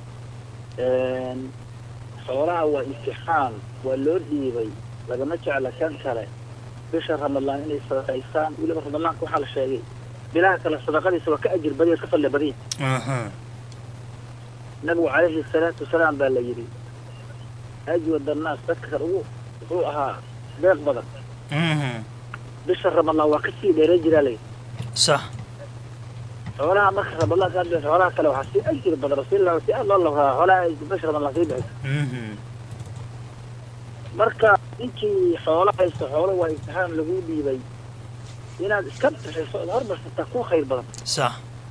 xoolaha waa imtixaan waa loo dhiibay lagama jecla kan kale bisha ramadaan inay sadaqaystaan weliba ramadaanka waxaa la sheegay bilaha kale sadaqadiisa waa ka ajir badiya ka fadli badiya aha nabigu calayhi salaatu wasalaam baa la yidhi ajwad annaas dadka kan ugu wuxuu ahaa deeq badan mhm bisha ramadaan waa kasii dheereen jiraa layidhi sax xoolaha marka ramadaan ka hadlaysa xoolaha kale waxaa sii ajir badan rasuulillah si aad loo labraa xoolaha ay bisha ramadaan sii bixiso mhm marka ninkii xoolo haysto xoolo waa imtixaan lagu dhiibay inaad iska bixiso ood hormarsataa ku khayr badan sax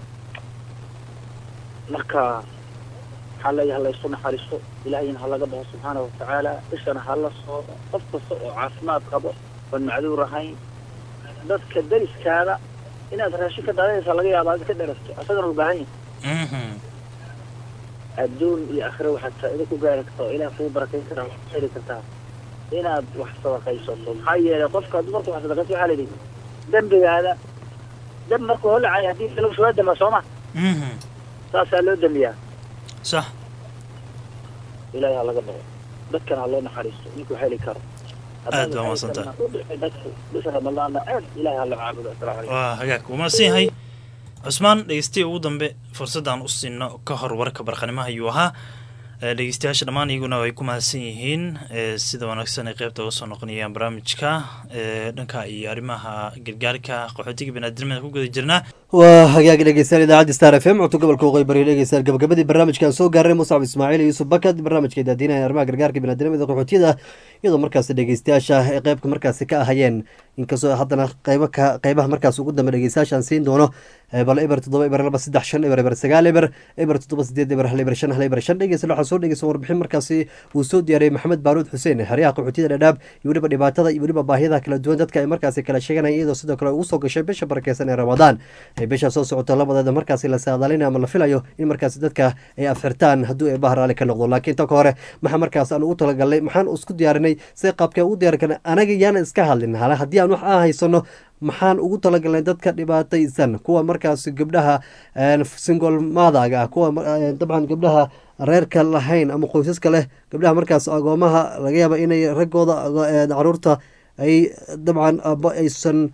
marka waxaa leeyahay laysu naxariisto ilaahayna ha laga baxo subxaana watacaala bishana ha la sooco qof kasta oo caafimaad qabo oon macduur ahayn dadka dariskaada inaad raashin ka daadanaysa laga yaaba aad ka dherasto asagana u baahan yahay mhm adduun iyo akhire waxaad faa'iido ku gaari kartaa oo ilaah kugu barakayn karaa waxaad heli kartaa inaad wax sadaqaysato maxaa yeelay qofka hadduu marka wax sadaqayso waxaa la yidhi dembigaada dembi markuu holacay haddii lagu soo dama sooma mhm saasaa loo damiyaa sax ilaahay ha laga baxo dadkana ha loo naxariisto ninkuu heli karo aad baa mahadsantahay dadku bisha ramadaanna aad ilaahay ha loo caabudo asalaamu calaykum waa hagaag wuu mahadsan yahay cusmaan dhegeystiya ugu dambe fursadaan u siino ka hor warka barqanimaha ayuu ahaa ee dhegeystayaasha dhammaan iyaguna ay ku mahadsan yihiin ee sida wanaagsan ay qeybta uga soo noqonayaan barnaamijka ee dhanka iyo arrimaha gargaarka qaxootiga biniaadamada ku guda jirnaa waa hagaag dhegeystayaal idaacadda star f m codka gobolka waqooyi bari dhegeystayaal gabagabadii barnaamijkan soo gaaray muscab ismaaciil iyo yuusuf bakad barnaamijka daadiinaya arrimaha gargaarka biniadamada qaxootiyada iyadoo markaasi dhegeystayaasha ay qeybka markaasi ka ahayeen inkastoo haddana qeybo ka qeybaha markaas ugu dambe dhegeystayaashaan siin doono bal eber toddoba eber laba saddex shan eber eber sagaal eber eber toddoba sideed eber hal eber shan hal eber shan dhegeysta waxaa soo dhegeysan warbixin markaasi uu soo diyaariyey maxamed baaruud xuseen xeryaha qaxootiyada dhadhaab iyo weliba dhibaatada iyo weliba baahiyada kala duwan dadka ay markaasi kala sheeganaya iyadoo sidoo kale ugu soo gashay bisha barakeysan ee ramadaan ee bisha soo socota labadeeda markaasi la saadaalinayo ama la filayo in markaasi dadka ay afxirtaan hadduu ee bahar ali ka noqdo laakiin tan ka hore maxaa markaas aan ugu talagalnay maxaan isku diyaarinay si qaabkee ugu diyaarin karna anaga yaana iska hadlin hala haddii aan wax aan haysano maxaan ugu talagalnay dadka dhibaataysan kuwa markaas gabdhaha single madaga ah kuwa dabcan gabdhaha reerka lahayn ama qoysaska leh gabdhaha markaas agoomaha laga yaaba inay raggooda caruurta ay dabcan abo aysan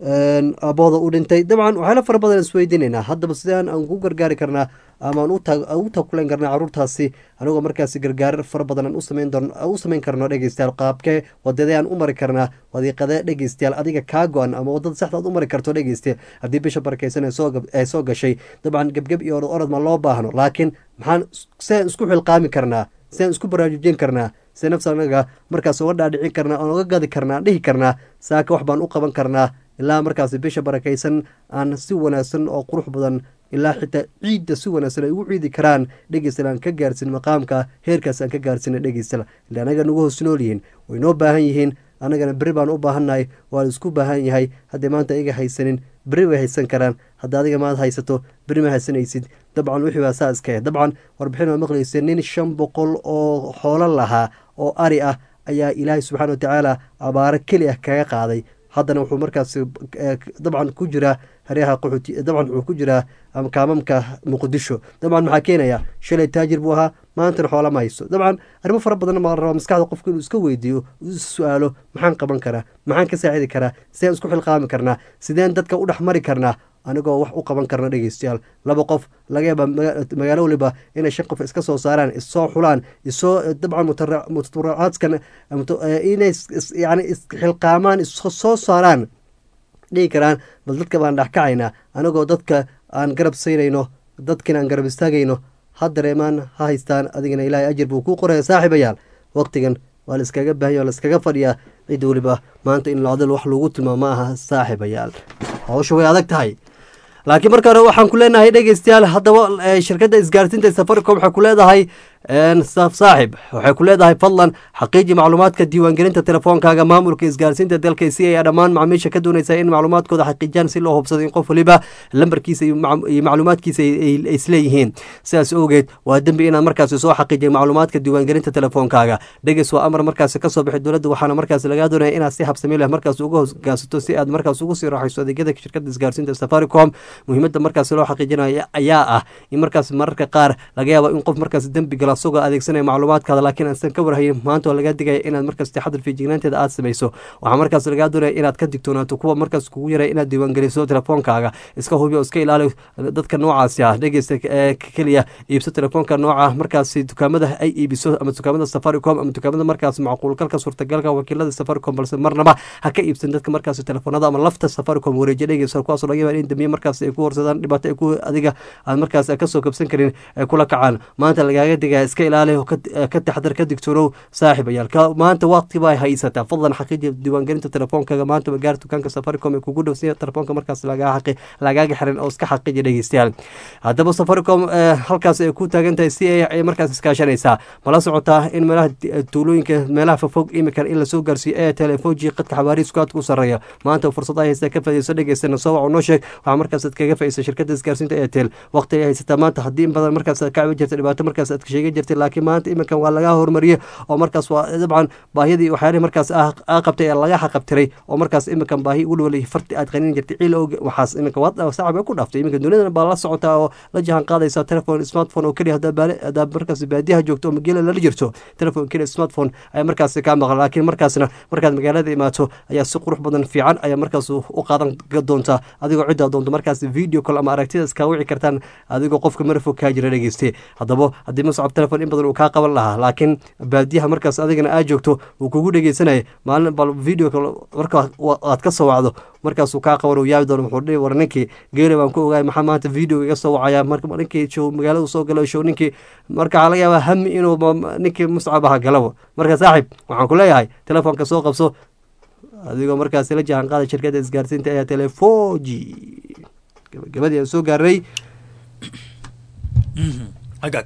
abooda u dhintay dabcan waxyaala fara badan isweydiinaynaa haddaba sidaan aan ku gargaari karnaa ama aan ugu takulan karnaa caruurtaasi anigoo markaasi gargaar fara badan aan u samayn karno dhegeystayaal qaabkee wadadee aan u mari karnaa wadiiqadee dhegeystayaal adiga kaa go-an ama wadada saxda aad u mari karto dhegeyste haddii bisha barakeysan ee soo gashay dabcan gebgeb iyo orod orod ma loo baahno laakiin maxaan sidaan isku xilqaami karnaa sidaan isku baraarujin karnaa si nafsa anaga markaas uga dhaadhicin karnaa oon uga gadi karnaa dhihi karnaa saaka wax baan u qaban karnaa ilaa markaasi bisha barakaysan aan si wanaagsan oo qurux badan ilaa xitaa ciidda si wanaagsan ay ugu ciidi karaan dhegeystal aan ka gaarsin maqaamka heerkaas aan ka gaarsina dhegeystal ila anaga nagu hoos nool yihiin way noo baahan yihiin annagana beri baan u baahannahay waa la isku baahan yahay haddii maanta iga haysanin beri way haysan karaan hadda adiga maad haysato beri ma haysanaysid dabcan wixii waa saa iskahe dabcan warbixin waa maqlaysa nin shan boqol oo xoolo lahaa oo ari ah ayaa ilaahay subxaana watacaala abaaro keli ah kaga qaaday haddana wuxuu markaas dabcan ku jiraa haryaha qaxooti dabcan wuxuu ku jiraa kaamamka muqdisho dabcan maxaa keenaya shalay taajir buu ahaa maantana xoola ma hayso dabcan arrimo fara badan baa la rabaa maskaxda qofka inuu iska weydiiyo su-aalo maxaan qaban karaa maxaan ka saacidi karaa sideen isku xilqaami karnaa sideen dadka u dhex mari karnaa anigoo wax u qaban karna dhegeystayaal laba qof laga yaaba magaalo waliba inay shan qof iska soo saaraan issoo xulaan isoo dabcan mutaracaadkan inay yani isxilqaamaan issoo saaraan dhihi karaan bal dadka baan dhexkacaynaa anigoo dadka aan garab saynayno dadkina aan garab istaagayno ha dareemaan ha haystaan adigana ilaahay ajir buu kuu qoraya saaxiibayaal waqtigan waa la iskaga baahanya waa la iskaga fadhiyaa cid weliba maanta in lacdal wax lagu tilmaamo ma aha saaxiibayaal hawsha way adag tahay laakiin marka hore waxaan ku leenahay dhegeystayaal haddaba shirkadda isgaarsiinta safaricom waxay ku leedahay saaxib waxay ku leedahay fadlan xaqiiji macluumaadka diiwaangelinta telefoonkaaga maamulka isgaarsiinta dalka si ay dhammaan macmiisha ka doonaysa in macluumaadkooda xaqiijiyaan si loo hubsado in qof waliba lambarkiisa iyo macluumaadkiisa ay isleeyihiin sidaas awgeed waa dembi inaad markaasi soo xaqiijiya macluumaadka diiwaangelinta telefoonkaaga dhegeys waa amar markaasi kasoo bixi dowladda waxaana markaasi lagaa doonaya inaad si habsami leh markaas uga hoggaansato si aad markaas ugu sii raaxayso adeegyada shirkadda isgaarsiinta safaricom muhiimadda markaasi loo xaqiijinayo ayaa ah in markaas mararka qaar laga yaabo in qof markaas dembi gala asagoo adeegsanaya macluumaadkaada laakiin aansan ka warhayin maanta oo laga digaya inaad markaas taxadir fiijignaanteeda aad samayso waxaa markaas lagaa doonaya inaad ka digtoonaato kuwa markaas kugu yaray inaad diiwaangeliso telefoonkaaga iska hubi oo iska ilaali dadka noocaasi ah dhegeysta keliya iibso telefoonka nooca markaasi dukaamada ay iibiso ama dukaamada safaricom ama dukaamada markaas macquulgalka suurtagalka wakiilada safaricom balse marnaba ha ka iibsan dadka markaas telefoonada ama lafta safaricom wareejiya dhegeysa kuwaasoo laga yaaba in dambiye markaas ay ku horsadaan dhibaato ay ku adiga aad markaas kasoo kabsan karin ay kula kacaan maanta lagaaga digaya iska ilaali oo ka taxdar ka digtoonow saaxiibayaal maanta waqti baa haysataa fadlan xaqiiji diiwaangelinta telefoonkaaga maanta gaar dukaanka safaricom ee kugu dhow si telefoonka markaas lagaaga xiran oo iska xaqiiji dhegeystayaal haddaba safaricom halkaas ay ku taagan tahay si ay markaas iskaashanaysaa mala socotaa in meelaha tuulooyinka meelaha fogfog imikan in lasoo gaarsiiyo ee telefoji qadka xabaariisku aad ku sarreeya maanta fursada haysta ka fadhiiso dhegeystana soo wac noo sheeg waxaa markaas aad kaga faa'iisa shirkadda isgaarsiinta airtel waqti ay haysataa maanta haddii in badan markaas aad ka cabi jirta dhibaato markaas aad sheegi jirtay laakiin maanta iminkan waa laga hormariyey oo markaas waa dabcan baahiyadii waxyaalihii markaas aa qabtay ee laga xaqabtiray oo markaas iminkan baahi welwel farti aad qanin jirtay ciil og waxaas iminka waa sacab ay ku dhaaftay iminka dunidana baa la socotaa oo la jahan qaadaysa telefon smartphone oo keliya haddaa markaas baadiyaha joogto oo magaalada lala jirto telefon keliya smartphone ayaa markaas kaa maqan laakiin markaasna markaad magaalada imaato ayaa si qurux badan fiican ayaa markaas u qaadan doontaa adigoo ciddaa doonto markaas video call ama aragtida iskaa wici kartaan adigoo qofka marafog kaa jira dhegeyste haddaba haddii muscab telefon in badan uu kaa qaban lahaa laakiin baadiyaha markaas adigana aad joogto uu kugu dhegeysanaya maalin bal video call marka aad ka soo wacdo markaasuu kaa qaban uu yaabi doono wuxuu dhihi war ninkii geele baan ku ogaay maxaa maanta video iga soo wacaya marka ninkii show magaalada soo galo show ninkii marka waxaa laga yaabaa hami inuu ninkii muscab aha galabo marka saaxib waxaan ku leeyahay telefoonka soo qabso adigoo markaasi la jahan qaada shirkadda isgaarsiinta ee telefoji gabagabadii aan soo gaarnay agaag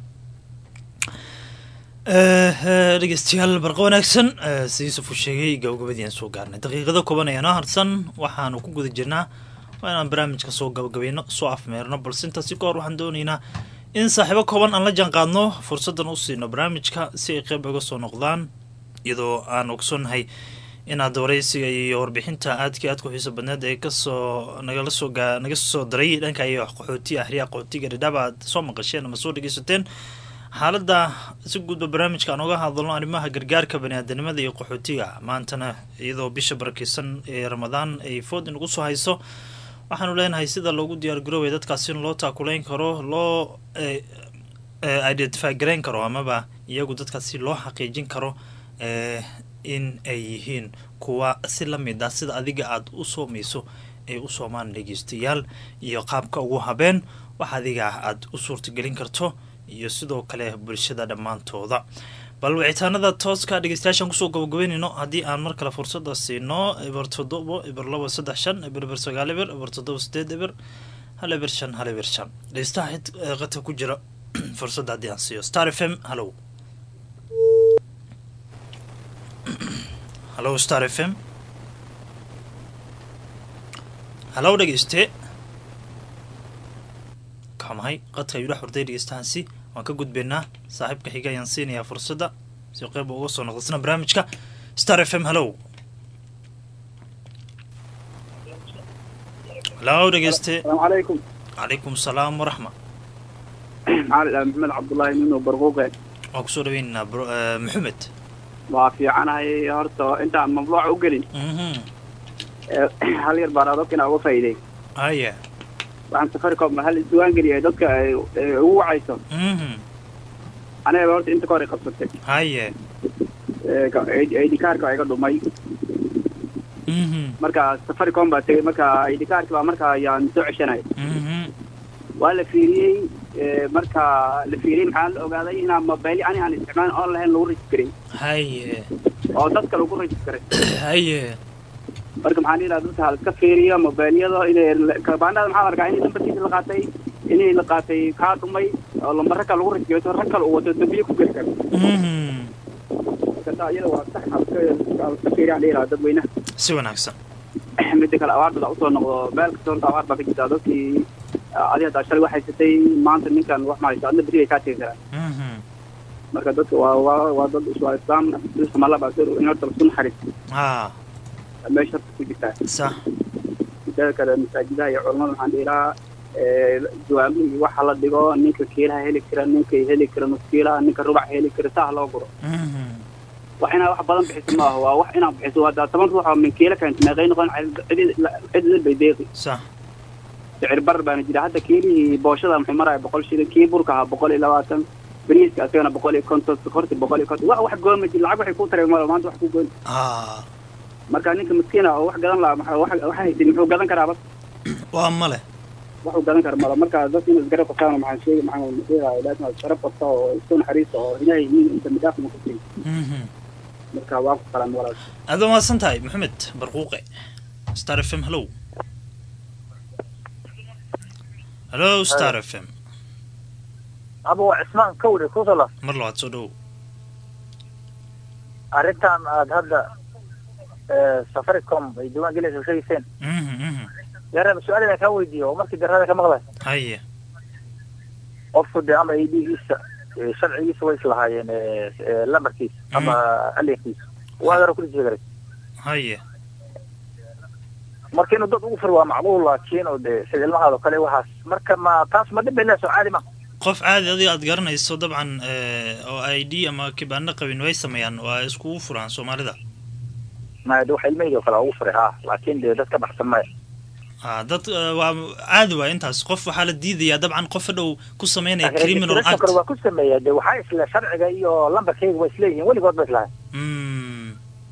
dhegeystayaal barqa wanaagsan si yuusuf uu sheegay gabagabadii aan soo gaarnay daqiiqado kooban ayaana harsan waxaanu ku guda jirnaa waa inaan barnaamijka soo gabagabayno soo afmeerno balse intaasi ka hor waxaan doonaynaa in saaxiibo kooban aan la jaan qaadno fursaddan u siino barnaamijka si ay qeyb uga soo noqdaan iyadoo aan ogsoonnahay inaad waraysiga iyo warbixinta aadkii aadka xiiso badneed ee kasoo nagala soo gaa naga soo daray dhanka iyo qaxootiga axriya qaxootiga dhadhaab aad soo maqasheen ama soo dhegeysateen xaaladda si guudba barnaamijka aan uga hadalno arrimaha gargaarka baniaadanimada iyo qaxootiga maantana iyadoo bisha barakeysan ee ramadaan ay food inagu soo hayso waxaanu leenahay sida loogu diyaargaroobay dadkaasi in loo taakuleyn karo loo identify garayn karo amaba iyagu dadkaasi loo xaqiijin karo in ay yihiin kuwa si la mid ah sida adiga aada u soomayso ay u soomaan dhegeystayaal iyo qaabka ugu habeen wax adiga aada u suurtagelin karto iyo sidoo kale bulshada dhammaantooda bal wicitaanada tooska dhegeystayaashaan kusoo gabagabeynayno haddii aan mar kale fursada siino eber toddobo eber labo saddex shan eber eber sagaal eber eber toddoba sideed eber hal eber shan hal eber shan dhegeystaha xid qadka ku jira fursadda haddii aan siiyo star f m hallow hallow star f m hallow dhegeyste kamahay qadka ayuu dhex hurday dhegeystahaasi waan ka gudbaynaa saaxiibka xiga ayaan siinayaa fursadda si qeyb uga soo noqdasna barnaamijka star f m hallow hallow dhegeyste السلام عليكم calaykum salaam waraxma معالي محمد عبد الله منو برقوقة waan kusoo dhaweynaynaa bro- eh, maxamed waa fiicanahay horta intaan mamnuuca u gelin ee, hal yar baan adabka inaa uga faa'iiday haya waxaan safaricom hal isdiwaan geliyay dadka ay ay ugu wacayso aniga horta inta ka hor ay qabsatay haye Ee, ka- ID kaarka waa iga dhumay marka safaricom baa tegay marka ID kaarka baa marka ayaan soo ceshanay waa la fiiriyey ee, marka la fiiriyey maxaa la ogaaday inaan mobile ani aan isticmaalin on lahayn lagu registeray haye oo dadka lagu registeray haye marka maxaan dhihi lahaa dadka ha iska fiiriyo mobileyada inay kabaanada maxaa la arkaa in lambarkiisa la qaatay inay la qaatay kaa dhumay oo lambar rag kale lagu rajiyo rag kale uu wato dambiye ku geli karo marka taa iyada waa sax ha iska ha iska fiiriyaan dhihi lahaa dadweynaha si wanaagsan midda kale abaar baa usoo noqdo meel kasta horta abaar baa ka jirta dadkii adi haddaa shalay wax haysatay maanta ninkan wax ma haysto adna beri bay kaa tegi karaan marka dadka waa waa waa dad waa islaam samala baa in horta lasu naxariisto ha meesha horta ku jirtaa sax midada kale masaajidaha iyo culamada waxaan dhihi lahaa jawaabo iyo waxa la dhigo ninka kiilaha heli kara ninka heli kara nuskiilaha ninka rubac heli kara saa loo guro wax inaa wax badan bixiso maaha waa wax inaa bixiso haddaa toban ruux oo min kiila keenta meeqay noqon cididil bay deeqi sax sicir barar baana jira hadda kiilihii booshada muxuu maraya boqol shilin kii burka ahaa boqol iyo labaatan bariiska asagana boqol iyo konton sokorti boqol iyo konton wax wax gooma jir lacag waxay ku taray malo maanta wax ku goyn marka ninka miskiina oo wax gadan lahaa maxaa wax wax haysin muxuu gadan karaa bas waa male waxuu gadan kara malo marka dadka in isgarab qabtaan maxaan sheegi maxaan sheegahay laakin isgarab qabta oo isku naxariista oo ilaahay nin inta midaaf ma kusin marka waan ku qalan walaal aad waa mahadsan tahay maxamed barquuqe star f m hallow hallo star f m abo cismaan kawre kusala mar labaad soo dhowow arrintan aad hadda eh, safaricom ay diiwaan gelaysa u sheegayseen yareeba su-aal inaan kaa weydiiyo oo markii darada ka maqlay haye qofku dee ama idgiisa sharcigiisa way islahaayeen eh, eh, lambarkiisa ama alinkiisa waa yaro kuli jeegaray haye marka inuu dad ugu fur waa macluul laakiin oo dee sida ilmahaada oo kale waxaas marka ma taas ma dhib bay leeso caadi ma qof caadi adiga aad garanayso dabcan eh, oo i d ama kibaano qabin way sameeyaan waa iskugu furaan soomaalida ma de waxa ilmahayga oo kale ugu furay ha laakiin dee dad ka baxsan maya ha dad eh, waa caadi waa intaas qof waxaa la diidayaa dabcan qof hadhow ku sameynaya Laakiin criminal registration act kale waa ku sameeya de waxaa isle sharciga iyo lambarkayga waa isleeyihiin weligood ba islahay Mm.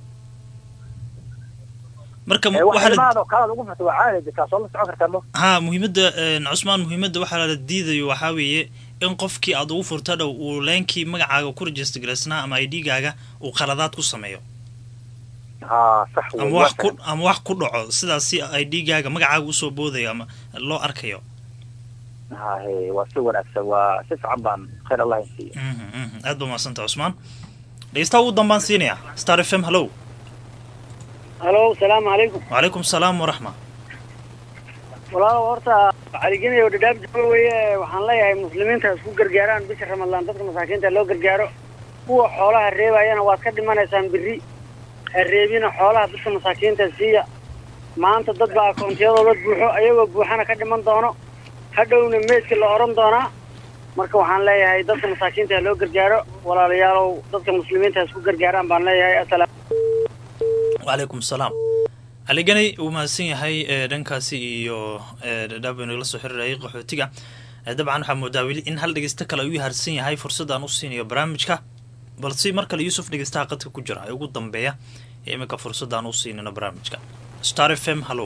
marka Eh, waxa waxaa la ilmahaada oo kale aad ugu furta waa caadi de kaasoo la socon kartaa mo ha muhiimadda een, cusmaan muhiimadda waxaa la diidayo waxaa weeye in qofkii aad ugu furta dhow uu leenkii magacaaga ku register garaysnaa ama i d gaaga uu qaladaad ku sameeyo ha sax wey, ama waa wax ku ama wax ku dhaco sidaas si i d gaaga magacaaga usoo boodayo ama loo arkayo ha he waa si wanaagsan waa si fiican baan khayr allah insiiyo Mhm, mhm. aad ba mahadsanta cusmaan dhegeystaha ugu dambaan siinaya star f m hallow halo salaamu calaykum wacalaykum salaam waraxma walaalow horta caliginayo dhadhaab jooga weeye waxaan leeyahay muslimiinta isku gargaaraan bisha ramadaan dadka masaakiinta loo gargaaro kuwa xoolaha reebayana waad ka dhimanaysaan biri reebina xoolaha dadka masaakiinta siiya maanta dad baa akoontiyadooda buuxo ayagoo buuxana ka dhiman doono hadhowna meydka la odhan doonaa marka waxaan leeyahay dadka masaakiinta ha loo gargaaro walaalayaalow dadka muslimiinta ha isku gargaaraan baan leeyahay asalaam wacalaykum salaam aliganay uu mahadsan yahay ee dhankaasi iyo ee dhadhaab aynu nagala soo xiriirayay qaxootiga ee dabcan waxaa moodaa weli in hal dhegeysto kale uu harsan yahay fursadaan u siinayo barnaamijka balse mar kale yuusuf dhegeystaha qadka ku jira ee ugu dambeeya ee iminka fursadaan u siinayno barnaamijka star f m hallow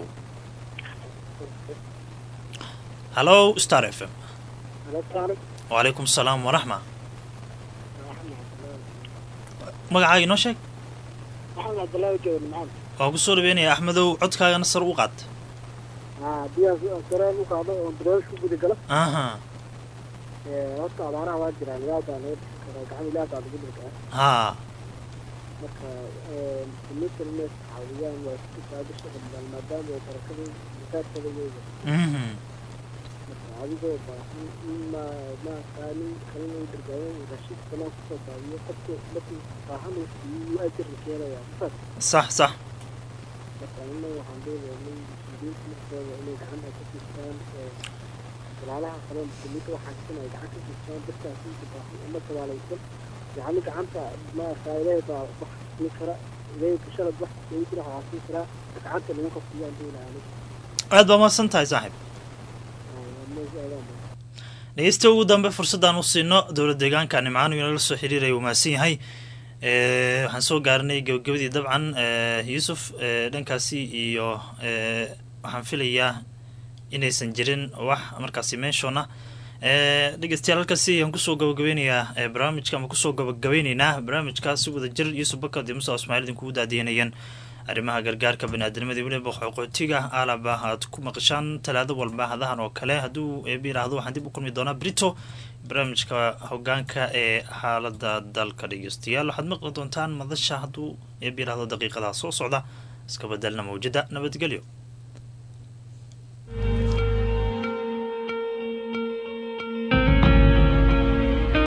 hallow star f m wacalaykum salaam waraxma magacaaga inoo sheeg maxamed cabdillaahi joogan maxamed waa ku soo dhaweynaya axmedow codkaagana sar u qaad haa biyaha sareen u qaado oo barnaamij ku guda gala aha horta abaaraha waa jiraan ilaah baa laga bixi karaa gacan ilaah baa lagu dhirkaa haa marka muslimiinta inay caawiyaan waa isku taabisha dhammaan maadaama ay barakada masaajkada weega mhm marka adigoo baahan in ma maaqaanin kalina u gargaareen raashiid sanaa kusoo baabiyo qofku markuu baahan uu siiyo ajir la keenayaa saas sax sax marka anina waxaan leeyahay muslimiinta markooda inay gacanta ka siistaan walaalaha kale muslimiinta waxaan sin ay gacan ka siistaan dadkaas inta baahan ama tabaalaysan yani gacanta maaragtaa ilaahay baa wax siin kara ilaahay bulshada wax siin jira waxaa siin karaa gacanta lagu qofkiyaan doonaya aad baa mahadsan tahay saaxiib dhegeysta ugu dambe fursadaan u siino dowlad deegaanka nimcaan uu inala soo xiriiraya uu mahadsan yahay waxaan soo gaaranay gabagabadii dabcan yuusuf dhankaasi iyo waxaan filayaa inaysan jirin wax markaasi menshon ah dhegeystayaal halkaasi ayaan kusoo gabagabeynayaa barnaamijka ama kusoo gabagabeyneynaa barnaamijkaasi wada jir yuusuf bakad iyo musa ismaaiil idinkugu daadiyanayeen arrimaha gargaarka baniaadamada weliba qoqootiga aalaba aad ku maqashaan talaado walba hadahan oo kale hadduu eeba yiraahdo waxaan dib u kulmi doonaa brito barnaamijka hogaanka ee xaalada dalka dhegeystayaal waxaad maqli doontaan madasha hadduu eeba yiraahdo daqiiqadaha soo socda iska bedelna mawjada nabadgelyo